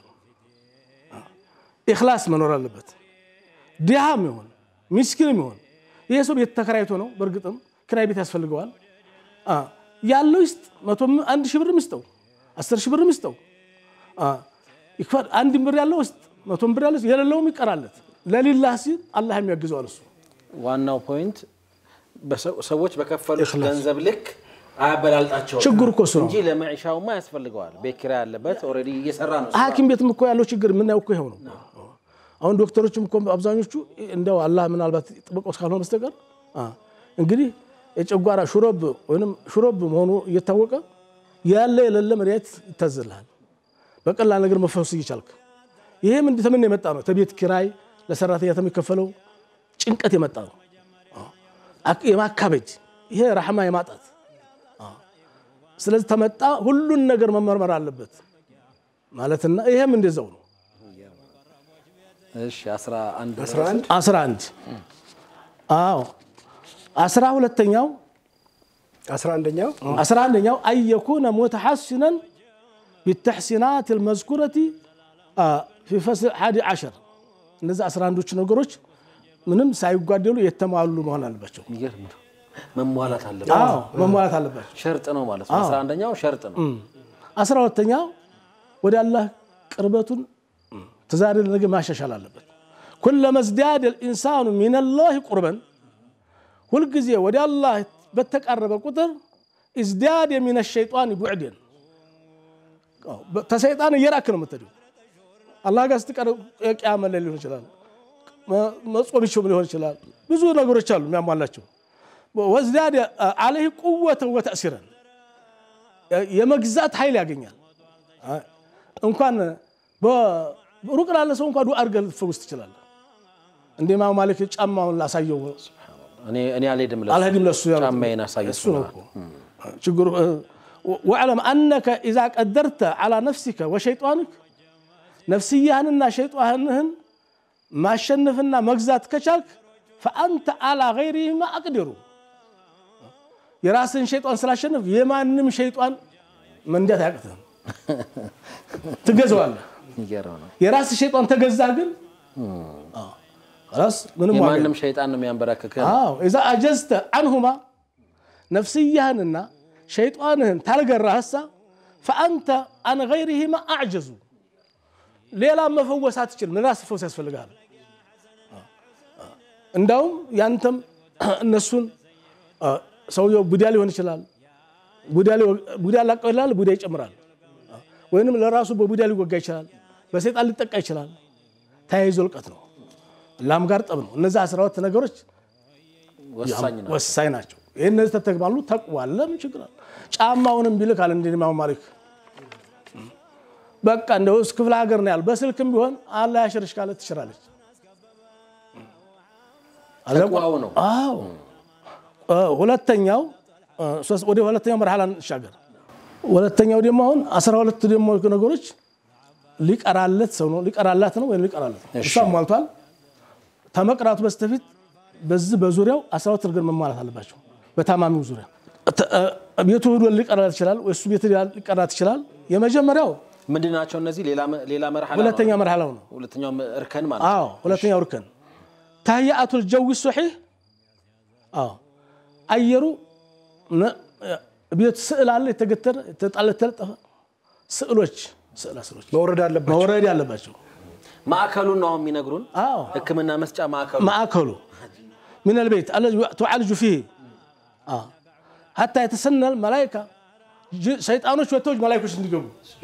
ኢኽላስ መኖር አለበት። ድሃም ይሆን ሚስኪንም ይሆን ይሄ ሰው ቤት ተከራይቶ ነው። በእርግጥም ክራይ ቤት ያስፈልገዋል። ያለው ይስጥ፣ አንድ ሺህ ብር ይስጠው፣ አስር ሺህ ብር ይስጠው። አንድ ብር ያለው ውስጥ መቶም ብር ያለው የሌለውም ይቀራለት። ለሊላህ ሲል አላህ የሚያግዘዋል እሱ ዋናው ፖይንት ሰዎች በከፈሉት ገንዘብ ልክ አያበላልጣቸው ችግሩ እኮ እሱ ነው። እንጂ ለመዒሻውማ ያስፈልገዋል። ቤት ኪራይ ያለበት ኦልሬዲ እየሰራ ነው። ሐኪም ቤትም እኮ ያለው ችግር የምናየው እኮ ይኸው ነው። አሁን ዶክተሮችም እኮ አብዛኞቹ እንደው አላህ ምናልባት ጥበቃው እስካልሆነ በስተቀር አ፣ እንግዲህ የጨጓራ ሹሮብ ወይም ሹሮብ መሆኑ እየታወቀ ያለ የሌለ መድኃኒት ይታዘልሃል በቀላል ነገር መፈወስ እየቻልክ። ይሄ ምን ተምን የመጣ ነው? ተቤት ኪራይ ለሰራተኛ ከሚከፈለው ጭንቀት የመጣ ነው። አ፣ የማካበድ ይሄ ረሕማ የማጣት አ፣ ስለዚህ ተመጣ ሁሉን ነገር መመርመር አለበት ማለትና ይሄም እንደዛው ነው። እሺ 11 11 አስራ አንድ አዎ አስራ ሁለተኛው 11ኛው አስራ አንደኛው አየኩነ ሙተሐሲነን ቢተሕሲናት ልመዝኩረቲ ፊ ፈስል ሓዲ ዓሸር እነዚህ አስራ አንዶቹ ነገሮች ምንም ሳይጓደሉ የተሟሉ መሆን አለባቸው። የሚገርም ነው። መሟላት አለበት። አዎ መሟላት አለባቸው። ሸርጥ ነው ማለት ነው። 11ኛው ሸርጥ ነው። አስራ ሁለተኛው ወደ አላህ ቅርበቱን ተዛሬ ነገ ማሻሻል አለበት። ኩለመ ዝዳደ ልኢንሳኑ ሚነላህ ቁርበን ሁልጊዜ ወደ አላህ በተቃረበ ቁጥር እዝዳደ ሚነ ሸይጣን ቡዕድን ተሰይጣን እየራክ ነው የምትሄደው። አላህ ጋር ስትቀርብ የቅያመ ላይ ሊሆን ይችላል፣ መጾም ይችም ሊሆን ይችላል። ብዙ ነገሮች አሉ የሚያሟላቸው። ወዝዳደ አለህ ቁወተን ወተእሲረን የመግዛት ኃይል ያገኛል። እንኳን ሩቅ ላለ ሰው እንኳ ዱዓ አድርገህ ልትፈውስ ትችላለህ። እንደ ኢማም ማሊክ ጫማውን ላሳየው እኔ እኔ አልሄድም ለሱ አልሄድም ለሱ ያሉት ጫማዬን አሳየው እሱ ነው እኮ ችግሩ። ወዕለም አነከ ኢዛ ቀደርተ ዓላ ነፍሲከ ወሸይጣንክ ነፍስያህንና ሸይጣንህን ማሸነፍና መግዛት ከቻልክ ፈአንተ አላ ገይሪህማ አቅዲሩ የራስን ሸይጣን ስላሸነፍ የማንም ሸይጣን መንዳት አያቅትህም፣ ትገዛዋለህ። የሚገርም ነው። የራስ ሸይጣን ተገዛ ግን ራስ ምንም ዋጋ የማንም ሸይጣን ነው የሚያንበረክክህ። አዎ ኢዛ አጀዝተ አንሁማ ነፍስያህንና ሸይጣንህን ታልገራህሳ ፈአንተ አን ገይሪሂማ አዕጀዙ ሌላ መፈወስ አትችልም። ራስ ፈውስ ያስፈልግሃል። እንዳውም ያንተም እነሱን ሰውየው ቡዳ ሊሆን ይችላል። ቡዳ ላቀው ይላል፣ ቡዳ ይጨምራል። ወይንም ለራሱ በቡዳ ሊወጋ ይችላል፣ በሰይጣን ሊጠቃ ይችላል። ተያይዞ ልቀት ነው፣ ላም ጋር ጠብ ነው። እነዚህ አስራ ሁለት ነገሮች ወሳኝ ነው። ወሳኝ ናቸው። ይህ እነዚህ ተተግባሉ ተቅዋለ ምን ችግር አለ? ጫማውንም ቢልክ አለ እንደ ኢማም ማሊክ በቃ እንደው ክፍለ ሀገር ነው ያሉ በስልክም ቢሆን አላህ ያሽርሽ ካለ ትሽራለች። ተቅዋው ነው። አዎ ሁለተኛው ወደ ሁለተኛው መርሃላ እንሻገር። ሁለተኛው ደግሞ አሁን አስራ ሁለት ደግሞ ነገሮች ሊቀራለት ሰው ነው ሊቀራላት ነው ወይም ሊቀራለት ነው። እሷ ሟልቷል። ተመቅራቱ በስተፊት በዚህ በዙሪያው አስራ ሁለት ነገር መሟላት አለባቸው። በታማሚው ዙሪያ ቤቱ ሄዶ ሊቀራላት ይችላል፣ ወይ እሱ ቤት ሊቀራት ይችላል። የመጀመሪያው ምንድን ናቸው እነዚህ? ሌላ ሌላ መርሐላ ነው። ሁለተኛ መርሃላው ነው። ሁለተኛው እርከን ማለት ነው። አዎ ሁለተኛው እርከን ታህያአቱል ጀዊ ሶሒህ አዎ አየሩ ቤት ስዕል አለ የተገተረ የተጠለጠፈ ስዕሎች ስዕላ ስዕሎች መውረድ አለባቸው። መውረድ ያለባቸው ማዕከሉን ነው አሁን የሚነግሩን። አዎ ሕክምና መስጫ ማዕከሉ ማዕከሉ ምን ልቤት አለዚ ቱዓልጁ ፊህ ሀታ የተሰነል መላይካ ሰይጣኖች ወጥተው መላይኮች እንዲገቡ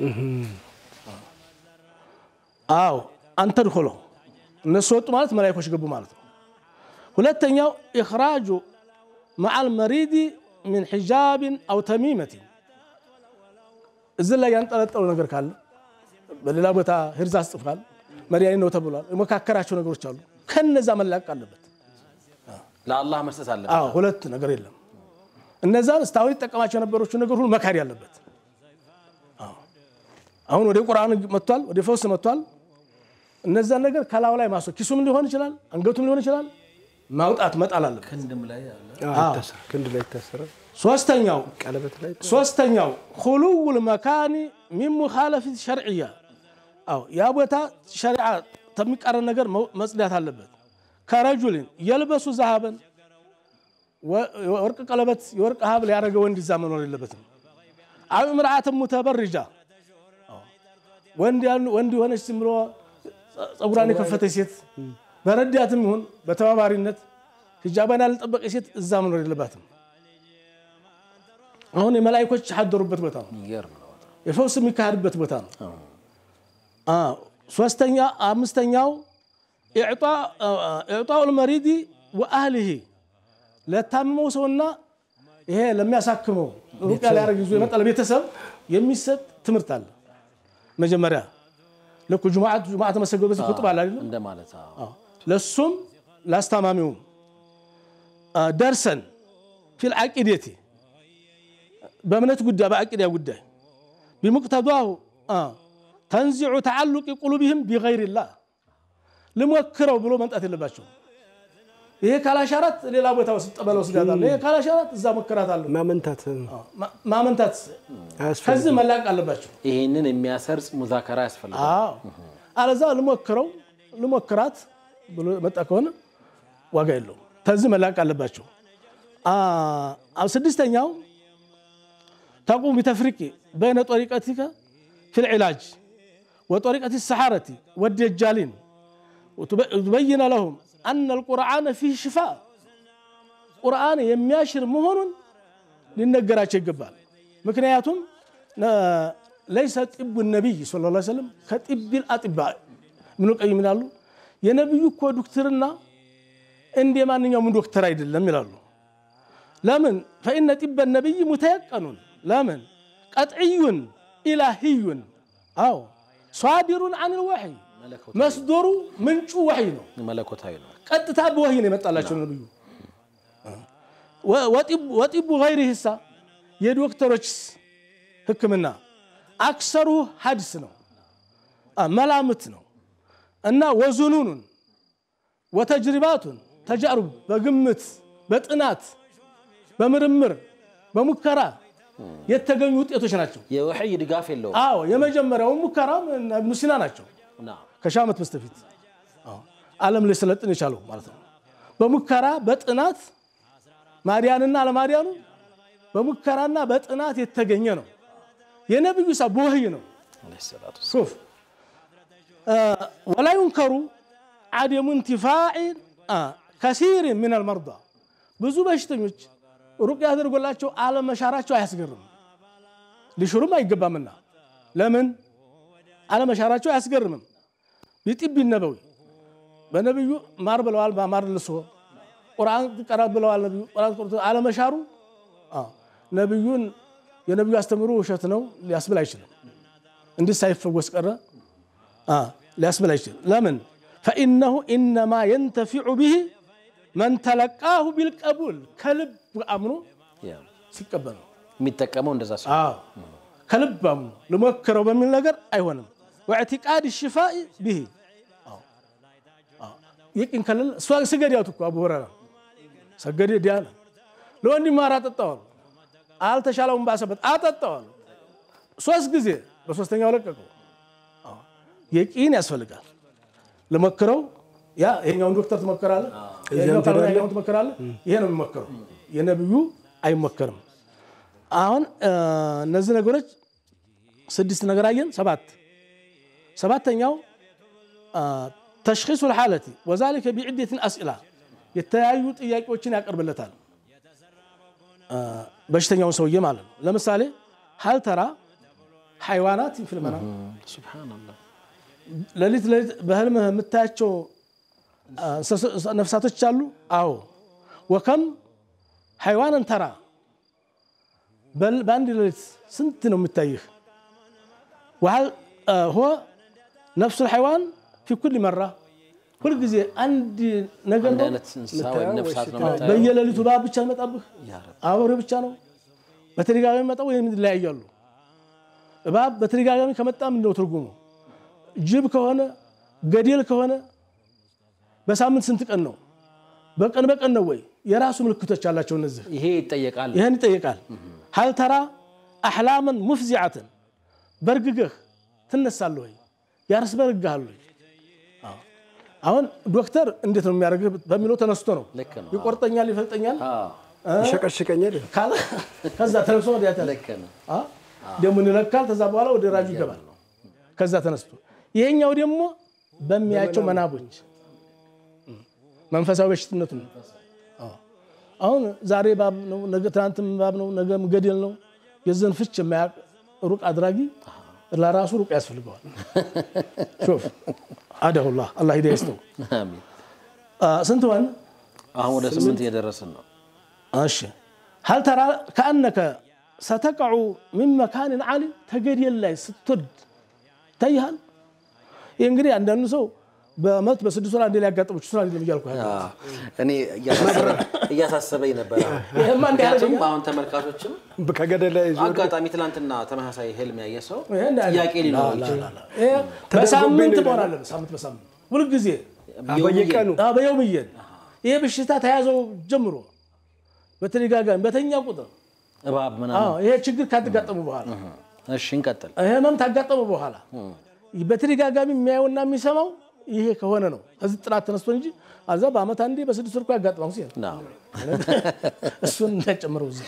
አዎ አንተ ድኮሎ እነሱ ወጡ ማለት መላይኮች ገቡ ማለት ነው። ሁለተኛው ኢኽራጁ መዓል መሪዲ ሚን ሒጃብን አው ተሚመትን እዚህ ላይ ያንጠለጠሉ ነገር ካለ በሌላ ቦታ ሂርዝ አስጥፏል መድኃኒት ነው ተብሏል። የመካከራቸው ነገሮች አሉ። ከነዛ መላቀቅ አለበት። ለአላህ መስጠት አለበት። አዎ ሁለት ነገር የለም። እነዛን እስካሁን ይጠቀማቸው የነበሮቹ ነገር ሁሉ መካድ ያለበት። አዎ አሁን ወደ ቁርአን መጥቷል፣ ወደ ፈውስ መጥቷል። እነዛን ነገር ከላዩ ላይ ማስወ ኪሱም ሊሆን ይችላል፣ አንገቱም ሊሆን ይችላል፣ ማውጣት መጣል አለበት። ክንድም ላይ አለ። አዎ፣ ይታሰራል። ክንድ ላይ ይታሰራል። ሶስተኛው ቀለበት ላይ ሶስተኛው ሁሉውል መካኒ ሚን ሙኻለፊት ሸርዕያ አዎ ያ ቦታ ሸሪዓ ከሚቃረን ነገር መጽዳት አለበት። ከረጁልን የልበሱ ዛሃበን ወርቅ ቀለበት የወርቅ ሀብል ያደረገ ወንድ ይዛ መኖር የለበትም። አው እምርአትን ሙተበርጃ ወንድ የሆነች ዝም ብሎ ፀጉሯን የከፈተች ሴት በረዳትም ይሁን በተባባሪነት ሂጃቧን ያልጠበቀች ሴት እዛ መኖር የለባትም። አሁን የመላይኮች ያደሩበት ቦታ ነው። የሚገርም ነው በጣም። የፈውስ የሚካሄድበት ቦታ ነው። አ ሶስተኛ አምስተኛው ኢዕጣኡል መሪዲ ወአህሊሂ ለታመመው ሰውና ይሄ ለሚያሳክመው ሩቅያ ሊያደርግ ይዞ የመጣ ለቤተሰብ የሚሰጥ ትምህርት አለ። መጀመሪያ ልክ ጁምዓት ጁምዓት ተመሰገበት ኹጥባ አለ አይደለም? እንደማለት አዎ። አዎ። ለሱም ላስታማሚውም አ፣ ደርሰን ፊል ዓቂዴቲ በእምነት ጉዳይ በዓቂዳ ጉዳይ ቢሙቅተዷሁ አ፣ ተንዚዑ ተዓሉቂ ቁሉቢህም ቢገይሪላህ ልሞክረው ብሎ መምጣት የለባቸው። ይሄ ካላሻራት ሌላ ቦታ ውስጥ ጠበል ወስዳታለሁ፣ ይሄ ካላሻራት እዛ ሞክራታለሁ። ማመንታት ማ- ማመንታት አያስፈልግም። ከዚህ መላቅ አለባቸው። ይህንን የሚያሰርጽ ሙዛከራ ያስፈልጋል። አዎ አለዛ ልሞክረው ልሞክራት ብሎ መጣ ከሆነ ዋጋ የለውም። ከዚህ መላቅ አለባቸው። አ- አ- ስድስተኛው ተቁም ቢተፍሪቂ በይነ ጦሪቀቲከ ፊል ዒላጅ ወጦሪቀት ሰሓረቲ ወደጃሊን ትበይነ ለሁም አነ ልቁርአነ ፊህ ሽፋ ቁርአን የሚያሽር መሆኑን ሊነገራቸው ይገባል። ምክንያቱም ነ- ለይሰ ጢቡ ነቢይ ስለ ላ ሰለም ከጢቢል አጢባ ምኑ ቀይም ይላሉ። የነቢዩ እኮ ዶክትርና እንደ ማንኛውም ዶክተር አይደለም ይላሉ። ለምን ፈኢነ ጢበ ነቢይ ሙተየቀኑን ለምን ቀጥዕዩን ኢላሂዩን አዎ ሷዲሩን አን ልወሕይ መስዶሩ ምንጩ ወሕይ ነው። መለኮታዊ ነው። ቀጥታ በወህይ ነው የመጣላቸው ነብዩ። ወጢቡ ገይሪ ህሳ የዶክተሮች ሕክምና አክሰሩ ሀድስ ነው መላምት ነው እና ወዙኑኑን ወተጅሪባቱን ተጃሩብ በግምት በጥናት በምርምር በሙከራ የተገኙ ውጤቶች ናቸው። የወሕይ ድጋፍ የለውም። አዎ የመጀመሪያው ሙከራ እብኑ ሲና ናቸው። ና ከሺህ ዓመት በስተፊት አዎ፣ ዓለም ላይ ሰለጥን የቻለው ማለት ነው። በሙከራ በጥናት ማዲያንና አለማዲያኑ በሙከራና በጥናት የተገኘ ነው። የነብዩ ሳ በወህይ ነው። ዓለይሂ ሰላቱ ሹፍ ወላ ዩንከሩ ዓደሙ እንቲፋዕ ከሲር ምን አልመርዳ ብዙ በሽተኞች ሩቅያ አድርጎላቸው አለመሻራቸው አያስገርም። ሊሽሩም አይገባምና ለምን አለመሻራቸው አያስገርምም። ቢጢብ ነበዊ በነቢዩ ማር ብለዋል። ማር ልሶ ቁርአን ቀራ ብለዋል። ነቢዩ ቁርአን ቀርቶ አለመሻሩ አዎ፣ ነቢዩን የነቢዩ አስተምሮ ውሸት ነው ሊያስብል አይችልም። እንዲህ ሳይፈወስ ቀረ አ፣ ሊያስብል አይችልም። ለምን ፈኢነሁ ኢነማ የንተፊዑ ብሂ መን ተለቃሁ ቢልቀቡል ከልብ አምኖ ያ ሲቀበል ነው። የሚጠቀመው እንደዛ ሰው አዎ ከልብ አምኖ ልሞክረው በሚል ነገር አይሆንም። ወዕቲቃድ ሽፋኢ ብሂ ይቅን ከለለ እሷ ስገድ ያቱ እኮ አቡ ሁረራ ሰገደ ዲያነ ለወንድም ማር አጠጣዋል። አልተሻለውም ባሰበት አጠጣዋል። ሶስት ጊዜ በሶስተኛው ለቀቀው። አዎ፣ የቂን ያስፈልጋል። ልሞክረው ያ ይሄኛውን ዶክተር ትሞክራለህ፣ ይሄኛው ካልሆነ ያኛውን ትሞክራለህ። ይሄ ነው የሚሞክረው። የነብዩ አይሞከርም። አሁን እ፣ እነዚህ ነገሮች ስድስት ነገር አየን። ሰባት ሰባተኛው ተሽኺሱ ልሓለቲ ወዛሊከ ቢዕደትን አስኢላ የተለያዩ ጥያቄዎችን ያቀርብለታል አ፣ በሽተኛውን ሰውዬ ማለት ነው። ለምሳሌ ሀል ተራ ሓይዋናት ፊልመና ሱብሓነላህ ሌሊት ሌሊት በህልምህ የምታያቸው አ፣ እንስሳ- ነፍሳቶች አሉ። አዎ ወከም ሓይዋንን ተራ በል- በአንድ ሌሊት ስንት ነው የሚታይህ? ወሀል አ፣ ሆ ነፍሱ ልሓይዋን ፊ ኩል መራ ሁልጊዜ አንድ ነገር አንድ ነው አይነት እንስሳ ወይም ነፍሳት ነው ወይስ የምታየው። በየሌሊቱ እባብ ብቻ ይመጣብህ፣ ያ ረብ አውሬ ብቻ ነው በተደጋጋሚ መጣ ወይም ይለያያሉ። እባብ በተደጋጋሚ ከመጣ ምንድን ነው ትርጉሙ? ጅብ ከሆነ ገዴል ከሆነ በሳምንት ስንት ቀን ነው? በቀን በቀን ነው ወይ? የራሱ ምልክቶች አላቸው። እነዚህ ይሄ ይጠየቃል። ይህን ይጠይቃል። ሀል ተራ አሕላመን ሙፍዚዓትን በርግገህ ትነሳለህ ወይ? ያስበረግሃል ወይ? አዎ። አሁን ዶክተር እንዴት ነው የሚያደርግህ በሚለው ተነስቶ ነው ልክ ነው። ይቆርጠኛል፣ ይፈልጠኛል አዎ፣ ይሸቀሽቀኛል። ካለ ከዛ ተነስቶ ወዲያ ተነሳ ልክ ነው። ደሙን ይለካል። ከዛ በኋላ ወደ ራጁ ይገባል። ከዛ ተነስቶ ይሄኛው ደግሞ በሚያቸው መናቦች መንፈሳዊ በሽትነቱ ነው። አዎ። አሁን ዛሬ ባብ ነው፣ ነገ ትናንትም ባብ ነው፣ ነገም ገደል ነው። የዘን ፍች የማያውቅ ሩቅ አድራጊ ለራሱ ሩቅ ያስፈልገዋል። ሾፍ አደሁላህ አላህ ሂዳያ ይስጠው። አሚን። አ፣ ስንት ሆነ? አሁን ወደ ስምንት እየደረስን ነው። እሺ ሀል ተራ ከአነከ ሰተቀዑ ሚን መካንን ዓሊ ተገደል ላይ ስትወድ ይታይሃል። ይህ እንግዲህ አንዳንዱ ሰው በመት በስድስት ወር አንዴ ሊያጋጥሙ ይችላል አይደለም እያልኩ ያለው። እኔ እያሳሰበኝ ነበር። ይሄማ እንዲህ ምክንያቱም ያደርገኛል። አሁን ተመልካቾችም ከገደል ላይ ዞር አጋጣሚ ትላንትና ተመሳሳይ ህልም ያየ ሰው ይሄ እንዳለ- ጥያቄ ሊኖረው ላ- ላ- ይችላል። ላ- ይሄ በሳምንት መሆን አለበት። ሳምንት በሳምንት ሁልጊዜ በየቀኑ አ፣ በየውምየን ይሄ በሽታ ተያዘው ጀምሮ በተደጋጋሚ በተኛ ቁጥር እባብ አዎ፣ ምናምን። ይሄ ችግር ካጋጠሙ በኋላ እሺ እንቀጥል። ይሄ ህመም ካጋጠሙ በኋላ በተደጋጋሚ የሚያየውና የሚሰማው ይሄ ከሆነ ነው። ከዚህ ጥናት ተነስቶ እንጂ አዛ በአመት አንዴ በስድስት ወር እኮ ያጋጥማል ሲል ናው። እሱን እንዳጨምረው እዚህ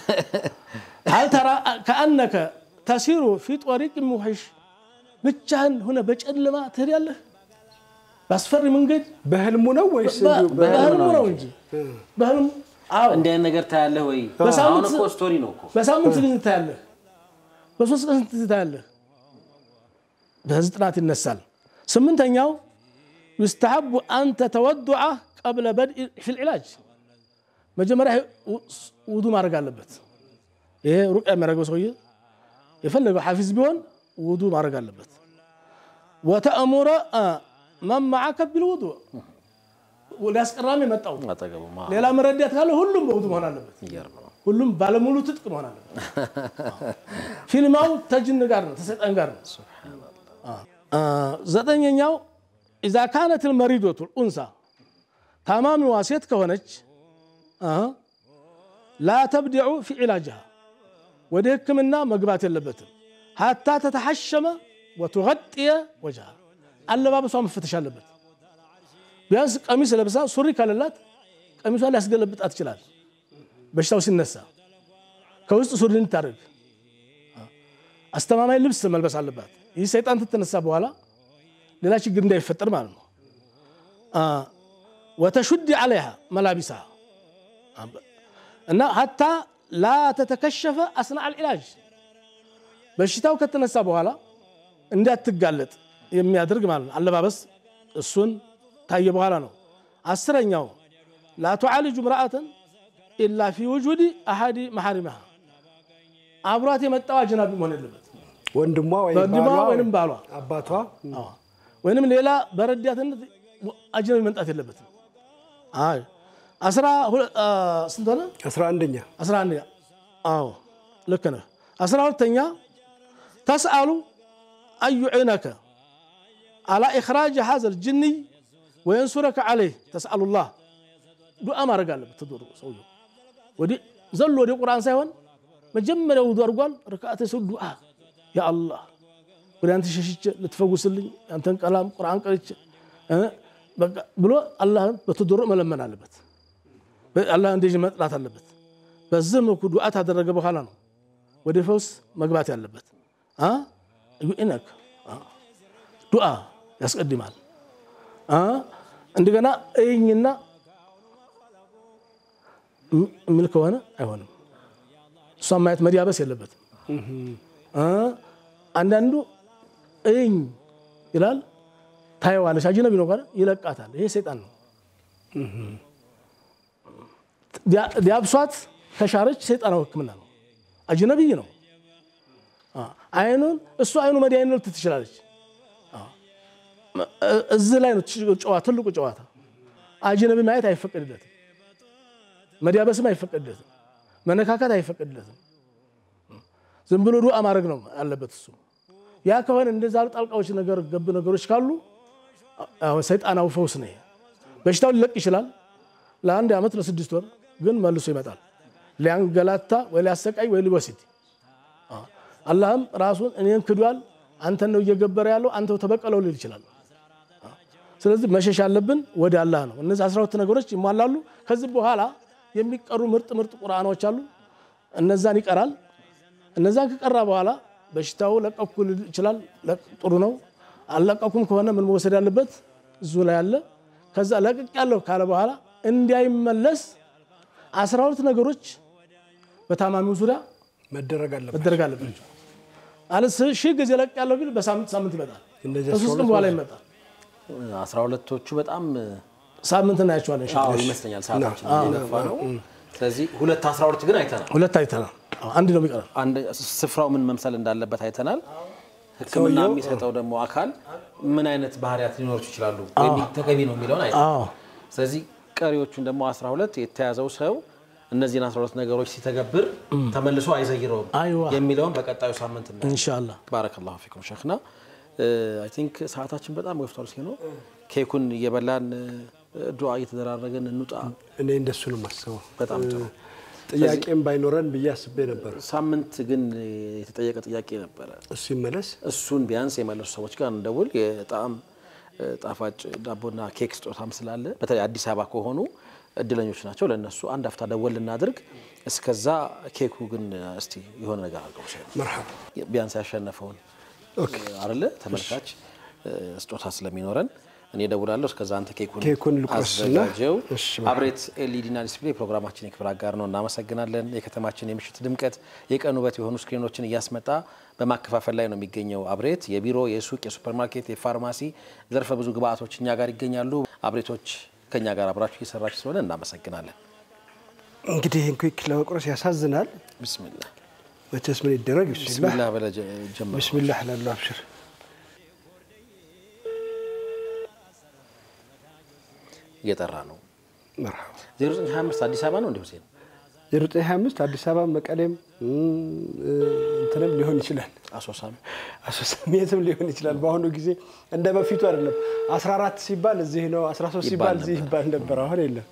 ሀል ተራ ከአነከ ተሲሩ ፊ ጦሪቅ ሙሒሽ ብቻህን ሆነ በጨለማ ትሄዳለህ በአስፈሪ መንገድ በህልሙ ነው ወይስ እንዲሁ በ- በህልሙ ነው እንጂ በህልሙ አዎ እንዲህ አይነት ነገር ታያለህ ወይ? በሳምንት- አሁን እኮ ስቶሪ ነው እኮ በሳምንት ጊዜ ታያለህ፣ በሶስት ቀን ስንት ታያለህ። በዚህ ጥናት ይነሳል። ስምንተኛው ዩስተሐቡ አን ተተወዱዐ ቀብለ በድኢ ፊል ዒላጅ መጀመሪያ ውዱ ማድረግ አለበት። ይሄ ሩቅያ የሚያደርገው ሰውዬ የፈለገው ሐፊዝ ቢሆን ውዱ ማድረግ አለበት። ወተእሙረ መን መዓከ ቢልውዱእ ሊያስቀራም የመጣው አጠገቡ ማ- ሌላ መረዳት ካለ ሁሉም በውዱ መሆን አለበት። ይገርም ነው። ሁሉም ባለሙሉ ትጥቅ መሆን አለበት። ፊልማው ተጅን ጋር ነው፣ ተሰይጣን ጋር ነው። አ፣ ዘጠነኛው ኢዛ ካነት ልመሪዶቱ ኡንሳ ታማሚዋ ሴት ከሆነች አ፣ ላ ተብዲዑ ፊ ዒላጅሃ ወደ ሕክምና መግባት የለበትም ሀታ ተተሐሸመ ወቱገጥየ ወጅሃ አለባበሷ መፈተሽ አለበት። ቢያንስ ቀሚስ ለብሳ ሱሪ ከሌላት ቀሚሷን ሊያስገለብጣት ይችላል። በሽታው ሲነሳ ከውስጥ ሱሪ እንድታደርግ አስተማማኝ ልብስ መልበስ አለባት። ይህ ሰይጣን ትተነሳ በኋላ ሌላ ችግር እንዳይፈጠር ማለት ነው። አ፣ ወተሹድ ዓለይሃ መላቢሳ እና ሀታ ላ ተተከሸፈ አስና አልዒላጅ በሽታው ከተነሳ በኋላ እንዳትጋለጥ የሚያደርግ ማለት ነው። አለባበስ እሱን ታየ በኋላ ነው። አስረኛው ላ ቱዓልጁ ምርአተን ኢላ ፊ ውጁድ አሐዲ መሐሪመሃ አብሯት የመጣው አጅናቢ መሆን የለበት ወንድሟ ወይም ወንድሟ ባሏ ወይንም ባሏ አባቷ አዎ። ወይንም ሌላ በረዳትነት አጅነቢ መምጣት የለበትም። አይ አስራ ሁለ- አ፣ ስንት ሆነ? አስራ አንደኛ አስራ አንድ አዎ ልክ ነህ። አስራ ሁለተኛ ተስአሉ አዩዒነከ አላ ኢኽራጅ ሀዘ ልጅንይ ወየንሱረከ ዓለይህ ተስአሉላህ ዱዓ ማድረግ አለበት። ተዶሩ ሰውየው ወዲህ ዘሎ ወደ ቁርአን ሳይሆን መጀመሪያ ውዱ አድርጓል። ርክዓተ ሰው ዱዓ ያ አላህ ወደ አንተ ሸሽቼ ልትፈውስልኝ አንተን ቀላም ቁርአን ቀርቼ እ በቃ ብሎ አላህን በተዶሮ መለመን አለበት። አላህ እንደዚህ መጥላት አለበት። በዚህ መልኩ ዱዓ ታደረገ በኋላ ነው ወደ ፈውስ መግባት ያለበት። አ ዩኢነክ ዱዓ ያስቀድማል። አ እንደገና እይኝና የሚል ከሆነ አይሆንም። እሷን ማየት መዲያበስ የለበትም። አ አንዳንዱ እይኝ ይላል ታየዋለች። አጅነቢ ነው ካለ ይለቃታል። ይሄ ሰይጣን ነው። ዲያብሷት ከሻረች ሰይጣናዊ ሕክምና ነው። አጅነቢይ ነው። አይኑን እሱ አይኑ መድኃኒት ልትል ትችላለች። እዚህ ላይ ነው ጨዋ ትልቁ ጨዋታ። አጅነቢ ማየት አይፈቀድለትም። መዲያበስም አይፈቀድለትም። መነካካት አይፈቀድለትም። ዝም ብሎ ዱዓ ማድረግ ነው ያለበት እሱ። ያ ከሆነ እንደዛ ጣልቃዎች ነገር ገብ ነገሮች ካሉ ሰይጣናዊ ፈውስ ነው። በሽታው ሊለቅ ይችላል ለአንድ ዓመት ለስድስት ወር ግን መልሶ ይመጣል። ሊያንገላታ ወይ ሊያሰቃይ ወይ ሊወስድ አላህም ራሱን እኔን ክዷል፣ አንተን ነው እየገበረ ያለው አንተው ተበቀለው ሊል ይችላል። ስለዚህ መሸሽ ያለብን ወደ አላህ ነው። እነዚህ አስራ ሁለት ነገሮች ይሟላሉ። ከዚህ በኋላ የሚቀሩ ምርጥ ምርጥ ቁርአኖች አሉ። እነዛን ይቀራል። እነዛን ከቀራ በኋላ በሽታው ለቀኩ ሊል ይችላል። ጥሩ ነው። አልለቀኩም ከሆነ ምን መወሰድ ያለበት እዙ ላይ አለ። ከዛ ለቅቅ ያለው ካለ በኋላ እንዳይመለስ አስራ ሁለት ነገሮች በታማሚው ዙሪያ መደረግ አለበት። መደረግ አለባቸው። አለስ ሺህ ጊዜ ለቅ ያለው ቢል በሳምንት ሳምንት ይመጣል። እነዚህ ከሶስት ቀን 12 በኋላ ይመጣል። አስራ ሁለቶቹ በጣም ሳምንት እናያቸዋለን። አዎ ይመስለኛል ሰዓታችን እየገፋ ነው። ስለዚህ ሁለት አስራ ሁለት ግን አይተናል። ሁለት አይተናል። አዎ፣ አንድ ነው የሚቀረው። አንድ ስፍራው ምን መምሰል እንዳለበት አይተናል። ሕክምና የሚሰጠው ደግሞ አካል ምን አይነት ባህሪያት ሊኖሩ ይችላሉ ወይም ተገቢ ነው የሚለውን አይተናል። አዎ ስለዚህ ቀሪዎቹን ደግሞ 12 የተያዘው ሰው እነዚህን 12 ነገሮች ሲተገብር ተመልሶ አይዘይረውም አይዋ። የሚለውን በቀጣዩ ሳምንት ነው። ኢንሻአላህ ባረከላሁ ፊኩም ሸክና አይ ቲንክ ሰዓታችን በጣም ገፍቷል። ሲኖ ኬኩን እየበላን ዱዓ እየተደራረገን እንውጣ። እኔ እንደሱ ነው የማስበው። በጣም ጥሩ። ጥያቄም ባይኖረን ብዬ አስቤ ነበር። ሳምንት ግን የተጠየቀ ጥያቄ ነበረ። እሱ ይመለስ። እሱን ቢያንስ የመለሱ ሰዎች ጋር እንደውል የጣም ጣፋጭ ዳቦና ኬክ ስጦታም ስላለ በተለይ አዲስ አበባ ከሆኑ እድለኞች ናቸው። ለእነሱ አንድ አፍታ ደወል ልናድርግ። እስከዛ ኬኩ ግን እስቲ የሆነ ነገር አድርገው ሸ መርሐባ ቢያንስ ያሸነፈውን አለ ተመልካች ስጦታ ስለሚኖረን እኔ እደውላለሁ። እስከዛ አንተ ኬኩን ኬኩን ልቁረስና፣ አዘጋጀው። እሺ፣ አብሬት ኤልኢዲና ዲስፕሌይ ፕሮግራማችን የክብር አጋር ነው። እናመሰግናለን። የከተማችን የምሽት ድምቀት የቀን ውበት የሆኑ ስክሪኖችን እያስመጣ በማከፋፈል ላይ ነው የሚገኘው። አብሬት የቢሮ፣ የሱቅ፣ የሱፐርማርኬት፣ የፋርማሲ ዘርፈ ብዙ ግብአቶች እኛ ጋር ይገኛሉ። አብሬቶች ከእኛ ጋር አብራችሁ እየሰራችሁ ስለሆነ እናመሰግናለን። እንግዲህ ይህን ኩክ ለመቁረስ ያሳዝናል። ብስሚላ መቼስ ምን ይደረግ። ቢስሚላህ ብስሚላ በለ ጀመሩ። ቢስሚላህ እላለሁ። አብሽር እየጠራ ነው። መርሐባ 0925 አዲስ አበባ ነው እንዲሁ ሁሴን 0925 አዲስ አበባ መቀሌም እም፣ እንትንም ሊሆን ይችላል አሶሳም አሶሳም የትም ሊሆን ይችላል። በአሁኑ ጊዜ እንደ በፊቱ አይደለም። 14 ሲባል እዚህ ነው፣ 13 ሲባል ይባል እዚህ ይባል ነበር። አሁን የለም።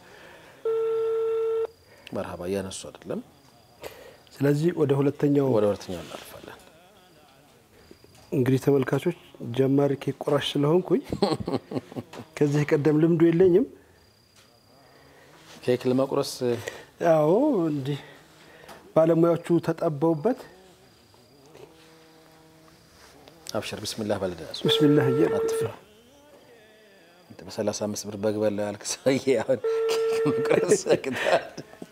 መርሃባ እያነሱ አይደለም። ስለዚህ ወደ ሁለተኛው ወደ ሁለተኛው እናልፋለን። እንግዲህ ተመልካቾች ጀማሪ ኬክ ቆራሽ ስለሆንኩኝ ከዚህ ቀደም ልምዱ የለኝም። ኬክ ለመቁረስ ያው እንዲህ ባለሙያዎቹ ተጠበውበት አብሽር ብስሚላህ በልደሱ ብስሚላህ እየ አትፍራ። አንተ በሰላሳ አምስት ብር በግ በላው ያልክ ሰውዬ አሁን ኬክ መቁረስ ያቅታል።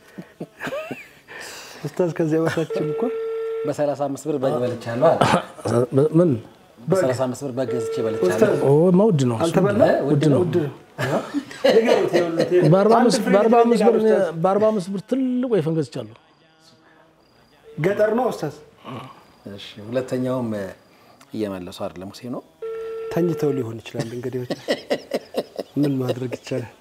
ኡስታዝ ከዚያ በታችን እኮ በሰላሳ አምስት ብር በግ በልቻለሁ አለ። ምን በሰላሳ አምስት ብር በግ ገዝቼ በልቻለሁ። ኦ መውድ ነው እሱ። አልተበላ ውድ ነው። ንገሩት፣ ይኸውልህ፣ በአርባ አንድ አምስት ፍሬ በአርባ አምስት ብር ይላል ኡስታዝ። በአርባ አምስት ብር ትልቅ ወይፈን ገዝቻለሁ። ገጠር ነው ኡስታዝ። እሺ ሁለተኛውም እየመለሱ አይደለም ሙሴ ነው። ተኝተው ሊሆን ይችላል። እንግዲህ ምን ማድረግ ይቻላል?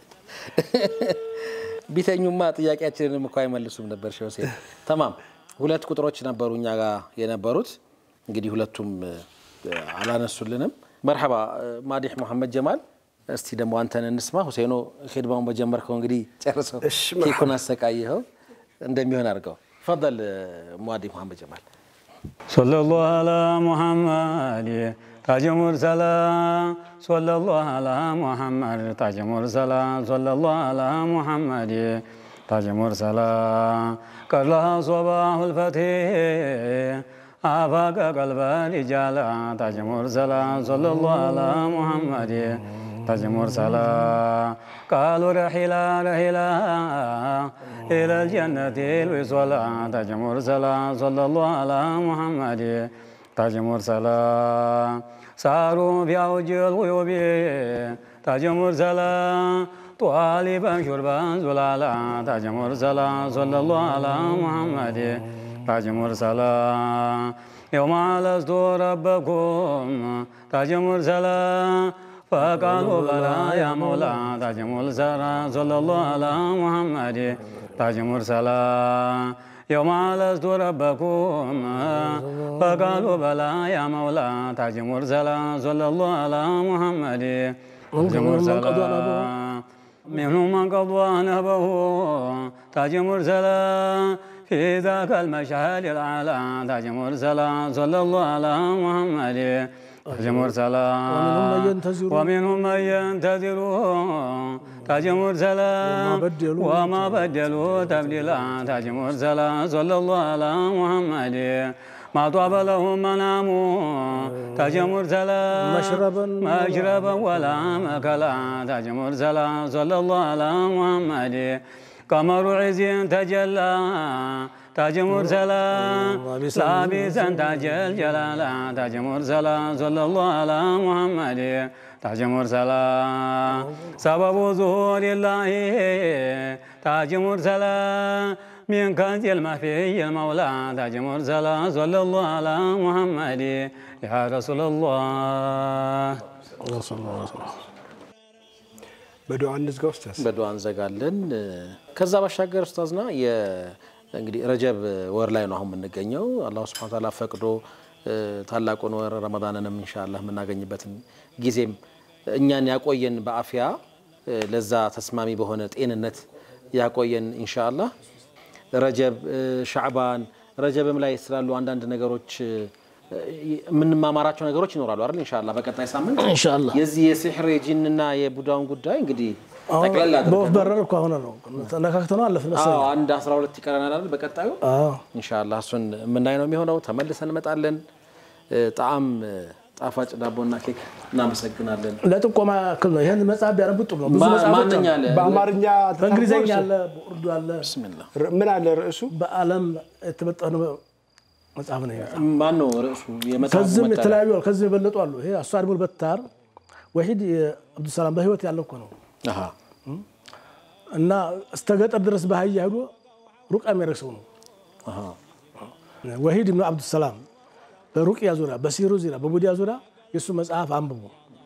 ቢተኙማ ጥያቄያችንንም እኮ አይመልሱም ነበር። ሸውሴ ተማም ሁለት ቁጥሮች ነበሩ እኛ ጋር የነበሩት እንግዲህ ሁለቱም እ፣ አላነሱልንም። መርሐባ እ፣ ማዲሕ መሐመድ ጀማል፣ እስቲ ደግሞ አንተን እንስማ። ሁሴኖ ሂድማውን በጀመርከው እንግዲህ ጨርሰው እሺ፣ መርሐባ። ኬኩን አሰቃይኸው እንደሚሆን አድርገው። ፈል ማዲሕ መሐመድ ጀማል ሰለላሁ አላ ሙሐመድ ታጅ ሙርሰላ ሰለላሁ አላ ሙሐመድ ታጅ ሙርሰላ ሰለላሁ አላ ሙሐመድ ታጅ ሙርሰላ ቀድለሃ ሶባሁ ልፈትህ አፋቀ ቀልበ ሪጃላ ታጅ ሙርሰላ ሰለላሁ አላ ሙሐመድ ታጅ ሙርሰላ ቃሉ ረሒላ ረሒላ إلى الجنة الوصلا تاج مرسلا صلى الله على محمد تاج مرسلا ساروا في أوج الغيوب تاج مرسلا طالبا شربا زلالا تاج مرسلا صلى الله على محمد تاج مرسلا يوم لست ربكم تاج مرسلا فقالوا بلى يا مولا تاج مرسلا صلى الله على محمد تاج مرسلا يوم لست ربكم فقالوا بلى يا مولا تاج مرسلا صلى الله على محمد تاج مرسلا منهم من قضى نهبه تاج مرسلا في ذاك المشهد الأعلى تاج مرسلا صلى الله على محمد تاج مرسلا ومنهم من ينتظر ومنهم من ينتظر تاج مرسلا وما بدلوا وما بدلوا تبديلا تاج مرسلا صلى الله على محمد ما طاب لهم منام تاج مرسلا مشربا مشربا ولا مكلا تاج مرسلا صلى الله على محمد ቀመሩ ዒዚን ተጀላ ታጅ ሙርሰላ ላቢሰን ታጀል ጀላላ ታጅ ሙርሰላ ሰለላሁ አላ ሙሐመድ ታጅ ሙርሰላ ሰበቡ ዙሁር ላሂ ታጅ ሙርሰላ من كنز المخفي المولى تاج مرسلا صلى الله على محمد يا رسول الله በዱዓ እንዝጋ ኡስታዝ። በዱዓ እንዘጋለን። ከዛ ባሻገር ኡስታዝና እንግዲህ ረጀብ ወር ላይ ነው አሁን የምንገኘው። አላሁ ስብሐነ ወተዓላ ፈቅዶ ታላቁን ወር ረመዳንንም ኢንሻአላህ የምናገኝበትን ጊዜም እኛን ያቆየን በአፊያ ለዛ ተስማሚ በሆነ ጤንነት ያቆየን ኢንሻአላህ። ረጀብ፣ ሻዕባን ረጀብም ላይ ስላሉ አንዳንድ ነገሮች የምንማማራቸው ነገሮች ይኖራሉ አይደል? ኢንሻአላህ በቀጣይ ሳምንት ኢንሻአላህ የዚህ የሲሕር የጂንና የቡዳውን ጉዳይ እንግዲህ ጠቅላላ በወፍ በረር እኮ አሁን ነው ነካክተነው አለፍን አዎ መሰለኝ። አንድ 12 ይቀረናል አይደል? በቀጣዩ አዎ ኢንሻአላህ እሱን የምናይ ነው የሚሆነው። ተመልሰን እንመጣለን። ጣዕም ጣፋጭ ዳቦና ኬክ እናመሰግናለን። ለጥቆማ ያክል ነው። ይህን መጽሐፍ ቢያነቡት ጥሩ ነው። ብዙ ማ- መጽሐፎች ማንኛ አሉ። አለ? በአማርኛ በእንግሊዝኛ ተተርጎመ አለ፣ በኡርዱ አለ። ብስሚላህ ር- ምን አለ ርዕሱ? በዓለም የተመጠነ መጽሐፍ ነው። ይሄ መጽሐፍ። ማን ነው ርዕሱ? የመጽሐፉ ከዚህም መጠሪያ? የተለያዩ አሉ፣ ከዚህም የበለጡ አሉ። ይሄ አሷድሙል በታር ወሒድ የአብዱሰላም በህይወት ያለ እኮ ነው አሃ እና እስተ ገጠር ድረስ በአህያ ሄዶ ሩቃ የሚያደርግ ሰው ነው። አሃ ወሒድ ብኑ አብዱሰላም በሩቅያ ዙሪያ፣ በሲሩ ዙሪያ፣ በቡዲያ ዙሪያ የእሱ መጽሐፍ አንብቡ።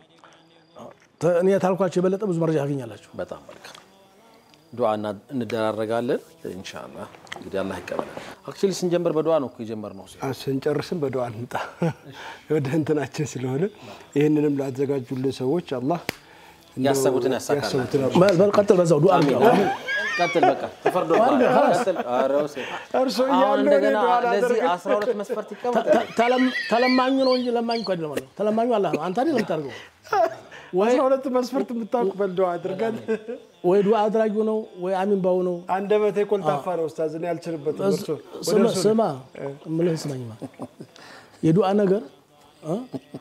ተ- እኔ ታልኳቸው የበለጠ ብዙ መረጃ ያገኛላችሁ። በጣም መልካም ዱዓ እና- እንደራረጋለን ኢንሻአላህ። እንግዲህ አላህ ይቀበላል። አክቹሊ ስንጀምር በዱዓ ነው እኮ የጀመርነው። አ፣ ስንጨርስም በዱዓ እንምጣ ወደ እንትናችን ስለሆነ ይህንንም ላዘጋጁልን ሰዎች አላህ እንደው ያሰቡትን ያሳካል። ያሰቡትን በል በል ቀጥል፣ በዛው ዱዓ አሚን አድርገው። አሚን። ቀጥል በቃ ተፈርዶብሃል። ቀጥል። ኧረ ወሴ- እርሶ አሁን እያሉ እኔ እንደገና ዱዓ ለዚህ ላደርግ 12 መስፈርት ይቀመጥ። ተ- ተለም- ተለማኙ ነው እንጂ ለማኝ እኮ አይደለም አለው። ተለማኙ አላህ ነው። አንተ አይደለም የምታደርገው። አስራ ሁለት መስፈርት የምታውቅ በል ዱዓ አድርገን። ወይ ዱዓ አድራጊው ነው ወይ አሚን ባው ነው። አንደበቴ ኮልታፋ ነው ኡስታዝ፣ እኔ አልችልበትም። እርሶ ወደ ስማ እርሶ ስማ፣ እምልህን ስማኝማ የዱዓ ነገር እ?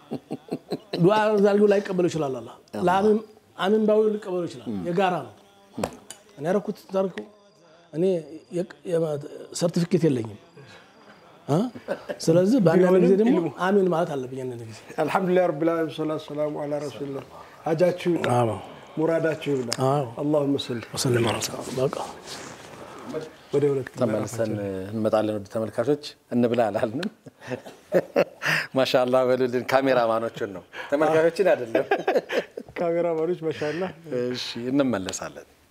ዱዓ አድራጊው ላይቀበለው ይችላል። አላህ ለአሚን አሚን ባው ሊቀበለው ይችላል። የጋራ ነው። እኔ ያደረኩት ታርኩ እኔ የቅ- የማ- ሰርቲፊኬት የለኝም እ? ስለዚህ በአንዳንድ ጊዜ ደግሞ አሚን ማለት አለብኝ። አንዳንድ ጊዜ አልሐምዱሊላህ ረቢል ዓለሚን ሰላቱ ሰላሙ አላ ረሱሊላህ። ሀጃችሁ ይውጣ፣ አዎ ሙራዳችሁ ይብላ። አዎ አላሁመ ሰሊ ወሰለም ዐላ ሰላም በቃ ወደ ሁለት ተመልሰን እንመጣለን። ወደ ተመልካቾች እንብላ አላልንም። ማሻአላህ በሉልን። ካሜራማኖችን ነው ተመልካቾችን አይደለም። ካሜራማኖች ማሻአላህ እሺ እንመለሳለን።